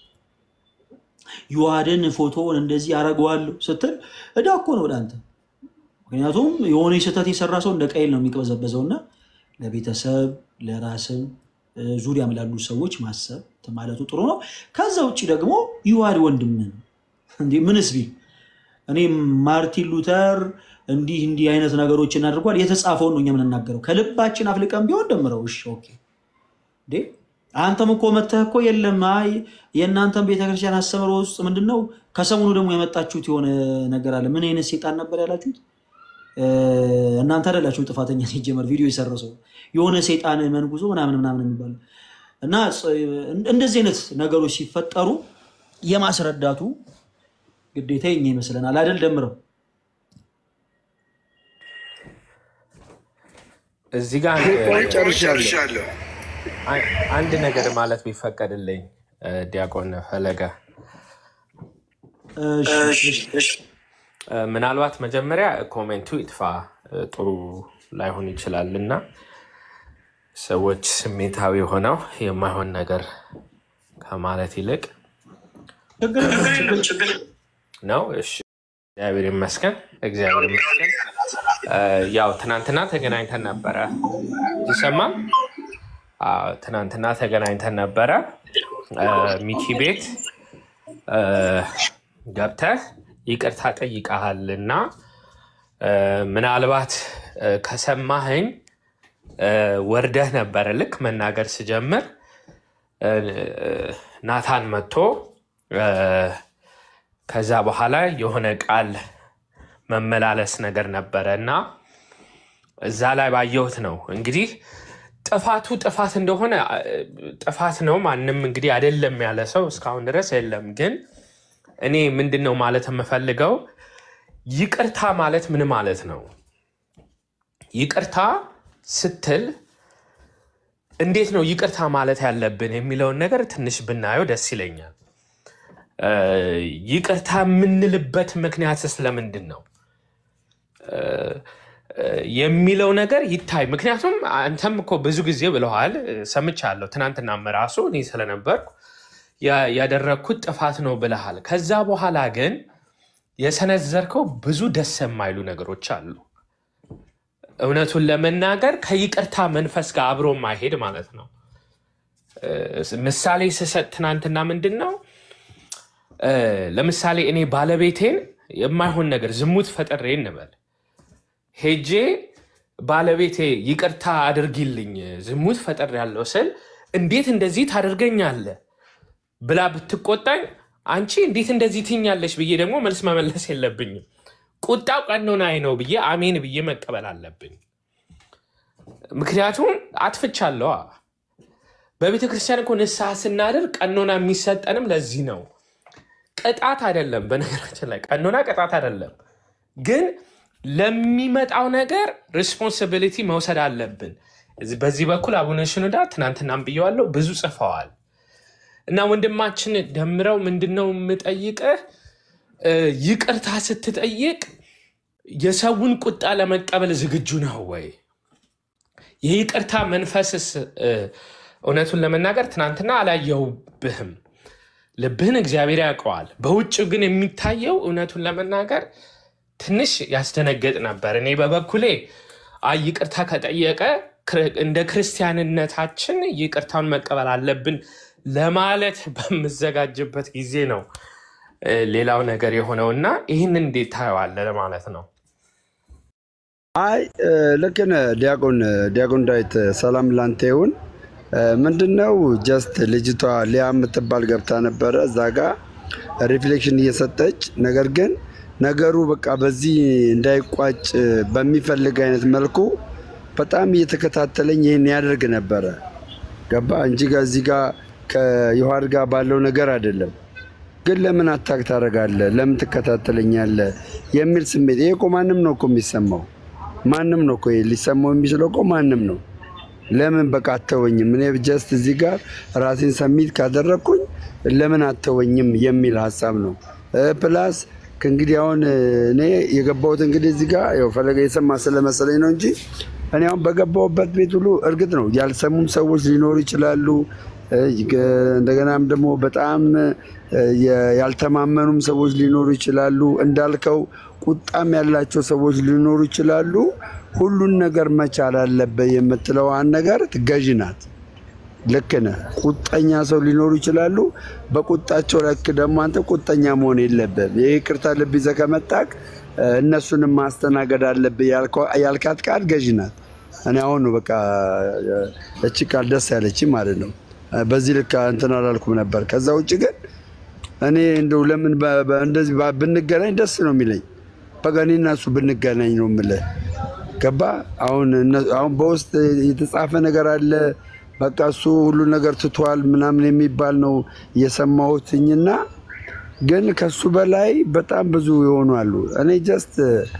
ዮሐድን ፎቶውን እንደዚህ አረገዋለሁ ስትል እዳ እኮ ነው ወደ አንተ። ምክንያቱም የሆነ ስህተት የሰራ ሰው እንደ ቀይል ነው የሚቅበዘበዘው እና ለቤተሰብ ለራስም እ፣ ዙሪያም ላሉ ሰዎች ማሰብ ማለቱ ጥሩ ነው። ከዛ ውጭ ደግሞ ዮሐድ ወንድምህ ነው እንዴ ምንስ ቢል እኔ ማርቲን ሉተር እንዲህ እንዲህ አይነት ነገሮችን አድርጓል የተጻፈውን ነው እኛ የምንናገረው። ከልባችን አፍልቀን ቢሆን ደምረው እሺ ኦኬ እንዴ አንተም እኮ መተህ እኮ የለም አይ የእናንተም ቤተክርስቲያን አስተምህሮ ውስጥ ምንድን ነው ከሰሞኑ ደግሞ የመጣችሁት የሆነ ነገር አለ ምን አይነት ሴጣን ነበር ያላችሁት እ፣ እናንተ አይደላችሁም ጥፋተኛ ሲጀመር ቪዲዮ የሰራው ሰው የሆነ ሴጣን መንጉዞ ምናምን ምናምን የሚባል እና ጸ- እንደዚህ አይነት ነገሮች ሲፈጠሩ የማስረዳቱ ግዴታ የኛ ይመስለናል አይደል ደምረው
እዚህ ጋር
ቆይ
አንድ
ጨርሻለሁ።
አን- አንድ ነገር ማለት ቢፈቀድልኝ እ፣ ዲያቆን ፈለገ
እሺ እሺ
እ፣ ምናልባት መጀመሪያ ኮሜንቱ ይጥፋ እ፣ ጥሩ ላይሆን ይችላል እና ሰዎች ስሜታዊ ሆነው የማይሆን ነገር ከማለት ይልቅ
ችግር የለም ችግር
ነው። እሺ እግዚአብሔር ይመስገን፣ እግዚአብሔር ይመስገን። እ፣ ያው ትናንትና ተገናኝተን ነበረ ይሰማ አዎ፣ ትናንትና ተገናኝተን ነበረ እ፣ ሚኪ ቤት እ፣ ገብተህ ይቅርታ ጠይቀሃል እና እ፣ ምናልባት እ፣ ከሰማኸኝ እ፣ ወርደህ ነበረ ልክ መናገር ስጀምር እ፣ ናታን መጥቶ እ፣ ከዛ በኋላ የሆነ ቃል መመላለስ ነገር ነበረ እና እዛ ላይ ባየሁት ነው እንግዲህ ጥፋቱ ጥፋት እንደሆነ አ፣ ጥፋት ነው። ማንም እንግዲህ አይደለም ያለ ሰው እስካሁን ድረስ የለም። ግን እኔ ምንድን ነው ማለት የምፈልገው ይቅርታ ማለት ምን ማለት ነው? ይቅርታ ስትል እንዴት ነው ይቅርታ ማለት ያለብን የሚለውን ነገር ትንሽ ብናየው ደስ ይለኛል። እ፣ ይቅርታ የምንልበት ምክንያት ስለምንድን ነው እ፣ እ፣ የሚለው ነገር ይታይ። ምክንያቱም አንተም እኮ ብዙ ጊዜ ብለዋል፣ እ፣ ሰምቻለሁ። ትናንትናም ራሱ እኔ ስለነበርኩ ያ- ያደረግኩት ጥፋት ነው ብለሃል። ከዛ በኋላ ግን የሰነዘርከው ብዙ ደስ የማይሉ ነገሮች አሉ። እውነቱን ለመናገር ከይቅርታ መንፈስ ጋር አብሮ ማይሄድ ማለት ነው። እ፣ ምሳሌ ስሰጥ ትናንትና ምንድን ነው እ፣ ለምሳሌ እኔ ባለቤቴን የማይሆን ነገር ዝሙት ፈጥሬ እንበል ሄጄ ባለቤቴ ይቅርታ አድርጊልኝ ዝሙት ፈጥር ያለው ስል እንዴት እንደዚህ ታደርገኛለህ ብላ ብትቆጣኝ አንቺ እንዴት እንደዚህ ትኛለሽ ብዬ ደግሞ መልስ መመለስ የለብኝም። ቁጣው ቀኖናዬ ነው ብዬ አሜን ብዬ መቀበል አለብኝ። ምክንያቱም አጥፍቻለዋ። በቤተ ክርስቲያን እኮ ንስሐ ስናደርግ ቀኖና የሚሰጠንም ለዚህ ነው። ቅጣት አይደለም። በነገራችን ላይ ቀኖና ቅጣት አይደለም፣ ግን ለሚመጣው ነገር ሪስፖንሲቢሊቲ መውሰድ አለብን። እዚህ- በዚህ በኩል አቡነ ሽኑዳ ትናንትናም ብየዋለሁ ብዙ ጽፈዋል። እና ወንድማችን ደምረው ምንድን ነው የምጠይቅህ እ፣ ይቅርታ ስትጠይቅ የሰውን ቁጣ ለመቀበል ዝግጁ ነው ወይ? የይቅርታ መንፈስስ እ፣ እውነቱን ለመናገር ትናንትና አላየሁብህም። ልብህን እግዚአብሔር ያውቀዋል። በውጭ ግን የሚታየው እውነቱን ለመናገር ትንሽ ያስደነግጥ ነበር። እኔ በበኩሌ አይ ይቅርታ ከጠየቀ ክር- እንደ ክርስቲያንነታችን ይቅርታውን መቀበል አለብን ለማለት በምዘጋጅበት ጊዜ ነው እ፣ ሌላው ነገር የሆነውና ይህን እንዴት ታየዋለህ ለማለት ነው።
አይ እ፣ ልክ ነህ ዲያቆን ዲያቆን ዳዊት ሰላም ላንተ ይሁን። እ፣ ምንድነው ጀስት ልጅቷ ሊያ የምትባል ገብታ ነበረ እዛ ጋ ሪፍሌክሽን እየሰጠች ነገር ግን ነገሩ በቃ በዚህ እንዳይቋጭ በሚፈልግ አይነት መልኩ በጣም እየተከታተለኝ ይህን ያደርግ ነበረ። ገባ እንጂ ከዚህ ጋር ከዮሐድ ጋር ባለው ነገር አይደለም። ግን ለምን አታክ ታደርጋለህ? ለምን ትከታተለኛለህ? የሚል ስሜት ይሄ እኮ ማንም ነው እኮ የሚሰማው ማንም ነው እኮ ይሄ ሊሰማው የሚችለው እኮ ማንም ነው። ለምን በቃ አተወኝም? እኔ ጀስት እዚህ ጋር ራሴን ሰሚት ካደረግኩኝ ለምን አተወኝም የሚል ሀሳብ ነው። እ፣ ፕላስ ከእንግዲህ አሁን እ፣ እኔ የገባሁት እንግዲህ እዚህ ጋር ያው ፈለገ የሰማ ስለመሰለኝ ነው እንጂ እኔ አሁን በገባሁበት ቤት ሁሉ እርግጥ ነው ያልሰሙም ሰዎች ሊኖሩ ይችላሉ። እ፣ ገ- እንደገናም ደግሞ በጣም እ፣ የ- ያልተማመኑም ሰዎች ሊኖሩ ይችላሉ። እንዳልከው ቁጣም ያላቸው ሰዎች ሊኖሩ ይችላሉ። ሁሉን ነገር መቻል አለበት የምትለዋን ነገር ገዢ ናት። ልክ ነህ። ቁጠኛ ሰው ሊኖሩ ይችላሉ። በቁጣቸው ልክ ደግሞ አንተ ቁጠኛ መሆን የለብህም። የይቅርታ ልብ ይዘህ ከመጣህ እ፣ እነሱንም ማስተናገድ አለብህ ያልከው- ያልካት ቃል ገዢ ናት። እኔ አሁን ነው በቃ እ፣ እቺ ቃል ደስ ያለች ማለት ነው። እ፣ በዚህ ልክ እንትን አላልኩም ነበር። ከዛ ውጭ ግን እኔ እንደው ለምን በ- በ- እንደዚህ ባ- ብንገናኝ ደስ ነው የሚለኝ። በቃ እኔ እና እሱ ብንገናኝ ነው የምልህ። ገባ አሁን እነ- አሁን በውስጥ የተጻፈ ነገር አለ። በቃ እሱ ሁሉ ነገር ትቷል ምናምን የሚባል ነው የሰማሁትኝና ግን ከሱ በላይ በጣም ብዙ የሆኑ አሉ። እኔ ጀስት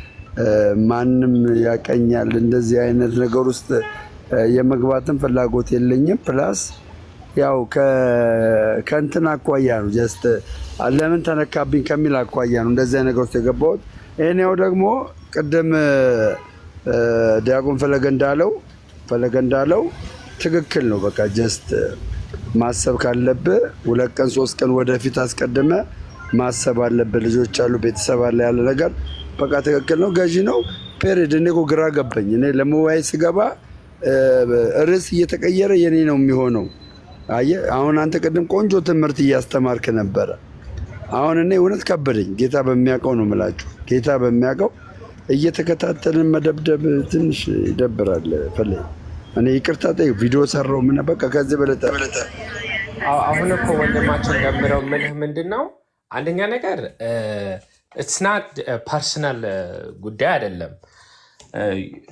ማንም ያቀኛል እንደዚህ አይነት ነገር ውስጥ እ፣ የመግባትን ፍላጎት የለኝም። ፕላስ ያው ከ- ከእንትን አኳያ ነው ጀስት ለምን ተነካብኝ ከሚል አኳያ ነው እንደዚህ አይነት ነገር ውስጥ የገባሁት። ይህን ያው ደግሞ ቅድም እ፣ እ፣ ዲያቆን ፈለገ እንዳለው ፈለገ እንዳለው ትክክል ነው። በቃ ጀስት ማሰብ ካለብህ ሁለት ቀን ሶስት ቀን ወደፊት አስቀድመ ማሰብ አለብህ። ልጆች አሉ፣ ቤተሰብ አለ ያለ ነገር በቃ ትክክል ነው። ገዢ ነው ፔሬድ። እኔ እኮ ግራ ገባኝ። እኔ ለመወያየት ስገባ እ፣ ርዕስ እየተቀየረ የኔ ነው የሚሆነው። አየህ አሁን አንተ ቅድም ቆንጆ ትምህርት እያስተማርክ ነበረ። አሁን እኔ እውነት ከበደኝ። ጌታ በሚያውቀው ነው የምላችሁ። ጌታ በሚያውቀው እየተከታተልን መደብደብ ትንሽ ይደብራል። ፈለ እኔ ይቅርታ ጠይቅ ቪዲዮ ሰራው ምን በቃ ከዚህ በለጠ
አሁ- አሁን እኮ ወንድማችን ደምረው ምልህ ምንድን ነው፣ አንደኛ ነገር ኢትስናት ፐርሰናል ጉዳይ አይደለም። እ፣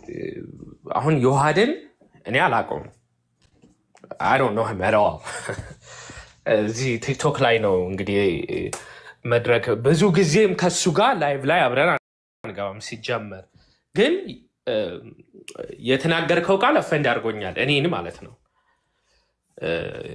አሁን ዮሐድን እኔ አላውቀውም። አይ ዶንት ኖ ሂም አት ኦል። እዚህ ቲክቶክ ላይ ነው እንግዲህ መድረክ ብዙ ጊዜም ከሱ ጋር ላይቭ ላይ አብረን አንገባም። ሲጀመር ግን እ፣ የተናገርከው ቃል ኦፌንድ አድርጎኛል፣ እኔን ማለት ነው። እ፣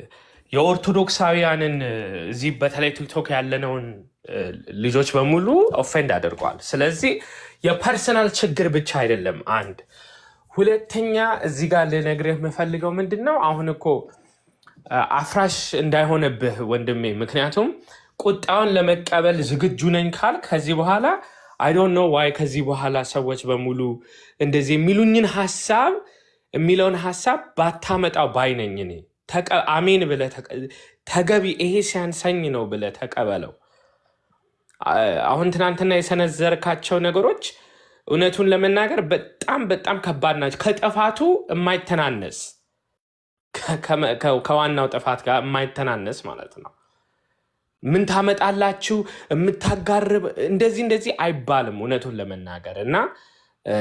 የኦርቶዶክሳውያንን እ፣ እዚህ በተለይ ቲክቶክ ያለነውን እ፣ ልጆች በሙሉ ኦፌንድ አድርጓል። ስለዚህ የፐርሰናል ችግር ብቻ አይደለም። አንድ ሁለተኛ፣ እዚህ ጋር ልነግርህ የምፈልገው ምንድን ነው አሁን እኮ አ፣ አፍራሽ እንዳይሆንብህ ወንድሜ። ምክንያቱም ቁጣውን ለመቀበል ዝግጁ ነኝ ካል ከዚህ በኋላ አይ ዶንት ኖ ዋይ ከዚህ በኋላ ሰዎች በሙሉ እንደዚህ የሚሉኝን ሀሳብ የሚለውን ሀሳብ ባታመጣው ባይነኝ እኔ ተቀ- አሜን ብለህ ተቀ- ተገቢ ይሄ ሲያንሰኝ ነው ብለህ ተቀበለው። አ- አሁን ትናንትና የሰነዘርካቸው ነገሮች እውነቱን ለመናገር በጣም በጣም ከባድ ናቸው። ከጥፋቱ የማይተናነስ ከ- ከመ- ከ- ከዋናው ጥፋት ጋር የማይተናነስ ማለት ነው። ምን ታመጣላችሁ የምታጋርብ እንደዚህ እንደዚህ አይባልም እውነቱን ለመናገር እና እ፣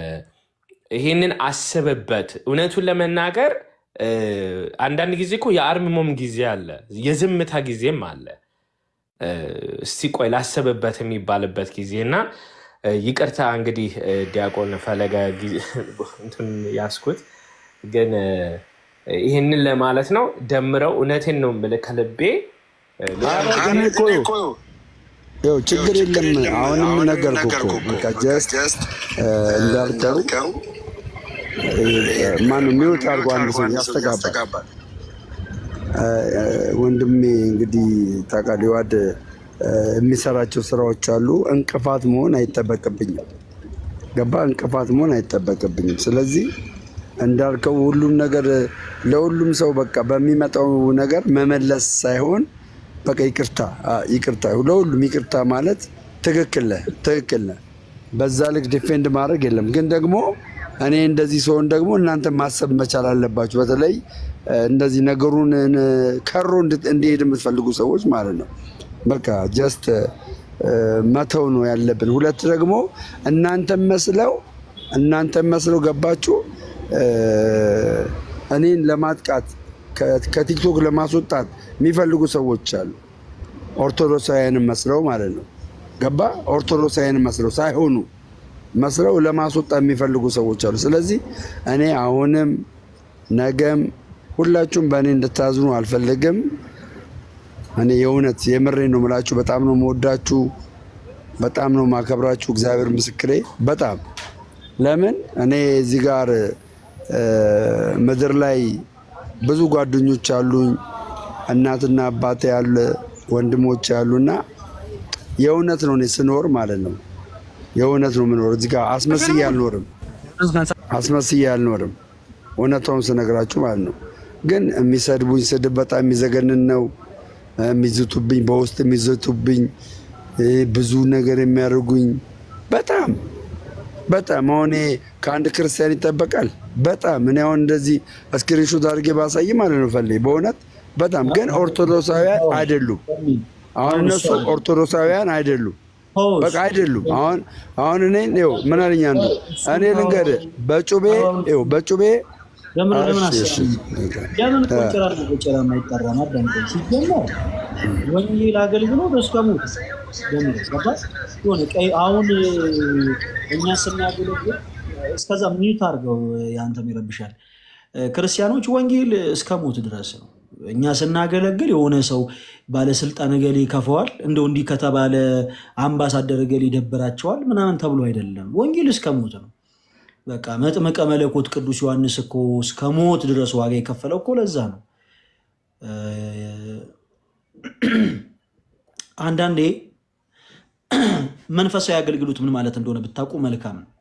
ይሄንን አስብበት። እውነቱን ለመናገር እ፣ አንዳንድ ጊዜ እኮ የአርምሞም ጊዜ አለ፣ የዝምታ ጊዜም አለ። እ፣ እስቲ ቆይ ላስብበት የሚባልበት ጊዜ እና እ፣ ይቅርታ እንግዲህ እ፣ ዲያቆን ፈለገ ጊዜ- እንትን ያስኩት ግን እ፣ ይህንን ለማለት ነው። ደምረው እውነቴን ነው የምልህ ከልቤ እ፣ ሌላ
ኧረ ግን እኮ ይኸው ችግር የለም። አሁንም ነገርኩህ እኮ በቃ ጀስት እንዳልከው ማነው ሚውት አድርጎ አንድ ሰው ያስተጋባል። እ፣ ወንድሜ እንግዲህ ታውቃለህ ዋድ የሚሰራቸው ስራዎች አሉ። እንቅፋት መሆን አይጠበቅብኝም። ገባ? እንቅፋት መሆን አይጠበቅብኝም። ስለዚህ እንዳልከው ሁሉም ነገር ለሁሉም ሰው በቃ በሚመጣው ነገር መመለስ ሳይሆን በቃ ይቅርታ አ፣ ይቅርታ ለሁሉም ይቅርታ ማለት ትክክል ነህ፣ ትክክል ነህ። በዛ ልክ ዲፌንድ ማድረግ የለም። ግን ደግሞ እኔ እንደዚህ ሲሆን ደግሞ እናንተ ማሰብ መቻል አለባችሁ። በተለይ እ፣ እንደዚህ ነገሩን እ፣ ከሮ እንድ- እንዲሄድ የምትፈልጉ ሰዎች ማለት ነው። በቃ ጀስት መተው ነው ያለብን። ሁለት ደግሞ እናንተም መስለው እናንተም መስለው ገባችሁ እ፣ እኔን ለማጥቃት ከ- ከቲክቶክ ለማስወጣት የሚፈልጉ ሰዎች አሉ። ኦርቶዶክሳውያንን መስለው ማለት ነው። ገባ ኦርቶዶክሳውያንን መስለው ሳይሆኑ መስለው ለማስወጣት የሚፈልጉ ሰዎች አሉ። ስለዚህ እኔ አሁንም ነገም ሁላችሁም በእኔ እንድታዝኑ አልፈልግም። እኔ የእውነት የምሬ ነው የምላችሁ። በጣም ነው መወዳችሁ፣ በጣም ነው ማከብራችሁ። እግዚአብሔር ምስክሬ በጣም ለምን እኔ እዚህ ጋር እ፣ ምድር ላይ ብዙ ጓደኞች አሉኝ፣ እናትና አባቴ ያለ ወንድሞች ያሉና የእውነት ነው እኔ ስኖር ማለት ነው የእውነት ነው የምኖር። እዚህ ጋር አስመስዬ አልኖርም፣ አስመስዬ አልኖርም። እውነታውን ስነግራችሁ ማለት ነው። ግን የሚሰድቡኝ ስድብ በጣም የሚዘገንን ነው። የሚዝቱብኝ፣ በውስጥ የሚዝቱብኝ፣ እ፣ ብዙ ነገር የሚያደርጉኝ በጣም በጣም አሁን ይሄ ከአንድ ክርስቲያን ይጠበቃል። በጣም እኔ አሁን እንደዚህ እስክሪንሾት አድርጌ ባሳይ ማለት ነው ፈልግ በእውነት በጣም ግን ኦርቶዶክሳውያን አይደሉም። አሁን እነሱ ኦርቶዶክሳውያን አይደሉም፣ በቃ አይደሉም። አሁን አሁን እኔ ይኸው ምን አለኝ አንዱ እኔ ልንገርህ በጩቤ ይኸው በጩቤ
ለምን ለምን
እሺ፣
አሰብኩኝ?
እሺ፣
ለምን
እ፣
ቆጨራ ቆጨራ የማይጠራ አዳምጠኝ። ሲጀመር ወንጌል አገልግሎት እስከ ሞት በሚል ገባ የሆነ ቀይ አሁን እኛ ስናገለግል እስከዛ ሚዩት አድርገው ያንተም ይረብሻል። ክርስቲያኖች ወንጌል እስከ ሞት ድረስ ነው። እኛ ስናገለግል የሆነ ሰው ባለስልጣን እገሌ ይከፈዋል፣ እንደው እንዲህ ከተባለ አምባሳደር እገሌ ይደብራቸዋል ምናምን ተብሎ አይደለም። ወንጌል እስከ ሞት ነው። በቃ መጥምቀ መለኮት ቅዱስ ዮሐንስ እኮ እስከ ሞት ድረስ ዋጋ የከፈለው እኮ ለዛ ነው። አንዳንዴ መንፈሳዊ አገልግሎት ምን ማለት እንደሆነ ብታውቁ መልካም ነው።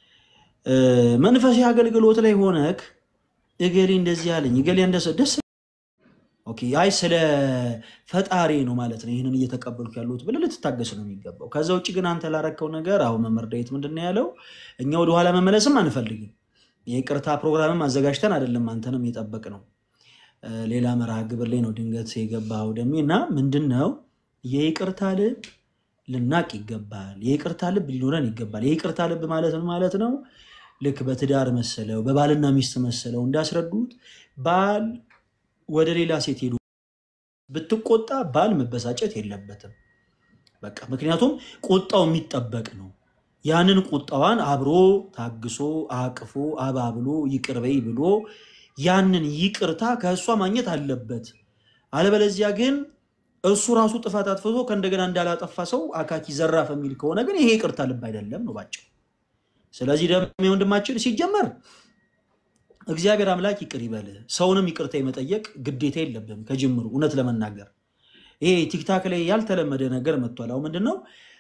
መንፈሳዊ አገልግሎት ላይ ሆነክ እገሌ እንደዚህ ያለኝ እገሌ እንደሰ ደስ ኦኬ፣ አይ ስለ ፈጣሪ ነው ማለት ነው ይህንን እየተቀበልኩ ያለሁት ብለህ ልትታገስ ነው የሚገባው። ከዛ ውጭ ግን አንተ ላረከው ነገር አሁን መምህር ዳዊት ምንድን ነው ያለው? እኛ ወደኋላ መመለስም አንፈልግም። የይቅርታ ፕሮግራምም አዘጋጅተን አይደለም አንተንም የጠበቅ ነው። ሌላ መርሃ ግብር ላይ ነው ድንገት የገባው ደሜ እና ምንድን ነው የይቅርታ ልብ ልናቅ ይገባል። የይቅርታ ልብ ሊኖረን ይገባል። የይቅርታ ልብ ማለት ምን ማለት ነው? ልክ በትዳር መሰለው በባልና ሚስት መሰለው እንዳስረዱት ባል ወደ ሌላ ሴት ሄዱ ብትቆጣ ባል መበሳጨት የለበትም። በቃ ምክንያቱም ቁጣው የሚጠበቅ ነው። ያንን ቁጣዋን አብሮ ታግሶ አቅፎ አባብሎ ይቅር በይ ብሎ ያንን ይቅርታ ከእሷ ማግኘት አለበት። አለበለዚያ ግን እሱ ራሱ ጥፋት አጥፍቶ ከእንደገና እንዳላጠፋ ሰው አካኪ ዘራፍ የሚል ከሆነ ግን ይሄ ይቅርታ ልብ አይደለም ነው ባጭሩ። ስለዚህ ደግሞ ወንድማችን ሲጀመር እግዚአብሔር አምላክ ይቅር ይበል። ሰውንም ይቅርታ የመጠየቅ ግዴታ የለብም ከጅምሩ። እውነት ለመናገር ይሄ ቲክታክ ላይ ያልተለመደ ነገር መጥቷል። አሁን ምንድን ነው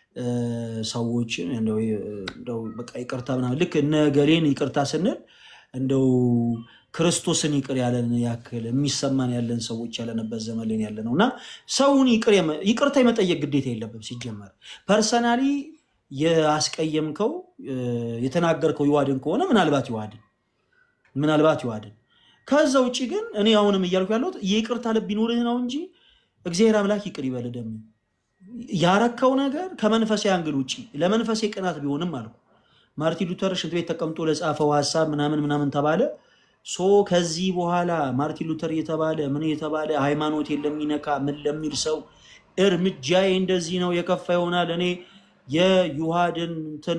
ሰዎችን እንደው በቃ ይቅርታ ምናምን ልክ እነ ገሌን ይቅርታ ስንል እንደው ክርስቶስን ይቅር ያለን ያክል የሚሰማን ያለን ሰዎች ያለንበት ዘመን ላይ ያለ ነው እና ሰውን ይቅርታ የመጠየቅ ግዴታ የለብም ሲጀመር ፐርሰናሊ የአስቀየምከው የተናገርከው ይዋድን ከሆነ ምናልባት ይዋድን ምናልባት ይዋድን። ከዛ ውጭ ግን እኔ አሁንም እያልኩ ያለሁት የይቅርታ ልብ ይኑርህ ነው እንጂ እግዚአብሔር አምላክ ይቅር ይበል። ደግሞ ያረከው ነገር ከመንፈሳዊ አንግል ውጭ ለመንፈሴ ቅናት ቢሆንም አልኩ ማርቲን ሉተር ሽንት ቤት ተቀምጦ ለጻፈው ሀሳብ ምናምን ምናምን ተባለ። ሶ ከዚህ በኋላ ማርቲን ሉተር የተባለ ምን የተባለ ሃይማኖት ለሚነካ ምን ለሚል ሰው እርምጃዬ እንደዚህ ነው የከፋ ይሆናል እኔ የዩሃድን እንትን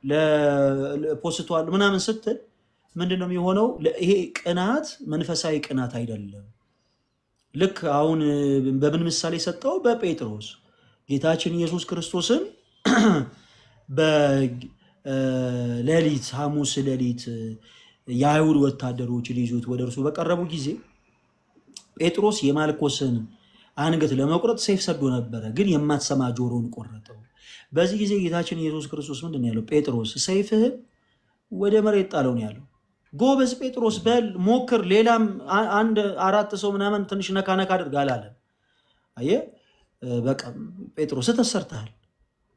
ፖስቷል ምናምን ስትል ምንድን ነው የሚሆነው? ይሄ ቅናት መንፈሳዊ ቅናት አይደለም። ልክ አሁን በምን ምሳሌ ሰጠው? በጴጥሮስ ጌታችን ኢየሱስ ክርስቶስን በሌሊት ሐሙስ ሌሊት የአይሁድ ወታደሮች ሊይዙት ወደ እርሱ በቀረቡ ጊዜ ጴጥሮስ የማልኮስን አንገት ለመቁረጥ ሰይፍ ሰዶ ነበረ፣ ግን የማትሰማ ጆሮን ቆረጠው። በዚህ ጊዜ ጌታችን ኢየሱስ ክርስቶስ ምንድን ነው ያለው? ጴጥሮስ ሰይፍህን ወደ መሬት ጣለው ነው ያለው። ጎበዝ ጴጥሮስ በል ሞክር፣ ሌላም አንድ አራት ሰው ምናምን ትንሽ ነካ ነካ አድርግ አላለም። አየህ በቃ ጴጥሮስ ተሰርተሃል።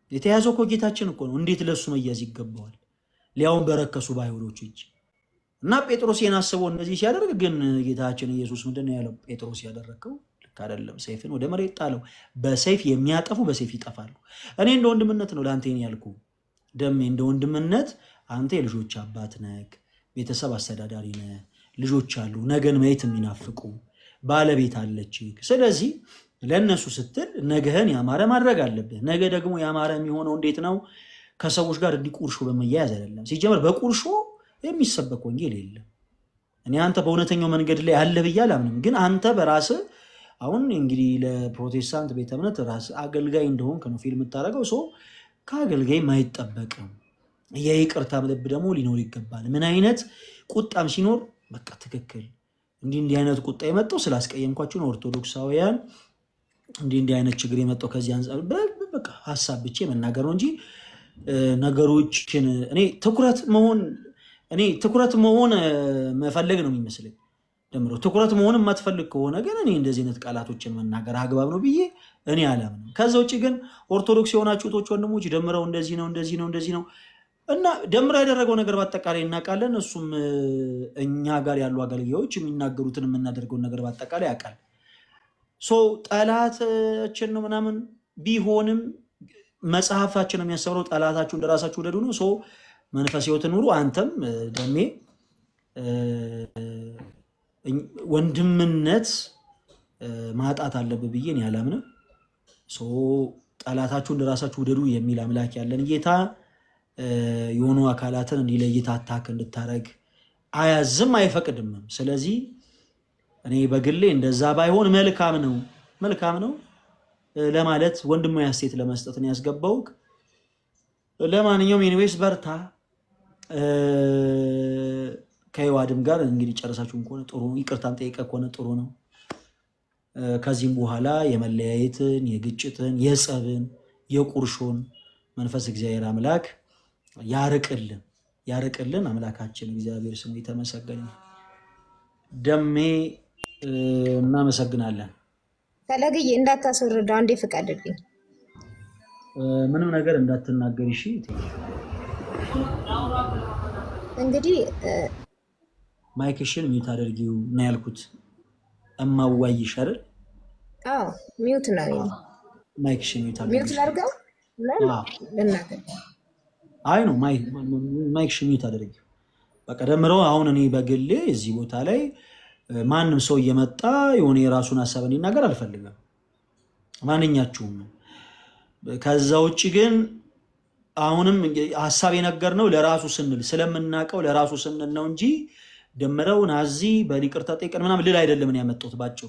የተያዘው እኮ ጌታችን እኮ ነው። እንዴት ለእሱ መያዝ ይገባዋል? ሊያውን በረከሱ በአይሁዶች እጅ እና ጴጥሮስ ይህን አስቦ እነዚህ ሲያደርግ ግን ጌታችን ኢየሱስ ምንድን ነው ያለው? ጴጥሮስ ያደረግከው ልክ አይደለም፣ ሰይፍን ወደ መሬት ጣለው። በሰይፍ የሚያጠፉ በሰይፍ ይጠፋሉ። እኔ እንደ ወንድምነት ነው ለአንተ ይሄን ያልኩ ደሜ፣ እንደ ወንድምነት አንተ የልጆች አባት ነህ፣ ቤተሰብ አስተዳዳሪ ነህ፣ ልጆች አሉ፣ ነገን ማየት የሚናፍቁ ባለቤት አለች። ስለዚህ ለእነሱ ስትል ነገህን ያማረ ማድረግ አለብህ። ነገ ደግሞ ያማረ የሚሆነው እንዴት ነው? ከሰዎች ጋር እንዲህ ቁርሾ በመያያዝ አይደለም። ሲጀመር በቁርሾ የሚሰበክ ወንጌል የለም። እኔ አንተ በእውነተኛው መንገድ ላይ አለ ብዬ አላምንም። ግን አንተ በራስህ አሁን እንግዲህ ለፕሮቴስታንት ቤተ እምነት ራስህ አገልጋይ እንደሆንክ ነው ፊልም የምታደርገው። ሰው ከአገልጋይ አይጠበቅም። የይቅርታ ልብ ደግሞ ሊኖር ይገባል። ምን አይነት ቁጣም ሲኖር በቃ ትክክል እንዲህ እንዲህ አይነት ቁጣ የመጣው ስላስቀየምኳቸው ነው ኦርቶዶክሳውያን እንዲህ እንዲህ አይነት ችግር የመጣው ከዚህ አንጻር በ- በቃ ሀሳብ ብቻ መናገር ነው እንጂ እ፣ ነገሮችን እኔ ትኩረት መሆን እኔ ትኩረት መሆን እ፣ መፈለግ ነው የሚመስለኝ። ደምሮ ትኩረት መሆን የማትፈልግ ከሆነ ግን እኔ እንደዚህ አይነት ቃላቶችን መናገር አግባብ ነው ብዬ እኔ አላምንም። ከዛ ውጭ ግን ኦርቶዶክስ የሆናችሁ እህቶች ወንድሞች፣ ደምረው እንደዚህ ነው እንደዚህ ነው እንደዚህ ነው እና ደምረው ያደረገው ነገር በአጠቃላይ እናውቃለን። እሱም እ፣ እኛ ጋር ያሉ አገልጋዮች የሚናገሩትን የምናደርገውን ነገር በአጠቃላይ ያውቃል። ሶ ጠላታችን ነው ምናምን ቢሆንም መጽሐፋችን የሚያስተምረው ጠላታችሁ እንደራሳችሁ ውደዱ ነው። ሶ መንፈስ ሕይወትን ኑሩ። አንተም እ፣ ደሜ እ፣ እኝ- ወንድምነት እ፣ ማጣት አለብህ ብዬ እኔ አላምንም። ሶ ጠላታችሁ እንደራሳችሁ ውደዱ የሚል አምላክ ያለን ጌታ እ፣ የሆኑ አካላትን እንዲለይት አታክ እንድታረግ አያዝም አይፈቅድምም። ስለዚህ እኔ በግሌ እንደዛ ባይሆን መልካም ነው መልካም ነው እ፣ ለማለት ወንድማዊ አስተያየት ለመስጠት ነው ያስገባውክ። ለማንኛውም ኤኒዌይስ በርታ። እ፣ ከህዋድም ጋር እንግዲህ ጨረሳችሁም ከሆነ ጥሩ ነው። ይቅርታም ጠይቀ ከሆነ ጥሩ ነው። እ፣ ከዚህም በኋላ የመለያየትን፣ የግጭትን፣ የጸብን፣ የቁርሾን መንፈስ እግዚአብሔር አምላክ ያርቅልን ያርቅልን። አምላካችን እግዚአብሔር ስሙ የተመሰገነ ይሁን። ደሜ እ፣ እናመሰግናለን።
ፈለግዬ እንዳታስወርደው አንዴ ፍቀድልኝ።
እ፣ ምንም ነገር እንዳትናገር እሺ።
እንግዲህ እ፣
ማይክሽን ሚዩት አድርጊው ነው ያልኩት። እማዋይሽ አይደል?
አዎ ሚውት ነው የኔ።
ማይክሽን ሚዩት
ሚውት
አድርጊው።
ላድርገው ምን
አዎ።
ልናገር?
አይ ነው ማይክሽን ሚዩት አድርጊው። በቃ ደምረው አሁን እኔ በግሌ እዚህ ቦታ ላይ እ፣ ማንም ሰው እየመጣ የሆነ የራሱን ሀሳብ እንዲናገር አልፈልግም። ማንኛችሁም ከዛ ውጭ ግን አሁንም ሀሳብ የነገርነው ለራሱ ስንል ስለምናውቀው ለራሱ ስንል ነው እንጂ ደምረው ናዚ በይቅርታ ጠይቀን ምናምን ልል አይደለም እኔ ያመጣሁት ባጭሩ።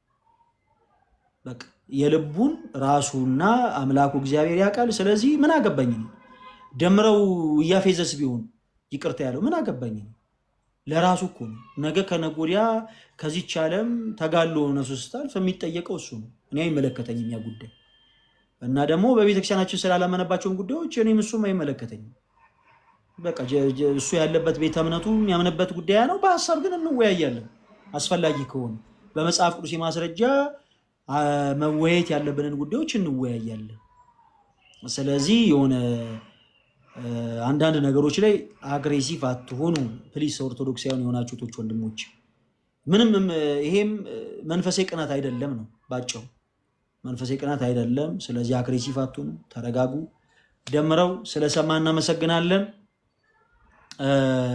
በቃ የልቡን ራሱና አምላኩ እግዚአብሔር ያውቃል። ስለዚህ ምን አገባኝ እኔ? ደምረው እያፌዘስ ቢሆን ይቅርታ ያለው ምን አገባኝ እኔ? ለራሱ እኮ ነው። ነገ ከነገ ወዲያ ከዚች ዓለም ተጋሎ ነፍሱ ስታልፍ የሚጠየቀው እሱ ነው። እኔ አይመለከተኝም ያ ጉዳይ እና ደግሞ በቤተክርስቲያናችን ስላላመነባቸውን ጉዳዮች እኔም እሱም አይመለከተኝም። በቃ ጀ- ጀ- እሱ ያለበት ቤተ እምነቱ የሚያምንበት ጉዳይ ነው። በሀሳብ ግን እንወያያለን አስፈላጊ ከሆነ በመጽሐፍ ቅዱስ የማስረጃ አ፣ መወያየት ያለብንን ጉዳዮች እንወያያለን። ስለዚህ የሆነ እ፣ አንዳንድ ነገሮች ላይ አግሬሲቭ አትሆኑ ፕሊስ። ኦርቶዶክሳውያን የሆናችሁ እህቶች ወንድሞች፣ ምንም እም፣ ይሄም እ፣ መንፈሳዊ ቅናት አይደለም ነው ባጭሩ። መንፈሳዊ ቅናት አይደለም። ስለዚህ አግሬሲቭ አትሆኑ፣ ተረጋጉ። ደምረው ስለሰማ እናመሰግናለን። እ፣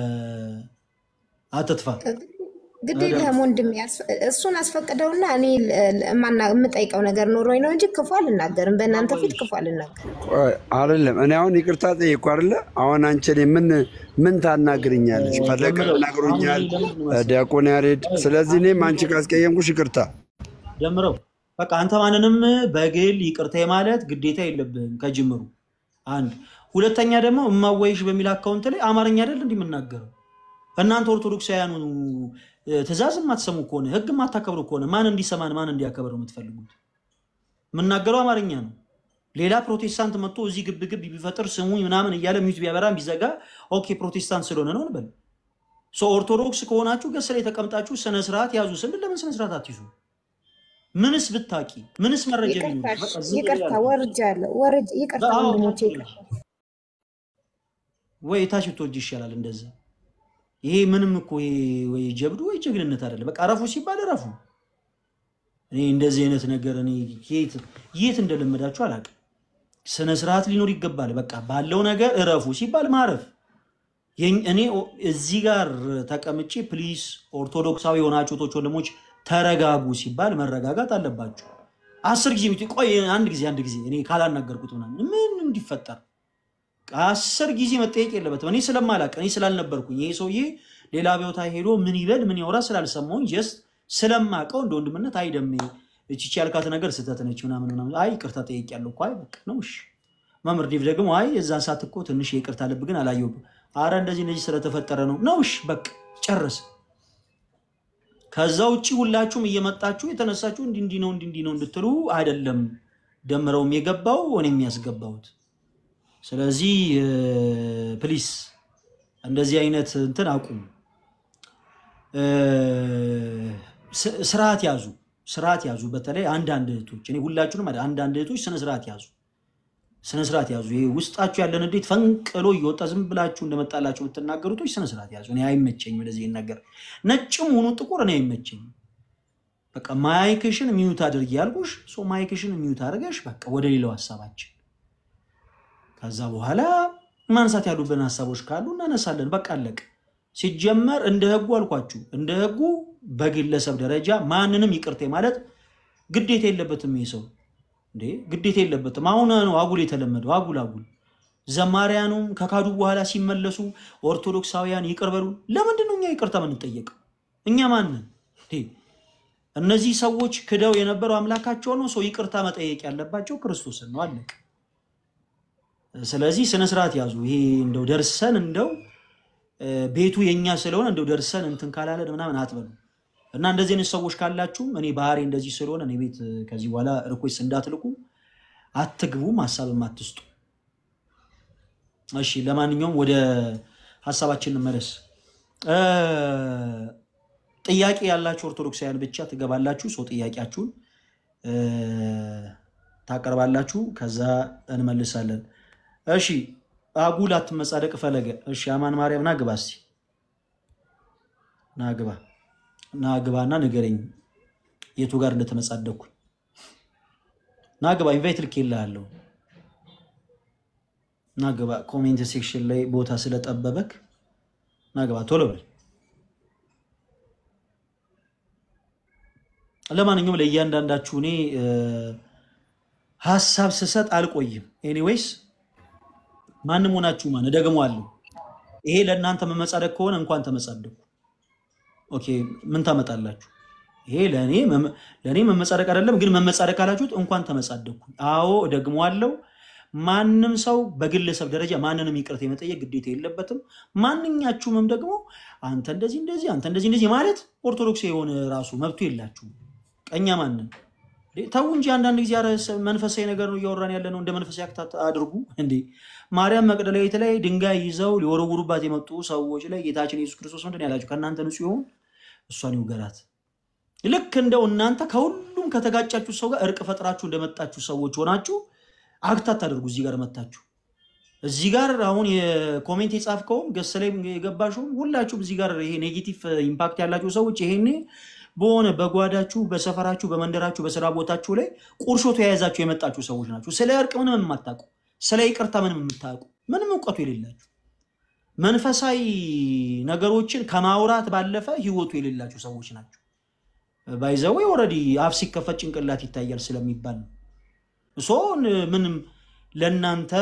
አትጥፋ።
ግድ የለህም ወንድሜ፣ አስ- እሱን አስፈቅደውና እኔ ል- ል- የማና- የምጠይቀው ነገር ኖሮኝ ነው እንጂ ክፉ አልናገርም። በእናንተ ፊት ክፉ አልናገርም።
ቆይ፣ አይደለም እኔ አሁን ይቅርታ ጠየቅኩ አይደለ? አሁን አንቺ እኔ ምን ምን ታናግርኛለች? ፈለቀ ናግሮኛል፣ ዲያቆን ያሬድ። ስለዚህ እኔም አንቺ ካስቀየምኩሽ ይቅርታ።
ደምረው በቃ አንተ ማንንም በግል ይቅርታ ማለት ግዴታ የለብህም ከጅምሩ። አንድ ሁለተኛ ደግሞ እማወይሽ በሚል አካውንት ላይ አማርኛ አይደል እንዲህ የምናገረው። እናንተ ኦርቶዶክሳውያኑ እ፣ ትእዛዝ የማትሰሙ ከሆነ ህግ የማታከብሩ ከሆነ ማን እንዲሰማን ማን እንዲያከብር ነው የምትፈልጉት? የምናገረው አማርኛ ነው። ሌላ ፕሮቴስታንት መጥቶ እዚህ ግብ ግብ ቢፈጥር ስሙኝ ምናምን እያለ ሚዩት ቢያበራም ቢዘጋ ኦኬ ፕሮቴስታንት ስለሆነ ነው እንበል። ሶ ኦርቶዶክስ ከሆናችሁ ገስ ላይ ተቀምጣችሁ ስነስርዓት ያዙ ስንል ለምን ስነስርዓት አትይዙ? ምንስ ብታቂ ምንስ መረጃ
ይቅርታ
ቢኖርሽ
እሺ፣
በቃ ዝም
ይቅርታ
ብለሽ
ወርጃለሁ። ወርጅ ይቅርታ
አዎ
ወንድሞቼ
ችግር
ይቅርታ።
የለም። ወይ ታች ብትወጂ ይሻላል እንደዛ። ይሄ ምንም እኮ ይሄ ወይ ጀብዱ ወይ ጀግንነት አይደለም። በቃ እረፉ ሲባል እረፉ። እኔ እንደዚህ አይነት ነገር እኔ የት የት እንደለመዳችሁ አላውቅም። ስነ ስርዓት ሊኖር ይገባል። በቃ ባለው ነገር እረፉ ሲባል ማረፍ። የኝ- እኔ ኦ- እዚህ ጋር ተቀምጬ ፕሊስ ኦርቶዶክሳዊ የሆናችሁ እህቶች ወንድሞች ተረጋጉ ሲባል መረጋጋት አለባችሁ። አስር ጊዜ ብትይ ቆይ አንድ ጊዜ አንድ ጊዜ እኔ ካላናገርኩት ምናምን ምን እንዲፈጠር አስር ጊዜ መጠየቅ የለበትም። እኔ ስለማላቅ እኔ ስላልነበርኩኝ ይሄ ሰውዬ ሌላ ቦታ ሄዶ ምን ይበል ምን ያወራ ስላልሰማሁኝ ጀስት ስለማቀው እንደ ወንድምነት አይ ደሜ እቺ ያልካት ነገር ስህተት ነች ምናምን ምናምን አይ ይቅርታ ጠይቄያለሁ እኮ አይ በቃ ነው እሺ። መምህር ዲቭ ደግሞ አይ የዛን ሰዓት እኮ ትንሽ የይቅርታ ልብ ግን አላየሁብም። አረ እንደዚህ እንደዚህ ስለተፈጠረ ነው ነው እሺ በቃ ጨረስ። ከዛ ውጭ ሁላችሁም እየመጣችሁ የተነሳችሁ እንዲህ እንዲህ ነው እንዲህ እንዲህ ነው እንድትሉ አይደለም ደምረውም የገባው እኔም ያስገባሁት። ስለዚህ ፕሊስ እንደዚህ አይነት እንትን አቁሙ። እ፣ ስ- ስርዓት ያዙ፣ ስርዓት ያዙ። በተለይ አንዳንድ እህቶች እኔ ሁላችሁንም አይደል፣ አንዳንድ እህቶች ስነ ስርዓት ያዙ፣ ስነ ስርዓት ያዙ። ይሄ ውስጣችሁ ያለን እንዴት ፈንቅሎ እየወጣ ዝም ብላችሁ እንደመጣላችሁ የምትናገሩቶች ስነ ስርዓት ያዙ። እኔ አይመቸኝም እንደዚህ አይነት ነገር፣ ነጭም ሆኑ ጥቁር እኔ አይመቸኝም። በቃ ማይክሽን ሚዩት አድርጊ ያልኩሽ፣ ሶ ማይክሽን ሚዩት አድርገሽ በቃ ወደ ሌላው ሀሳባችን ከዛ በኋላ ማንሳት ያሉብን ሀሳቦች ካሉ እናነሳለን። በቃ አለቅ። ሲጀመር እንደ ህጉ አልኳችሁ፣ እንደ ህጉ በግለሰብ ደረጃ ማንንም ይቅርቴ ማለት ግዴታ የለበትም። ይህ ሰው እንዴ ግዴታ የለበትም። አሁን ነው አጉል የተለመደው አጉል አጉል። ዘማሪያኑም ከካዱ በኋላ ሲመለሱ ኦርቶዶክሳውያን ይቅር በሉ። ለምንድን ነው እኛ ይቅርታ የምንጠየቀው? እኛ ማንን? እንዴ እነዚህ ሰዎች ክደው የነበረው አምላካቸው ነው። ሰው ይቅርታ መጠየቅ ያለባቸው ክርስቶስን ነው። አለቅ። ስለዚህ ስነ ስርዓት ያዙ። ይሄ እንደው ደርሰን እንደው እ፣ ቤቱ የኛ ስለሆነ እንደው ደርሰን እንትን ካላለን ምናምን አትበሉ እና እንደዚህ አይነት ሰዎች ካላችሁም እኔ ባህሪ እንደዚህ ስለሆነ እኔ ቤት እ፣ ከዚህ በኋላ ሪኩዌስት እንዳትልኩ አትግቡም፣ ሀሳብም አትስጡ። እሺ፣ ለማንኛውም ወደ ሀሳባችን እንመለስ። እ፣ ጥያቄ ያላችሁ ኦርቶዶክሳውያን ብቻ ትገባላችሁ። ሰው ጥያቄያችሁን እ፣ ታቀርባላችሁ፣ ከዛ እንመልሳለን። እሺ አጉል አትመጻደቅ ፈለገ። እሺ አማን ማርያም ና ግባ እስቲ ና ግባ ና ግባና ንገረኝ የቱ ጋር እንደተመጻደቅኩኝ። ና ግባ ኢንቫይት ልኬልሃለሁ። ና ግባ ኮሜንት ሴክሽን ላይ ቦታ ስለጠበበክ ና ግባ ቶሎ በል። ለማንኛውም ለእያንዳንዳችሁ እኔ እ፣ ሀሳብ ስሰጥ አልቆይም። ኤኒዌይስ ማንም ሆናችሁ ማን እደግመዋለሁ። ይሄ ለእናንተ መመጻደቅ ከሆነ እንኳን ተመጻደቁ። ኦኬ ምን ታመጣላችሁ? ይሄ ለእኔ መመ- ለእኔ መመጻደቅ አይደለም፣ ግን መመጻደቅ ካላችሁት እንኳን ተመጻደቅኩ። አዎ እደግመዋለሁ። ማንም ሰው በግለሰብ ደረጃ ማንንም ይቅርታ የመጠየቅ ግዴታ የለበትም። ማንኛችሁምም ደግሞ አንተ እንደዚህ እንደዚህ አንተ እንደዚህ እንደዚህ ማለት ኦርቶዶክስ የሆነ ራሱ መብቱ የላችሁም። ቀኛ ማንን እንዴ? ተው እንጂ አንዳንድ ጊዜ ኧረ ሰ- መንፈሳዊ ነገር ነው እያወራን ያለ ነው። እንደ መንፈሳዊ አክታት አድርጉ እንዴ። ማርያም መቅደላዊት ላይ ድንጋይ ይዘው ሊወረውሩባት የመጡ ሰዎች ላይ ጌታችን ኢየሱስ ክርስቶስ ምንድን ነው ያላቸው? ከእናንተ ንጹሕ ይሆን እሷን ይውገራት። ልክ እንደው እናንተ ከሁሉም ከተጋጫችሁ ሰው ጋር እርቅ ፈጥራችሁ እንደመጣችሁ ሰዎች ሆናችሁ አክት አታደርጉ። እዚህ ጋር መታችሁ እዚህ ጋር አሁን የኮሜንት የጻፍከውም ገስ ላይ የገባሽውም ሁላችሁም እዚህ ጋር ይሄ ኔጌቲቭ ኢምፓክት ያላችሁ ሰዎች ይሄኔ በሆነ በጓዳችሁ፣ በሰፈራችሁ፣ በመንደራችሁ፣ በስራ ቦታችሁ ላይ ቁርሾ ተያይዛችሁ የመጣችሁ ሰዎች ናችሁ። ስለ እርቅ ምንም የማታውቁ፣ ስለ ይቅርታ ምንም የምታውቁ፣ ምንም እውቀቱ የሌላችሁ መንፈሳዊ ነገሮችን ከማውራት ባለፈ ህይወቱ የሌላችሁ ሰዎች ናቸው። ባይዘዌ ኦልሬዲ አፍ ሲከፈት ጭንቅላት ይታያል ስለሚባል ነው። ሶ ምንም ለእናንተ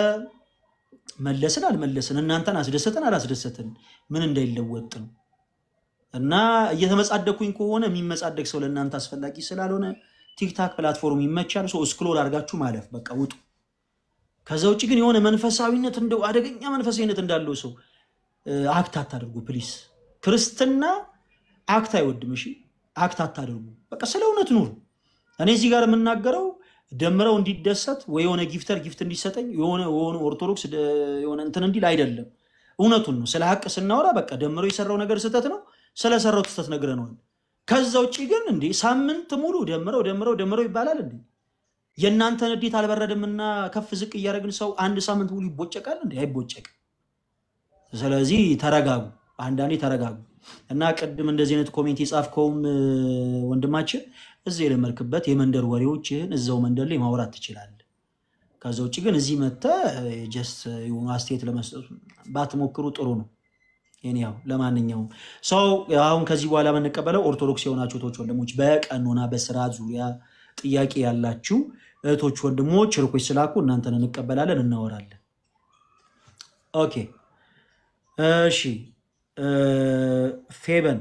መለስን አልመለስን እናንተን አስደሰትን አላስደሰትን ምን እንዳይለወጥ ነው። እና እየተመጻደኩኝ ከሆነ የሚመጻደቅ ሰው ለእናንተ አስፈላጊ ስላልሆነ ቲክታክ ፕላትፎርም ይመቻል። ሰው እስክሎር አድርጋችሁ ማለፍ በቃ ውጡ። ከዛ ውጭ ግን የሆነ መንፈሳዊነት እንደው አደገኛ መንፈሳዊነት እንዳለው ሰው እ፣ አክት አታደርጉ ፕሊስ። ክርስትና አክት አይወድም። እሺ አክት አታደርጉ። በቃ ስለ እውነት ኑሩ። እኔ እዚህ ጋር የምናገረው ደምረው እንዲደሰት ወይ የሆነ ጊፍተር ጊፍት እንዲሰጠኝ የሆነ የሆነ ኦርቶዶክስ ደ- የሆነ እንትን እንዲል አይደለም። እውነቱን ነው። ስለ ሀቅ ስናወራ በቃ ደምረው የሰራው ነገር ስህተት ነው። ስለሰራው ስህተት ነግረነዋል። ከዛ ውጭ ግን እንዴ ሳምንት ሙሉ ደምረው ደምረው ደምረው ይባላል እንዴ? የእናንተን ንዴት አልበረድምና ከፍ ዝቅ እያደረግን ሰው አንድ ሳምንት ሙሉ ይቦጨቃል እንዴ? አይቦጨቅም። ስለዚህ ተረጋጉ፣ አንዳንዴ ተረጋጉ እና ቅድም እንደዚህ አይነት ኮሜንት የጻፍከውም እ፣ ወንድማችን እዚህ የለመድክበት የመንደር ወሬዎችህን እዛው መንደር ላይ ማውራት ትችላለህ። ከዛ ውጭ ግን እዚህ መጥተህ ጀስት የሆኑ አስተያየት ለመስጠቱ ባትሞክሩ ጥሩ ነው። ይሄን ያው ለማንኛውም ሰው አሁን ከዚህ በኋላ የምንቀበለው ኦርቶዶክስ የሆናችሁ እህቶች ወንድሞች፣ በቀኖና በስርዓት ዙሪያ ጥያቄ ያላችሁ እህቶች ወንድሞች ርኮች ስላኩ እናንተን እንቀበላለን፣ እናወራለን። ኦኬ እሺ እ፣ ፌበን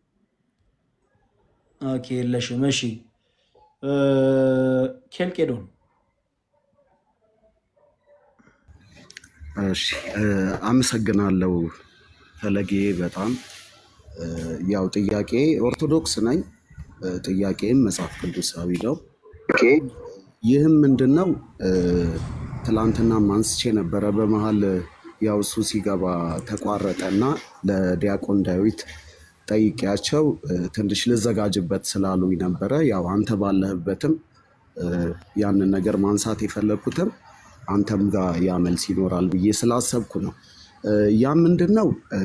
ኦኬ የለሽም። እሺ እ፣ ኬልቄዶን
እሺ እ፣ አመሰግናለሁ ፈለጌ በጣም እ፣ ያው ጥያቄ ኦርቶዶክስ ነኝ። እ፣ ጥያቄም መጽሐፍ ቅዱሳዊ ነው። ይህም ምንድን ነው እ፣ ትላንትናም አንስቼ ነበረ። በመሀል ያው እሱ ሲገባ ተቋረጠና ለዲያቆን ዳዊት ጠይቄያቸው እ፣ ትንሽ ልዘጋጅበት ስላሉኝ ነበረ። ያው አንተ ባለህበትም እ፣ ያንን ነገር ማንሳት የፈለግኩትም አንተም ጋር ያ መልስ ይኖራል ብዬ ስላሰብኩ ነው። እ፣ ያ ምንድን ነው እ፣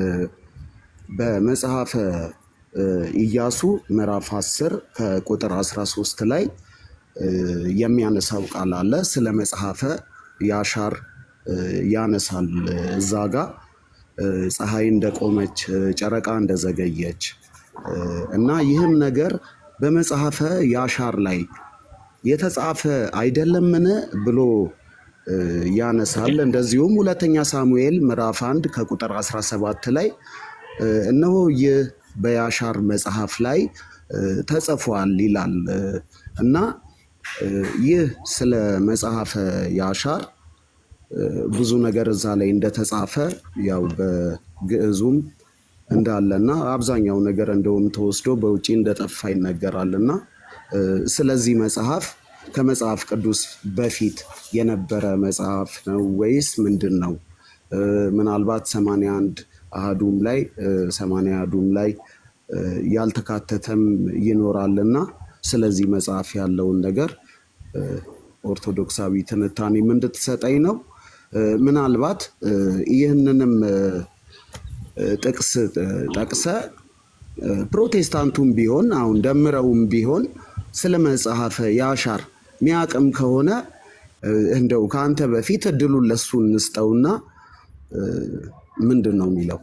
በመጽሐፈ እ፣ ኢያሱ ምዕራፍ 10 ከቁጥር 13 ላይ እ፣ የሚያነሳው ቃል አለ። ስለ መጽሐፈ ያሻር እ፣ ያነሳል እዛ ጋር እ፣ ፀሐይ እንደቆመች እ፣ ጨረቃ እንደዘገየች እ፣ እና ይህም ነገር በመጽሐፈ ያሻር ላይ የተጻፈ አይደለምን ብሎ እ፣ ያነሳል። እንደዚሁም ሁለተኛ ሳሙኤል ምዕራፍ 1 ከቁጥር 17 ላይ እ፣ እነሆ ይህ በያሻር መጽሐፍ ላይ እ፣ ተጽፏል ይላል እ፣ እና እ፣ ይህ ስለ መጽሐፈ ያሻር እ፣ ብዙ ነገር እዛ ላይ እንደተጻፈ ያው በግዕዙም እንዳለና አብዛኛው ነገር እንደውም ተወስዶ በውጪ እንደጠፋ ይነገራልና እ፣ ስለዚህ መጽሐፍ ከመጽሐፍ ቅዱስ በፊት የነበረ መጽሐፍ ነው ወይስ ምንድን ነው? እ፣ ምናልባት ሰማንያ አንድ አሃዱም ላይ እ፣ ሰማንያ አሃዱም ላይ እ፣ ያልተካተተም ይኖራልና ስለዚህ መጽሐፍ ያለውን ነገር እ፣ ኦርቶዶክሳዊ ትንታኔም እንድትሰጠኝ ነው። እ፣ ምናልባት እ፣ ይህንንም እ፣ እ፣ ጥቅስ እ፣ ጠቅሰ እ፣ ፕሮቴስታንቱም ቢሆን አሁን ደምረውም ቢሆን ስለ መጽሐፈ ያሻር ሚያቅም ከሆነ እ፣ እንደው ከአንተ በፊት እድሉን ለሱ እንስጠውና እ፣ ምንድን ነው የሚለው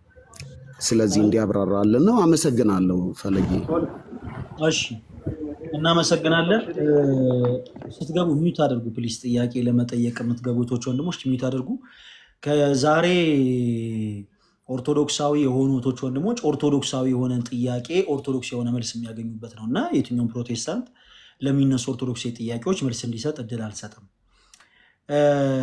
ስለዚህ እንዲያብራራልን ነው። አመሰግናለሁ ፈለጌ።
እሺ እናመሰግናለን። እ፣ ስትገቡ ሚዩት አድርጉ ፕሊስ። ጥያቄ ለመጠየቅ የምትገቡ እህቶች ወንድሞች ሚዩት አድርጉ። ከዛሬ ኦርቶዶክሳዊ የሆኑ እህቶች ወንድሞች ኦርቶዶክሳዊ የሆነን ጥያቄ ኦርቶዶክስ የሆነ መልስ የሚያገኙበት ነው እና የትኛውም ፕሮቴስታንት ለሚነሱ ኦርቶዶክስ ጥያቄዎች መልስ እንዲሰጥ እድል አልሰጥም። እ፣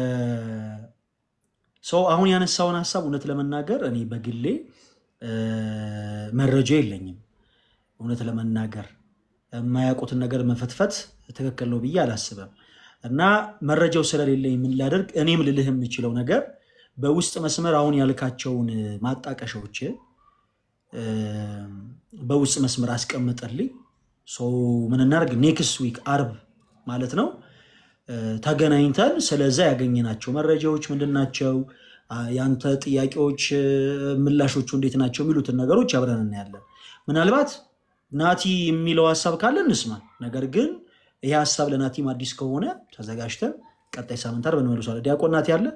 ሰው አሁን ያነሳውን ሀሳብ እውነት ለመናገር እኔ በግሌ እ፣ መረጃ የለኝም። እውነት ለመናገር የማያውቁትን ነገር መፈትፈት ትክክል ነው ብዬ አላስብም። እና መረጃው ስለሌለኝ ምን ላደርግ፣ እኔም ልልህ የምችለው ነገር በውስጥ መስመር አሁን ያልካቸውን ማጣቀሻዎች እ፣ በውስጥ መስመር አስቀምጠልኝ። ሰው ምን እናደርግ፣ ኔክስት ዊክ አርብ ማለት ነው እ፣ ተገናኝተን ስለዛ ያገኘናቸው መረጃዎች ምንድን ናቸው፣ አ፣ ያንተ ጥያቄዎች እ፣ ምላሾቹ እንዴት ናቸው የሚሉትን ነገሮች አብረን እናያለን። ምናልባት ናቲ የሚለው ሀሳብ ካለ እንስማ። ነገር ግን ይህ ሀሳብ ለናቲም አዲስ ከሆነ ተዘጋጅተን ቀጣይ ሳምንት አርብ እንመልሷለን። ዲያቆን ናቲ አለ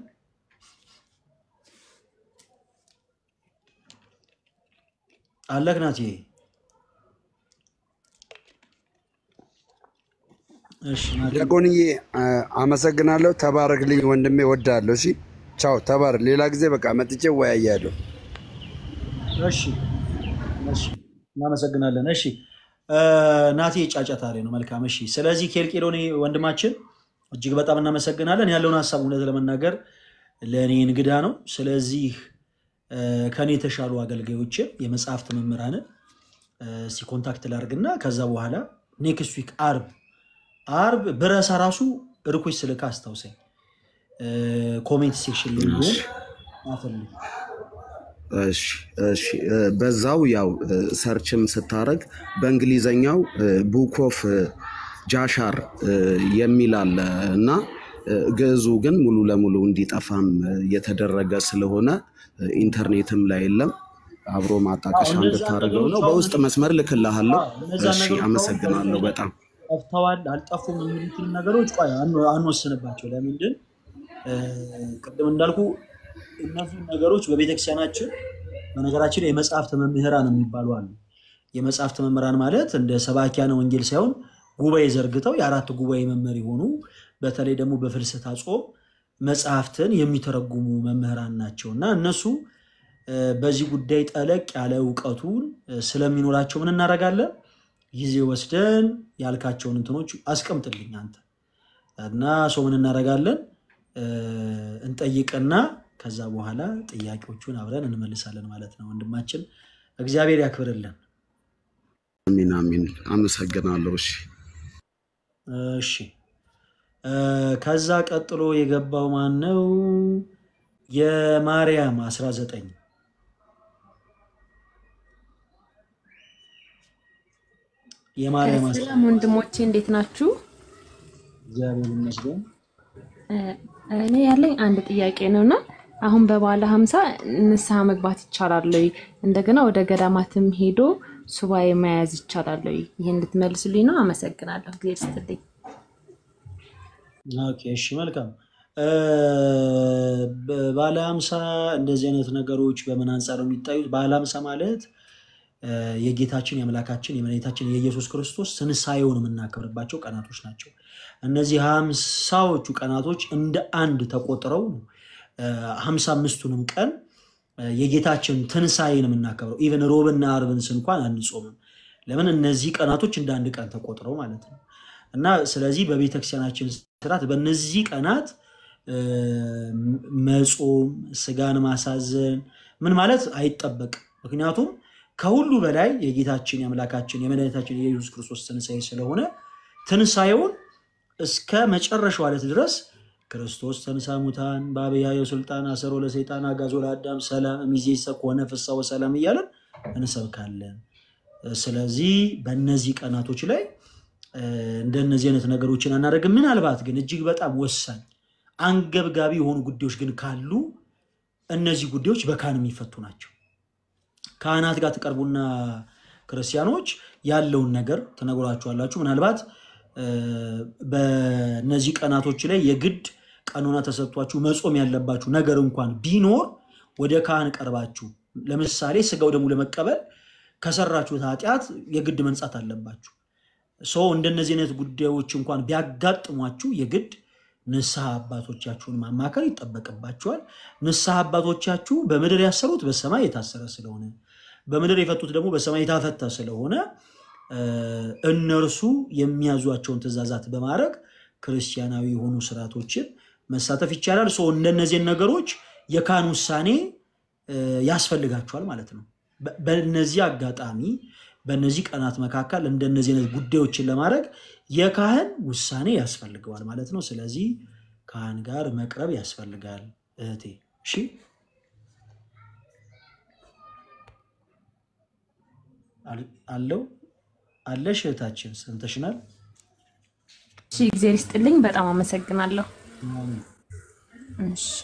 አለክ ናቲ? እሺ ናቲ
ዲያቆንዬ አ- አመሰግናለሁ። ተባረክልኝ ወንድሜ፣ ወዳለሁ። እሺ ቻው፣ ተባረክ። ሌላ ጊዜ በቃ መጥቼ ወያያለሁ።
እሺ እሺ እናመሰግናለን። እሺ እ፣ ናቲ ጫጫታ ላይ ነው። መልካም እሺ። ስለዚህ ኬልቄዶኔ ወንድማችን እጅግ በጣም እናመሰግናለን። ያለውን ሀሳብ እውነት ለመናገር ለእኔ እንግዳ ነው። ስለዚህ እ፣ ከእኔ የተሻሉ አገልጋዮችን የመጽሐፍት መምህራንን እ፣ እስኪ ኮንታክት ላድርግና ከዛ በኋላ ኔክስት ዊክ አርብ አርብ ብረሳ ራሱ ርኮች ስልካ አስታውሰኝ። እ፣ ኮሜንት ሴክሽን ላይ ቢሆን አፈልግ
እሺ እሺ እ፣ በዛው ያው እ፣ ሰርችም ስታረግ በእንግሊዘኛው ቡክ ኦፍ ጃሻር እ፣ የሚል አለ እና እ፣ ግዕዙ ግን ሙሉ ለሙሉ እንዲጠፋም እ፣ የተደረገ ስለሆነ እ፣ ኢንተርኔትም ላይ የለም። አብሮ ማጣቀሻ
እነዛን
እንድታደርገው ነው።
ነገሮች አሁን
በውስጥ መስመር ልክልሃለሁ።
እነዛን
እሺ
ነገሮች አሁን
አመሰግናለሁ በጣም
ጠፍተዋል አልጠፉም የሚሉትን ነገሮች ቆይ አን- አንወስንባቸው። ለምንድን እ፣ ቅድም እንዳልኩ እነዚህ ነገሮች በቤተክርስቲያናችን በነገራችን ላይ የመጽሐፍት መምህራን የሚባሉ አሉ። የመጽሐፍት መምህራን ማለት እንደ ሰባኪያነ ወንጌል ሳይሆን ጉባኤ ዘርግተው የአራት ጉባኤ መምህር የሆኑ በተለይ ደግሞ በፍልሰታ ጾም መጽሐፍትን የሚተረጉሙ መምህራን ናቸው እና እነሱ እ፣ በዚህ ጉዳይ ጠለቅ ያለ እውቀቱን እ፣ ስለሚኖራቸው ምን እናደርጋለን? ጊዜ ወስደን ያልካቸውን እንትኖች አስቀምጥልኝ አንተ እና ሰው ምን እናደርጋለን እ፣ እንጠይቅና ከዛ በኋላ ጥያቄዎቹን አብረን እንመልሳለን ማለት ነው። ወንድማችን እግዚአብሔር ያክብርልን።
አሚን አሚን። አመሰግናለሁ። እሺ
እሺ እ፣ ከዛ ቀጥሎ የገባው ማን ነው? የማርያም 19 የማርያም 19
ሰላም ወንድሞቼ እንዴት ናችሁ?
እግዚአብሔር ይመስገን።
እኔ ያለኝ አንድ ጥያቄ ነው እና አሁን በበዓለ ሀምሳ ንስሐ መግባት ይቻላል ወይ? እንደገና ወደ ገዳማትም ሄዶ ሱባኤ መያዝ ይቻላል ወይ? ይህ እንድትመልሱልኝ ነው። አመሰግናለሁ። ጊዜ ስትልኝ
ኦኬ፣ እሺ መልካም እ፣ በባለ ሀምሳ እንደዚህ አይነት ነገሮች በምን አንጻር ነው የሚታዩት? ባለ ሀምሳ ማለት እ፣ የጌታችን የአምላካችን የመድኃኒታችን የኢየሱስ ክርስቶስ ትንሣኤውን የምናከብርባቸው ቀናቶች ናቸው። እነዚህ ሀምሳዎቹ ቀናቶች እንደ አንድ ተቆጥረው ነው ሀምሳ አምስቱንም ቀን እ፣ የጌታችን ትንሣኤን የምናከብረው ኢቨን ሮብና አርብን እንኳን አንጾምም። ለምን? እነዚህ ቀናቶች እንደ አንድ ቀን ተቆጥረው ማለት ነው። እና ስለዚህ በቤተክርስቲያናችን ስርዓት በእነዚህ ቀናት እ፣ መጾም፣ ስጋን ማሳዘን ምን ማለት አይጠበቅም። ምክንያቱም ከሁሉ በላይ የጌታችን የአምላካችን የመድኃኒታችን የኢየሱስ ክርስቶስ ትንሣኤ ስለሆነ ትንሣኤውን እስከ መጨረሻው ዕለት ድረስ ክርስቶስ ተንሥአ እሙታን በአብያየ ስልጣን አሰሮ ለሰይጣን አጋዞ ለአዳም ሰላም እምይእዜሰ ኮነ ፍስሐ ወሰላም እያለን እንሰብካለን። ስለዚህ በእነዚህ ቀናቶች ላይ እ፣ እንደነዚህ አይነት ነገሮችን አናደርግም። ምናልባት ግን እጅግ በጣም ወሳኝ አንገብጋቢ የሆኑ ጉዳዮች ግን ካሉ እነዚህ ጉዳዮች በካህን የሚፈቱ ናቸው። ካህናት ጋር ትቀርቡና ክርስቲያኖች ያለውን ነገር ትነግሯቸዋላችሁ። ምናልባት እ፣ በእነዚህ ቀናቶች ላይ የግድ ቀኖና ተሰጥቷችሁ መጾም ያለባችሁ ነገር እንኳን ቢኖር ወደ ካህን ቀርባችሁ ለምሳሌ ስጋው ደግሞ ለመቀበል ከሰራችሁት ኃጢአት የግድ መንጻት አለባችሁ። ሰው እንደነዚህ አይነት ጉዳዮች እንኳን ቢያጋጥሟችሁ የግድ ንስሐ አባቶቻችሁን ማማከር ይጠበቅባችኋል። ንስሐ አባቶቻችሁ በምድር ያሰሩት በሰማይ የታሰረ ስለሆነ በምድር የፈቱት ደግሞ በሰማይ የታፈታ ስለሆነ እ፣ እነርሱ የሚያዟቸውን ትእዛዛት በማድረግ ክርስቲያናዊ የሆኑ ስርዓቶችን መሳተፍ ይቻላል። ሰው እንደነዚህን ነገሮች የካህን ውሳኔ እ፣ ያስፈልጋቸዋል ማለት ነው። በ- በእነዚህ አጋጣሚ በእነዚህ ቀናት መካከል እንደነዚህ አይነት ጉዳዮችን ለማድረግ የካህን ውሳኔ ያስፈልገዋል ማለት ነው። ስለዚህ ካህን ጋር መቅረብ ያስፈልጋል እህቴ። እሺ አል- አለው አለሽ እህታችን ሰምተሽናል።
እሺ፣ እግዜር ይስጥልኝ። በጣም አመሰግናለሁ። እሺ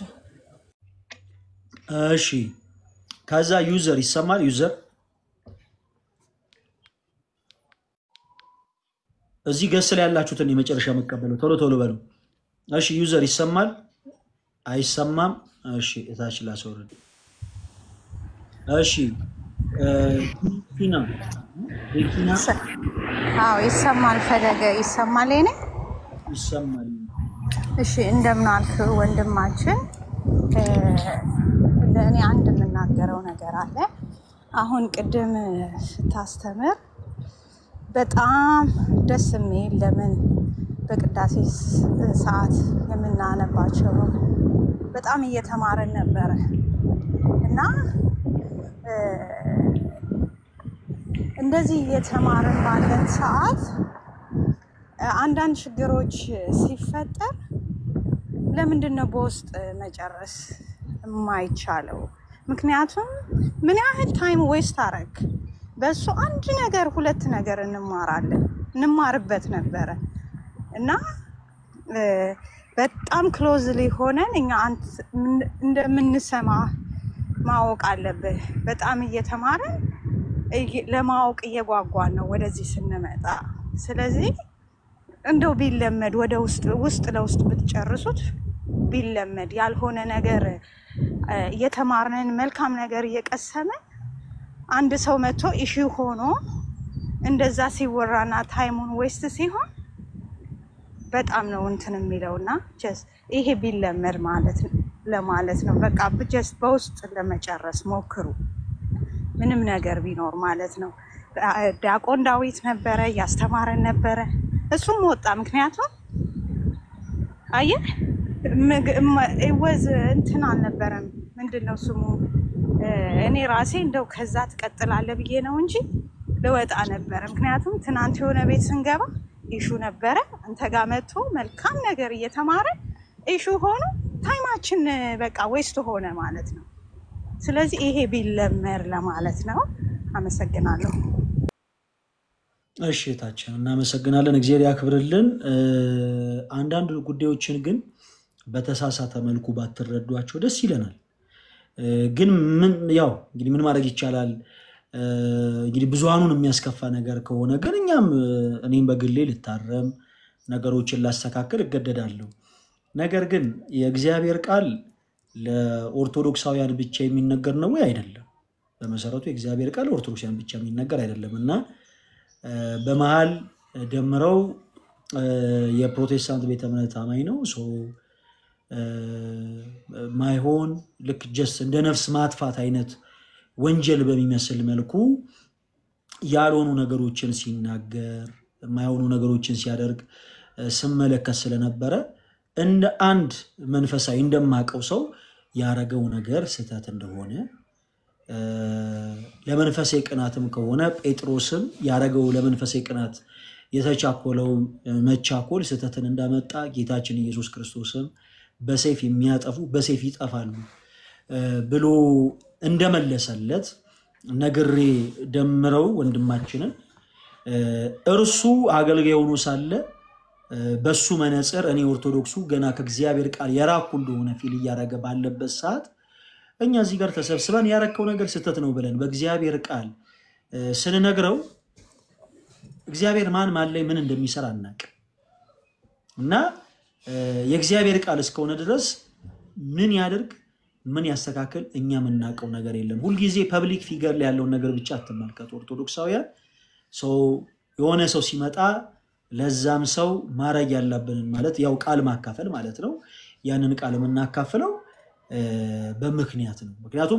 እሺ ከዛ ዩዘር ይሰማል። ዩዘር እዚህ ገስ ላይ ያላችሁትን የመጨረሻ መቀበለው ቶሎ ቶሎ በሉ። እሺ ዩዘር ይሰማል አይሰማም? እሺ እታች ላስወርድ። እሺ እ፣ ቲና ቲና
አዎ ይሰማል። ፈለገ ይሰማል። ኔ
ይሰማል።
እሺ እንደምን አልክ ወንድማችን? እ፣ ለእኔ አንድ የምናገረው ነገር አለ። አሁን ቅድም ስታስተምር በጣም ደስ የሚል ለምን በቅዳሴ ስ- ሰዓት የምናነባቸው በጣም እየተማርን ነበረ እና እ፣ እንደዚህ እየተማርን ባለን ሰዓት እ፣ አንዳንድ ችግሮች ሲፈጠር ለምንድን ነው በውስጥ መጨረስ የማይቻለው? ምክንያቱም ምን ያህል ታይም ዌስት አረግ በእሱ አንድ ነገር ሁለት ነገር እንማራለን እንማርበት ነበረ እና እ፣ በጣም ክሎዝሊ ሆነን እኛ አንተ ምን- እንደምንሰማ ማወቅ አለብህ። በጣም እየተማረን እየ- ለማወቅ እየጓጓን ነው ወደዚህ ስንመጣ። ስለዚህ እንደው ቢለመድ ወደ ውስጥ ውስጥ ለውስጥ ብትጨርሱት ቢለመድ ያልሆነ ነገር እ፣ እየተማርንን መልካም ነገር እየቀሰምን አንድ ሰው መጥቶ ኢሹ ሆኖ እንደዛ ሲወራና ታይሙን ዌስት ሲሆን በጣም ነው እንትን የሚለው እና ጀስት ይሄ ቢለመድ ማለት ለማለት ነው። በቃ ጀስት በውስጥ ለመጨረስ ሞክሩ፣ ምንም ነገር ቢኖር ማለት ነው። ዲያቆን ዳዊት ነበረ እያስተማረን ነበረ፣ እሱም ወጣ። ምክንያቱም አየህ ወዝ እንትን አልነበረም። ምንድን ነው ስሙ? እ፣ እኔ ራሴ እንደው ከዛ ትቀጥላለ ብዬ ነው እንጂ ልወጣ ነበረ። ምክንያቱም ትናንት የሆነ ቤት ስንገባ ኢሹ ነበረ። አንተ ጋር መጥቶ መልካም ነገር እየተማረ ኢሹ ሆኖ ታይማችን እ፣ በቃ ዌስት ሆነ ማለት ነው። ስለዚህ ይሄ ቢለመር ለማለት ነው። አመሰግናለሁ።
እሺ እህታችን እናመሰግናለን። እግዚአብሔር ያክብርልን። እ፣ አንዳንድ ጉዳዮችን ግን በተሳሳተ መልኩ ባትረዷቸው ደስ ይለናል። እ፣ ግን ምን ያው እንግዲህ ምን ማድረግ ይቻላል? እ፣ እንግዲህ ብዙሃኑን የሚያስከፋ ነገር ከሆነ ግን እኛም እ፣ እኔም በግሌ ልታረም ነገሮችን ላስተካከል እገደዳለሁ። ነገር ግን የእግዚአብሔር ቃል ለኦርቶዶክሳውያን ብቻ የሚነገር ነው ወይ? አይደለም። በመሰረቱ የእግዚአብሔር ቃል ኦርቶዶክሳውያን ብቻ የሚነገር አይደለም እና እ፣ በመሀል ደምረው እ፣ የፕሮቴስታንት ቤተ እምነት አማኝ ነው ሶ እ፣ ማይሆን ልክ ጀስት እንደ ነፍስ ማጥፋት አይነት ወንጀል በሚመስል መልኩ ያልሆኑ ነገሮችን ሲናገር የማይሆኑ ነገሮችን ሲያደርግ እ፣ ስመለከት ስለነበረ እንደ አንድ መንፈሳዊ እንደማቀው ሰው ያረገው ነገር ስህተት እንደሆነ እ፣ ለመንፈሳዊ ቅናትም ከሆነ ጴጥሮስም ያረገው ለመንፈሳዊ ቅናት የተቻኮለው እ፣ መቻኮል ስህተትን እንዳመጣ ጌታችን ኢየሱስ ክርስቶስም በሰይፍ የሚያጠፉ በሰይፍ ይጠፋሉ እ፣ ብሎ እንደመለሰለት ነግሬ ደምረው ወንድማችንን እ፣ እርሱ አገልጋይ ሆኖ ሳለ እ፣ በሱ መነጽር እኔ ኦርቶዶክሱ ገና ከእግዚአብሔር ቃል የራኩ እንደሆነ ፊል እያደረገ ባለበት ሰዓት እኛ እዚህ ጋር ተሰብስበን ያረከው ነገር ስህተት ነው ብለን በእግዚአብሔር ቃል እ፣ ስንነግረው እግዚአብሔር ማን ማን ላይ ምን እንደሚሰራ አናውቅም እና እ፣ የእግዚአብሔር ቃል እስከሆነ ድረስ ምን ያደርግ ምን ያስተካክል እኛ የምናውቀው ነገር የለም። ሁልጊዜ ፐብሊክ ፊገር ላይ ያለውን ነገር ብቻ አትመልከቱ። ኦርቶዶክሳውያን ሰው የሆነ ሰው ሲመጣ ለዛም ሰው ማድረግ ያለብንን ማለት ያው ቃል ማካፈል ማለት ነው። ያንን ቃል የምናካፍለው እ፣ በምክንያት ነው። ምክንያቱም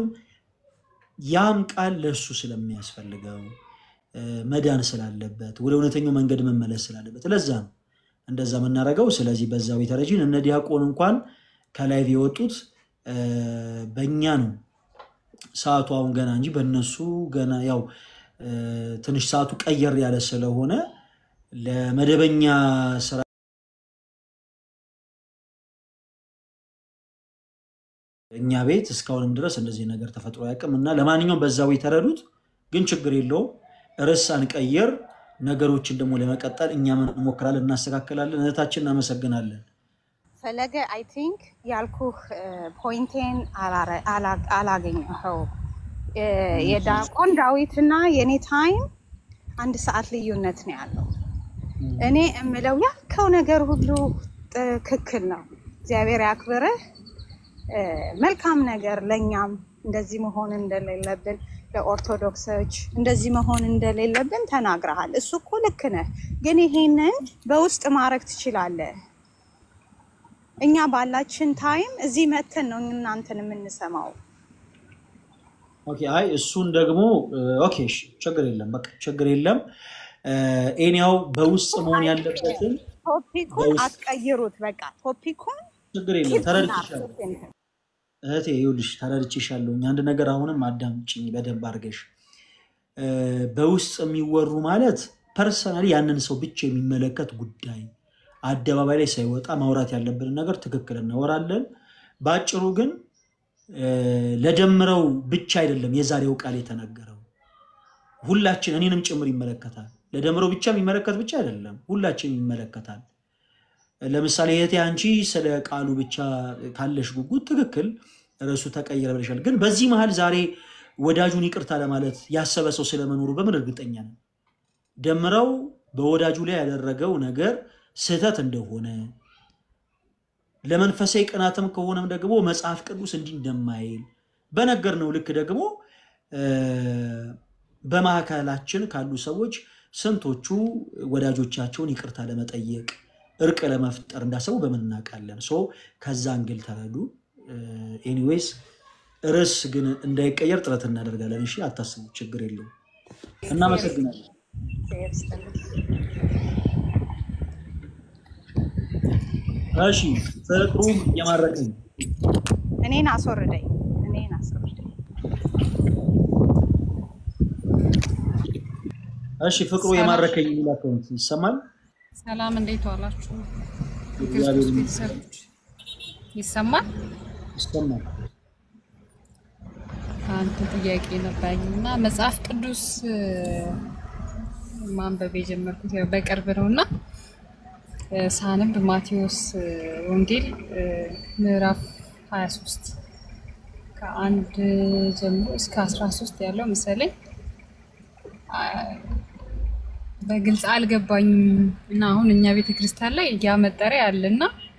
ያም ቃል ለእሱ ስለሚያስፈልገው እ፣ መዳን ስላለበት ወደ እውነተኛው መንገድ መመለስ ስላለበት ለዛ ነው እንደዛ የምናደርገው። ስለዚህ በዛው የተረጂን እነ ዲያቆን እንኳን ከላይ የወጡት እ፣ በእኛ ነው ሰዓቱ አሁን ገና እንጂ በእነሱ ገና ያው እ፣ ትንሽ ሰዓቱ ቀየር ያለ ስለሆነ ለመደበኛ ስራ እኛ ቤት እስካሁንም ድረስ እንደዚህ ነገር ተፈጥሮ አያውቅም እና ለማንኛውም በዛው የተረዱት ግን ችግር የለውም። ርዕስ አንቀይር፣ ነገሮችን ደግሞ ለመቀጠል እኛ እንሞክራለን፣ እናስተካክላለን። እህታችን እናመሰግናለን።
ፈለገ አይ ቲንክ ያልኩህ ፖይንቴን አላገኘኸው። የዲያቆን ዳዊትና የኔ ታይም አንድ ሰዓት ልዩነት ነው ያለው። እኔ እምለው ያልከው ነገር ሁሉ ትክክል ነው። እግዚአብሔር ያክብርህ። እ፣ መልካም ነገር ለእኛም እንደዚህ መሆን እንደሌለብን ለኦርቶዶክሶች እንደዚህ መሆን እንደሌለብን ተናግረሃል። እሱ እኮ ልክ ነህ፣ ግን ይሄንን በውስጥ ማድረግ ትችላለህ። እኛ ባላችን ታይም እዚህ መተን ነው እናንተን የምንሰማው።
ኦኬ፣ አይ እሱን ደግሞ እ፣ ኦኬ፣ እሺ፣ ችግር የለም፣ በቃ ችግር የለም። ኤኒያው በውስጥ መሆን ያለበትን
ቶፒኩን
በውስጥ
አትቀይሩት። በቃ ቶፒኩን
ችግር የለም።
ኪፕ
ተረድቼሻለሁ
እናድርግ።
እህቴ፣ ይኸውልሽ ተረድቼሻለሁኝ። አንድ ነገር አሁንም አዳምጪኝ በደንብ አድርገሽ። እ፣ በውስጥ የሚወሩ ማለት ፐርሰናሊ ያንን ሰው ብቻ የሚመለከት ጉዳይ አደባባይ ላይ ሳይወጣ ማውራት ያለብንን ነገር ትክክል እናወራለን። በአጭሩ ግን እ፣ ለደምረው ብቻ አይደለም የዛሬው ቃል የተነገረው ሁላችን እኔንም ጭምር ይመለከታል። ለደምረው ብቻ የሚመለከት ብቻ አይደለም፣ ሁላችን ይመለከታል። ለምሳሌ እህቴ አንቺ ስለ ቃሉ ብቻ ካለሽ ጉጉት ትክክል ርዕሱ ተቀየረ ብለሻል። ግን በዚህ መሀል ዛሬ ወዳጁን ይቅርታ ለማለት ያሰበ ሰው ስለመኖሩ በምን እርግጠኛ ነው? ደምረው በወዳጁ ላይ ያደረገው ነገር ስህተት እንደሆነ ለመንፈሳዊ ቅናትም ከሆነም ደግሞ መጽሐፍ ቅዱስ እንዲህ እንደማይል በነገር ነው ልክ ደግሞ እ፣ በማዕከላችን ካሉ ሰዎች ስንቶቹ ወዳጆቻቸውን ይቅርታ ለመጠየቅ እርቅ ለመፍጠር እንዳሰቡ በምን እናውቃለን? ሶ ከዛ እንግል ተረዱ። ኤኒዌይስ ርዕስ ግን እንዳይቀየር ጥረት እናደርጋለን። እሺ፣ አታስቡ፣ ችግር የለውም። እናመሰግናለን። እሺ፣ ፍቅሩ እየማረከኝ
እኔን አስወርደኝ፣ እኔን አስወርደኝ።
እሺ፣ ፍቅሩ
ሰላም
የማረከኝ የሚል አካውንት ይሰማል።
ሰላም፣ እንዴት ዋላችሁ?
እግዚአብሔር
የክርስቶስ
ይመስገን።
ቤተሰቦች ይሰማል?
ይሰማል።
አንድ ጥያቄ ነበረኝ እና መጽሐፍ ቅዱስ እ፣ ማንበብ የጀመርኩት ያው በቅርብ ነው እና እ፣ ሳነብ ማቴዎስ እ፣ ወንጌል እ፣ ምዕራፍ 23 ከአንድ ጀምሮ እስከ 13 ያለው መሰለኝ አ፣ በግልጽ አልገባኝም እና አሁን እኛ ቤተ ክርስቲያን ላይ ያ መጠሪያ አለና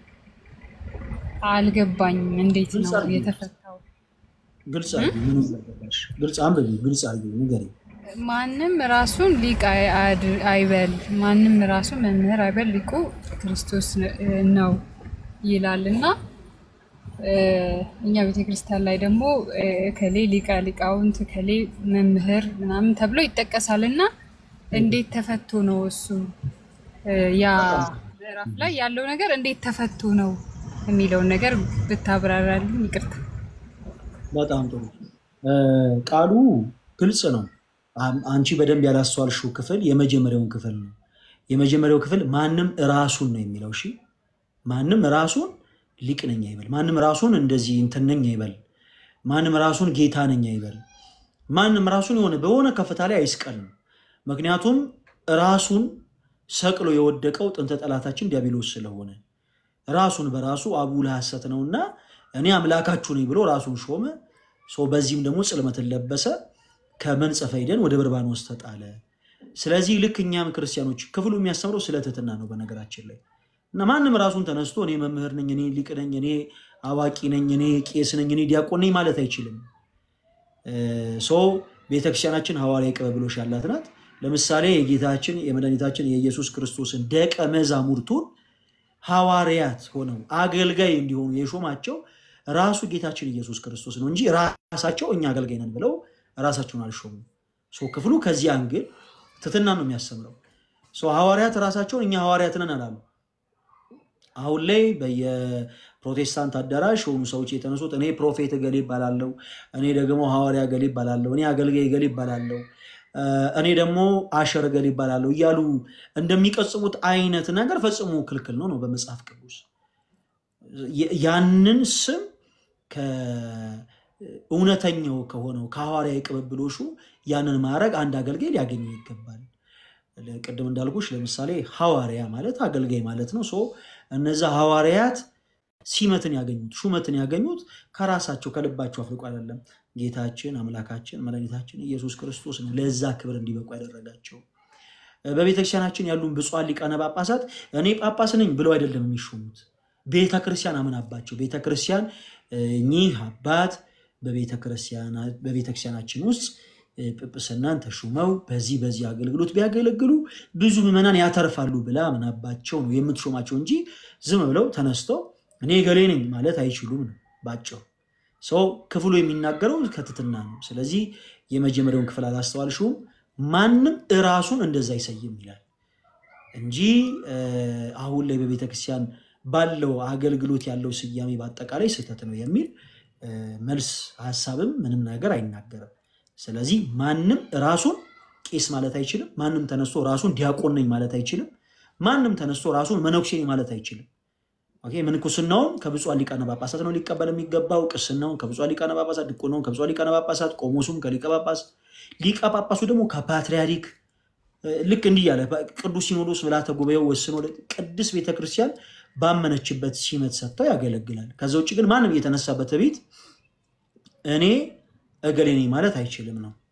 አልገባኝም። እንዴት
ግልጽ
ነው
አድርጊ፣
የተፈታው?
ግልጽ አድርጊ። ምንም አልገባሽ። ግልጽ አንብቢ፣ ግልጽ አድርጊ፣ ንገሪኝ።
ማንም ራሱን ሊቅ አይ- አድ- አይበል፣ ማንም ራሱን መምህር አይበል፣ ሊቁ ክርስቶስ ነ- ነው ይላል እና እ፣ እኛ ቤተክርስቲያን ላይ ደግሞ እ፣ እከሌ ሊቀ ሊቃውንት እከሌ መምህር ምናምን ተብሎ ይጠቀሳል እና እንዴት ተፈቶ ነው እሱ እ፣ ያ ምዕራፍ ላይ ያለው ነገር እንዴት ተፈቶ ነው የሚለውን ነገር ብታብራራልኝ ይቅርታ።
በጣም ጥሩ። እ፣ ቃሉ ግልጽ ነው። አም- አንቺ በደንብ ያላስተዋልሽው ክፍል የመጀመሪያውን ክፍል ነው። የመጀመሪያው ክፍል ማንም ራሱን ነው የሚለው። እሺ፣ ማንም ራሱን ሊቅ ነኝ አይበል። ማንም ራሱን እንደዚህ እንትን ነኝ አይበል። ማንም ራሱን ጌታ ነኝ አይበል። ማንም ራሱን የሆነ በሆነ ከፍታ ላይ አይስቀል ነው። ምክንያቱም ራሱን ሰቅሎ የወደቀው ጥንተ ጠላታችን ዲያብሎስ ስለሆነ ራሱን በራሱ አቡ ለሐሰት ነውና እኔ አምላካችሁ ነኝ ብሎ ራሱን ሾመ። ሰው በዚህም ደግሞ ጽልመትን ለበሰ፣ ከመንጸፈ ሄደን ወደ በርባኖስ ተጣለ። ስለዚህ ልክ እኛም ክርስቲያኖች ክፍሉ የሚያስተምረው ስለ ትሕትና ነው በነገራችን ላይ እና ማንም ራሱን ተነስቶ እኔ መምህር ነኝ፣ እኔ ሊቅ ነኝ፣ እኔ አዋቂ ነኝ፣ እኔ ቄስ ነኝ፣ እኔ ዲያቆን ነኝ ማለት አይችልም። ሰው ቤተክርስቲያናችን ሐዋርያዊ ቅብብሎሽ ያላት ናት። ለምሳሌ የጌታችን የመድኃኒታችን የኢየሱስ ክርስቶስን ደቀ መዛሙርቱን ሐዋርያት ሆነው አገልጋይ እንዲሆኑ የሾማቸው ራሱ ጌታችን ኢየሱስ ክርስቶስ ነው እንጂ ራሳቸው እኛ አገልጋይ ነን ብለው ራሳቸውን አልሾሙም። ሰው ክፍሉ ከዚህ አንግል ትሕትና ነው የሚያስተምረው። ሰው ሐዋርያት ራሳቸውን እኛ ሐዋርያት ነን አላሉ። አሁን ላይ በየፕሮቴስታንት አዳራሽ የሆኑ ሰዎች የተነሱት እኔ ፕሮፌት እገሌ ይባላለሁ፣ እኔ ደግሞ ሐዋርያ እገሌ ይባላለሁ፣ እኔ አገልጋይ እገሌ ይባላለሁ፣ እኔ ደግሞ አሸር እገሌ ይባላለሁ እያሉ እንደሚቀጽሙት አይነት ነገር ፈጽሞ ክልክል ነው ነው በመጽሐፍ ቅዱስ ያንን ስም ከእውነተኛው ከሆነው ከሐዋርያዊ ቅብብሎሹ ያንን ማድረግ አንድ አገልጋይ ሊያገኘው ይገባል። ቅድም እንዳልኩሽ ለምሳሌ ሐዋርያ ማለት አገልጋይ ማለት ነው። ሶ እነዛ ሐዋርያት ሲመትን ያገኙት ሹመትን ያገኙት ከራሳቸው ከልባቸው አፍልቆ አይደለም። ጌታችን አምላካችን መድኃኒታችን ኢየሱስ ክርስቶስ ነው ለዛ ክብር እንዲበቁ ያደረጋቸው። በቤተክርስቲያናችን ያሉን ብፁዓን ሊቃነ ጳጳሳት እኔ ጳጳስ ነኝ ብለው አይደለም የሚሾሙት። ቤተ ክርስቲያን አምናባቸው ቤተ ክርስቲያን እኚህ አባት በቤተክርስቲያናችን ውስጥ ጵጵስናን ተሹመው በዚህ በዚህ አገልግሎት ቢያገለግሉ ብዙ ምዕመናን ያተርፋሉ ብላ አምናባቸው ነው የምትሾማቸው እንጂ ዝም ብለው ተነስተው እኔ ገሌ ነኝ ማለት አይችሉም ነው ባጭሩ። ሰው ክፍሉ የሚናገረው ከትሕትና ነው። ስለዚህ የመጀመሪያውን ክፍል አላስተዋልሽውም። ማንም እራሱን እንደዛ አይሰይም ይላል እንጂ አሁን ላይ በቤተክርስቲያን ባለው አገልግሎት ያለው ስያሜ በአጠቃላይ ስህተት ነው የሚል መልስ ሀሳብም ምንም ነገር አይናገርም። ስለዚህ ማንም ራሱን ቄስ ማለት አይችልም። ማንም ተነስቶ ራሱን ዲያቆን ነኝ ማለት አይችልም። ማንም ተነስቶ ራሱን መነኩሴ ነኝ ማለት አይችልም። ኦኬ፣ ምንኩስናውን ከብፁዓን ሊቃነ ጳጳሳት ነው ሊቀበል የሚገባው። ቅስናውን ከብፁዓን ሊቃነ ጳጳሳት፣ ድቁናውን ከብፁዓን ሊቃነ ጳጳሳት፣ ቆሞሱም ከሊቀ ጳጳስ፣ ሊቀ ጳጳሱ ደግሞ ከፓትርያርክ ልክ እንዲህ ያለ ቅዱስ ሲኖዶስ ምልዓተ ጉባኤው ወስኖ ቅድስት ቤተክርስቲያን ባመነችበት ሲመት ሰጥተው ያገለግላል። ከዛ ውጭ ግን ማንም እየተነሳበት ቤት እኔ እገሌ ነኝ ማለት አይችልም ነው።